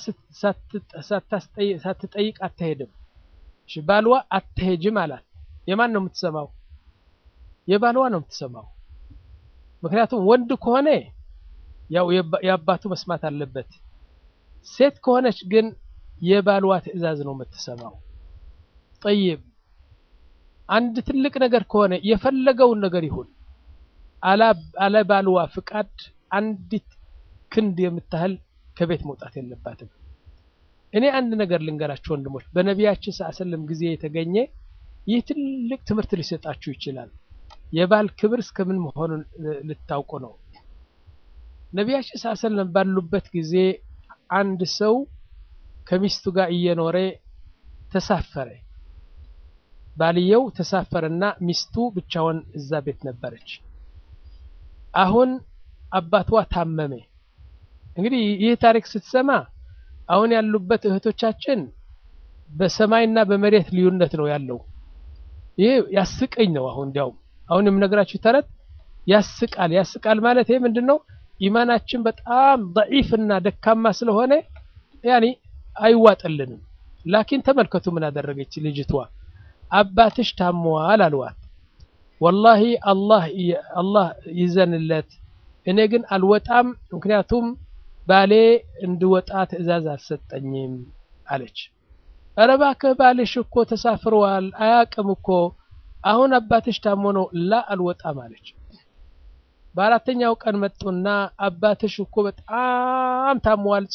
ሳትጠይቅ አትሄድም። እሺ ባልዋ አትሄጅም አላት። የማን ነው የምትሰማው? የባልዋ ነው የምትሰማው። ምክንያቱም ወንድ ከሆነ ያው የአባቱ መስማት አለበት። ሴት ከሆነች ግን የባልዋ ትዕዛዝ ነው የምትሰማው። ጠይብ አንድ ትልቅ ነገር ከሆነ የፈለገውን ነገር ይሁን አለ ባልዋ ፍቃድ አንዲት ክንድ የምታህል ከቤት መውጣት የለባትም። እኔ አንድ ነገር ልንገራችሁ ወንድሞች፣ በነቢያችን ሰለላሁ ጊዜ የተገኘ ይህ ትልቅ ትምህርት ሊሰጣችሁ ይችላል። የባል ክብር እስከምን መሆኑን ልታውቁ ነው። ነቢያችን ሰለላሁ ባሉበት ጊዜ አንድ ሰው ከሚስቱ ጋር እየኖረ ተሳፈረ። ባልየው ተሳፈረና ሚስቱ ብቻውን እዛ ቤት ነበረች። አሁን አባቷ ታመመ። እንግዲህ ይህ ታሪክ ስትሰማ አሁን ያሉበት እህቶቻችን በሰማይና በመሬት ልዩነት ነው ያለው። ይህ ያስቀኝ ነው። አሁን እንዲያውም አሁን የምነግራችሁ ተረት ያስቃል። ያስቃል ማለት ይሄ ምንድን ነው? ኢማናችን በጣም ደዒፍና ደካማ ስለሆነ ያኒ አይዋጥልንም። ላኪን ተመልከቱ ምን አደረገች ልጅቷ። አባትሽ ታሟል አልዋት። ወላሂ አላህ አላህ ይዘንለት፣ እኔ ግን አልወጣም፣ ምክንያቱም ባሌ እንድወጣ ትዕዛዝ አልሰጠኝም አለች። ኧረ እባክህ ባልሽ እኮ ተሳፍረዋል አያቅም እኮ አሁን አባትሽ ታሞ ነው። ላ አልወጣም አለች። በአራተኛው ቀን መጡና አባትሽ እኮ በጣም ታሟል፣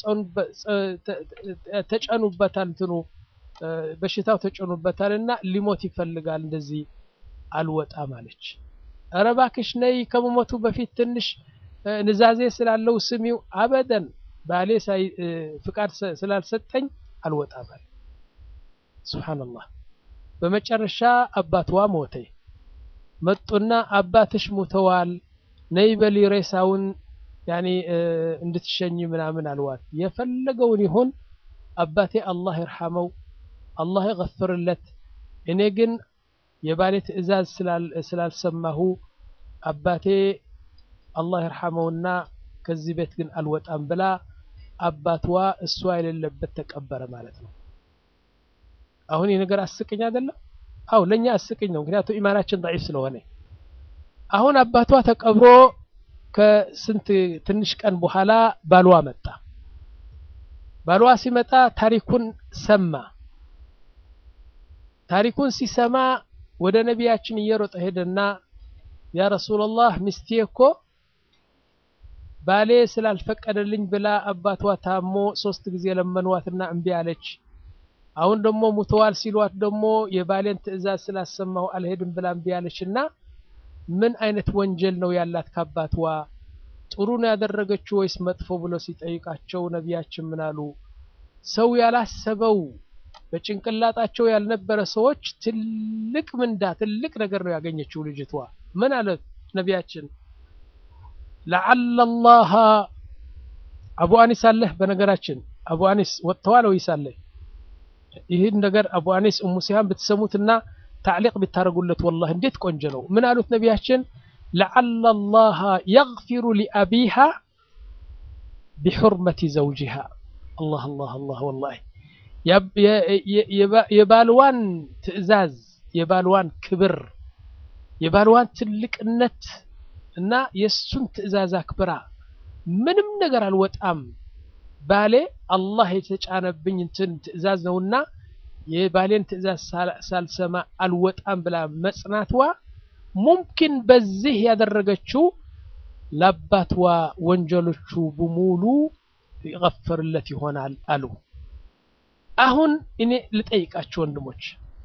ተጨኑበታል፣ እንትኑ በሽታው ተጨኑበታል እና ሊሞት ይፈልጋል። እንደዚህ አልወጣም አለች። ኧረ እባክሽ ነይ ከመሞቱ በፊት ትንሽ ንዛዜ ስላለው ስሚው አበደን ባሌ ፍቃድ ስላልሰጠኝ አልወጣም አለ። ሱብሓነላህ። በመጨረሻ አባትዋ ሞተ። መጡና አባትሽ ሙተዋል፣ ነይ በሊ ሬሳውን ያኔ እንድትሸኝ ምናምን አልዋት። የፈለገውን ይሁን አባቴ አላህ ይርሐመው፣ አላህ ይገፍርለት። እኔ ግን የባሌ ትዕዛዝ ስላልሰማሁ አባቴ አላህ ይርሐመውና ከዚህ ቤት ግን አልወጣም ብላ አባትዋ እሷ የሌለበት ተቀበረ ማለት ነው። አሁን ይህ ነገር አስቅኝ አይደለም? አው ለኛ አስቅኝ ነው፣ ምክንያቱም ኢማናችን ضعيف ስለሆነ። አሁን አባቷ ተቀብሮ ከስንት ትንሽ ቀን በኋላ ባልዋ መጣ። ባልዋ ሲመጣ ታሪኩን ሰማ። ታሪኩን ሲሰማ ወደ ነቢያችን እየሮጠ ሄደና ያ ረሱላላህ ሚስቴ እኮ ባሌ ስላልፈቀደልኝ ብላ አባቷ ታሞ ሶስት ጊዜ ለመንዋትና እምቢ አለች። አሁን ደግሞ ሙተዋል ሲሏት ደግሞ የባሌን ትዕዛዝ ስላሰማሁ አልሄድም ብላ እምቢ አለችና ምን አይነት ወንጀል ነው ያላት ከአባትዋ? ጥሩ ነው ያደረገችው ወይስ መጥፎ ብሎ ሲጠይቃቸው ነቢያችን ምን አሉ? ሰው ያላሰበው በጭንቅላጣቸው ያልነበረ ሰዎች ትልቅ ምንዳ ትልቅ ነገር ነው ያገኘችው ልጅቷ። ምን አለ ነቢያችን? ለዓለ ላሃ አቡ አኒስ አለህ። በነገራችን አቡ አኒስ ወጥተዋል ወይስ አለ? ይህን ነገር አቡ አኒስ እሙ ሲሃን ብትሰሙትና ታዕሊቅ ብታደርጉለት ወላሂ እንዴት ቆንጆ ነው። ምን አሉት ነቢያችን? ለዓለ ላሃ የግፊሩ ሊአቢሃ ቢሑርመቲ ዘውጂሃ። አላህ አላህ አላህ ወላሂ የባልዋን ትዕዛዝ የባልዋን ክብር የባልዋን ትልቅነት እና የእሱን ትዕዛዝ አክብራ ምንም ነገር አልወጣም ባሌ አላህ የተጫነብኝ እንትን ትዕዛዝ ነውና የባሌን ትዕዛዝ ሳልሰማ አልወጣም ብላ መጽናትዋ ሙምኪን በዚህ ያደረገችው ለአባትዋ ወንጀሎቹ በሙሉ ይገፈርለት ይሆናል አሉ። አሁን እኔ ልጠይቃችሁ ወንድሞች፣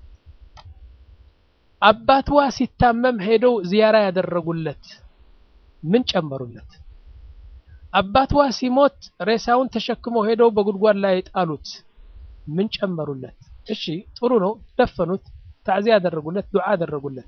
አባትዋ ሲታመም ሄደው ዚያራ ያደረጉለት ምን ጨመሩለት? አባትዋ ሲሞት ሬሳውን ተሸክመው ሄደው በጉድጓድ ላይ ጣሉት ምን ጨመሩለት? እሺ ጥሩ ነው፣ ደፈኑት፣ ታዕዚያ ያደረጉለት፣ ዱዓ ያደረጉለት።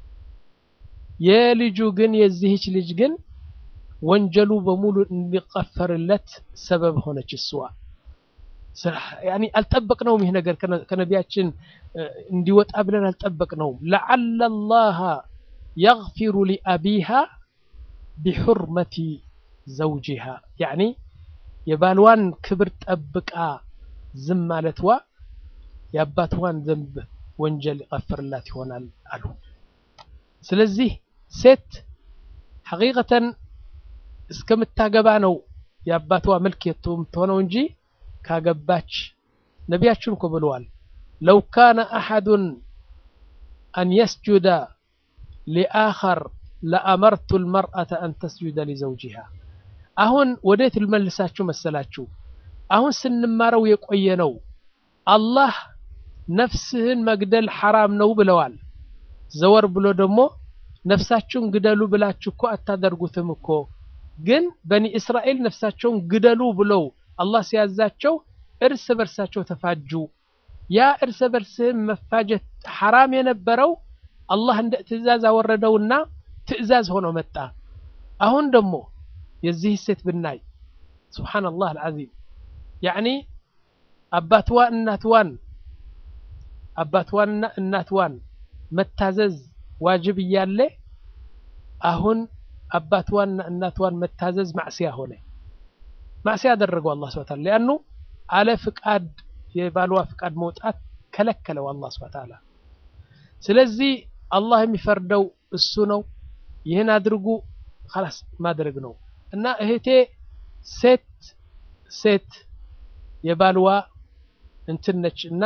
የልጁ ግን የዚህች ልጅ ግን ወንጀሉ በሙሉ እንዲቀፈርለት ሰበብ ሆነች እሷ። ያኒ አልጠበቅነውም። ይህ ነገር ከነቢያችን እንዲወጣ ብለን አልጠበቅነውም። ለዓለ ላሃ የግፊሩ ሊአቢሃ ቢሑርመቲ ዘውጂሃ ያኒ የባልዋን ክብር ጠብቃ ዝም ማለትዋ የአባትዋን ዘንብ ወንጀል ይቀፍርላት ይሆናል አሉ። ስለዚህ ሴት ሐቂቀተን እስከምታገባ ነው የአባትዋ መልክ የምትሆነው እንጂ ካገባች ነቢያችን እኮ ብለዋል፣ ለው ካነ አሐዱን አን የስጁደ ሊአኸር ለአመርቱ ልመርአተ አን ተስጁደ ሊዘውጂሃ። አሁን ወዴት ልመልሳችሁ መሰላችሁ? አሁን ስንማረው የቆየ ነው። አላህ ነፍስህን መግደል ሐራም ነው ብለዋል። ዘወር ብሎ ደግሞ ነፍሳችሁን ግደሉ ብላችሁ እኮ አታደርጉትም እኮ ግን በኒ እስራኤል ነፍሳቸውን ግደሉ ብለው አላህ ሲያዛቸው እርስ በርሳቸው ተፋጁ። ያ እርስ በርስህን መፋጀት ሐራም የነበረው አላህ እንደ ትዕዛዝ አወረደውና ትዕዛዝ ሆኖ መጣ። አሁን ደግሞ የዚህ ሴት ብናይ ሱብሓነላህ አልዓዚም ያዕኒ አባትዋ እናትዋን አባትዋንና እናትዋን መታዘዝ ዋጅብ እያለ አሁን አባትዋንና እናትዋን መታዘዝ ማዕስያ ሆነ። ማዕስያ ያደረገው አላህ ሱብሓነሁ ወተዓላ ሊአኑ አለ ፍቃድ የባልዋ ፍቃድ መውጣት ከለከለው አላህ ሱብሓነሁ ወተዓላ። ስለዚህ አላህ የሚፈርደው እሱ ነው። ይህን አድርጉ ኸላስ ማድረግ ነው እና እህቴ ሴት ሴት የባልዋ እንትን ነች እና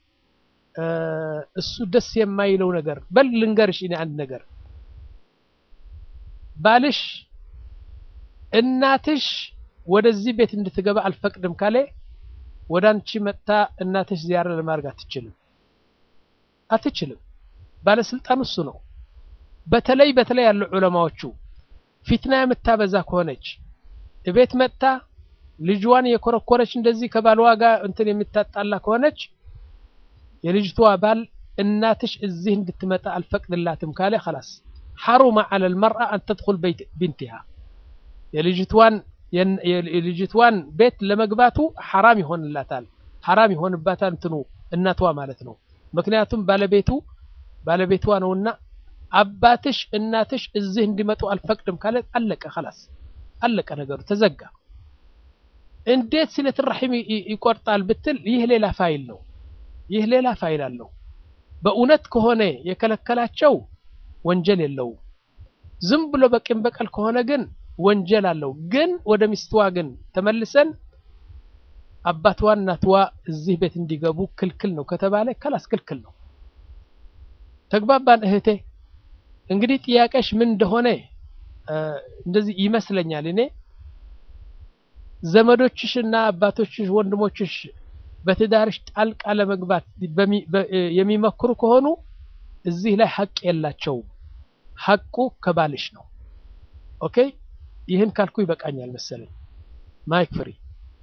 እሱ ደስ የማይለው ነገር በል ልንገርሽ፣ እኔ አንድ ነገር ባልሽ እናትሽ ወደዚህ ቤት እንድትገባ አልፈቅድም ካለ ወደ አንቺ መጥታ እናትሽ ዚያራ ለማድረግ አትችልም አትችልም። ባለስልጣን እሱ ነው። በተለይ በተለይ ያሉ ዑለማዎቹ ፊትና የምታበዛ ከሆነች እቤት መጥታ ልጅዋን የኮረኮረች እንደዚህ ከባልዋ ጋር እንትን የምታጣላ ከሆነች የልጅቷ ባል እናትሽ እዚህ እንድትመጣ አልፈቅድላትም ካለ خلاص حرم على المرأة أن تدخل بيت بنتها የልጅቷን የልጅቷን ቤት ለመግባቱ ሐራም ይሆንላታል ሐራም ይሆንባታል እንትኑ እናቷ ማለት ነው ምክንያቱም ባለቤቱ ባለቤቷ ነውና አባትሽ እናትሽ እዚህ እንዲመጡ አልፈቅድም ካለ አለቀ خلاص አለቀ ነገሩ ተዘጋ እንዴት ሲለት ረሒም ይቆርጣል ብትል ይህ ሌላ ፋይል ነው ይህ ሌላ ፋይል አለው በእውነት ከሆነ የከለከላቸው ወንጀል የለውም ዝም ብሎ በቂም በቀል ከሆነ ግን ወንጀል አለው ግን ወደ ሚስትዋ ግን ተመልሰን አባትዋ እናትዋ እዚህ ቤት እንዲገቡ ክልክል ነው ከተባለ ከላስ ክልክል ነው ተግባባን እህቴ እንግዲህ ጥያቄሽ ምን እንደሆነ እንደዚህ ይመስለኛል እኔ ዘመዶችሽና አባቶችሽ ወንድሞችሽ በትዳርሽ ጣልቃ ለመግባት የሚመክሩ ከሆኑ እዚህ ላይ ሀቅ የላቸውም ሀቁ ከባልሽ ነው ኦኬ ይህን ካልኩ ይበቃኛል መሰለኝ ማይክ ፍሪ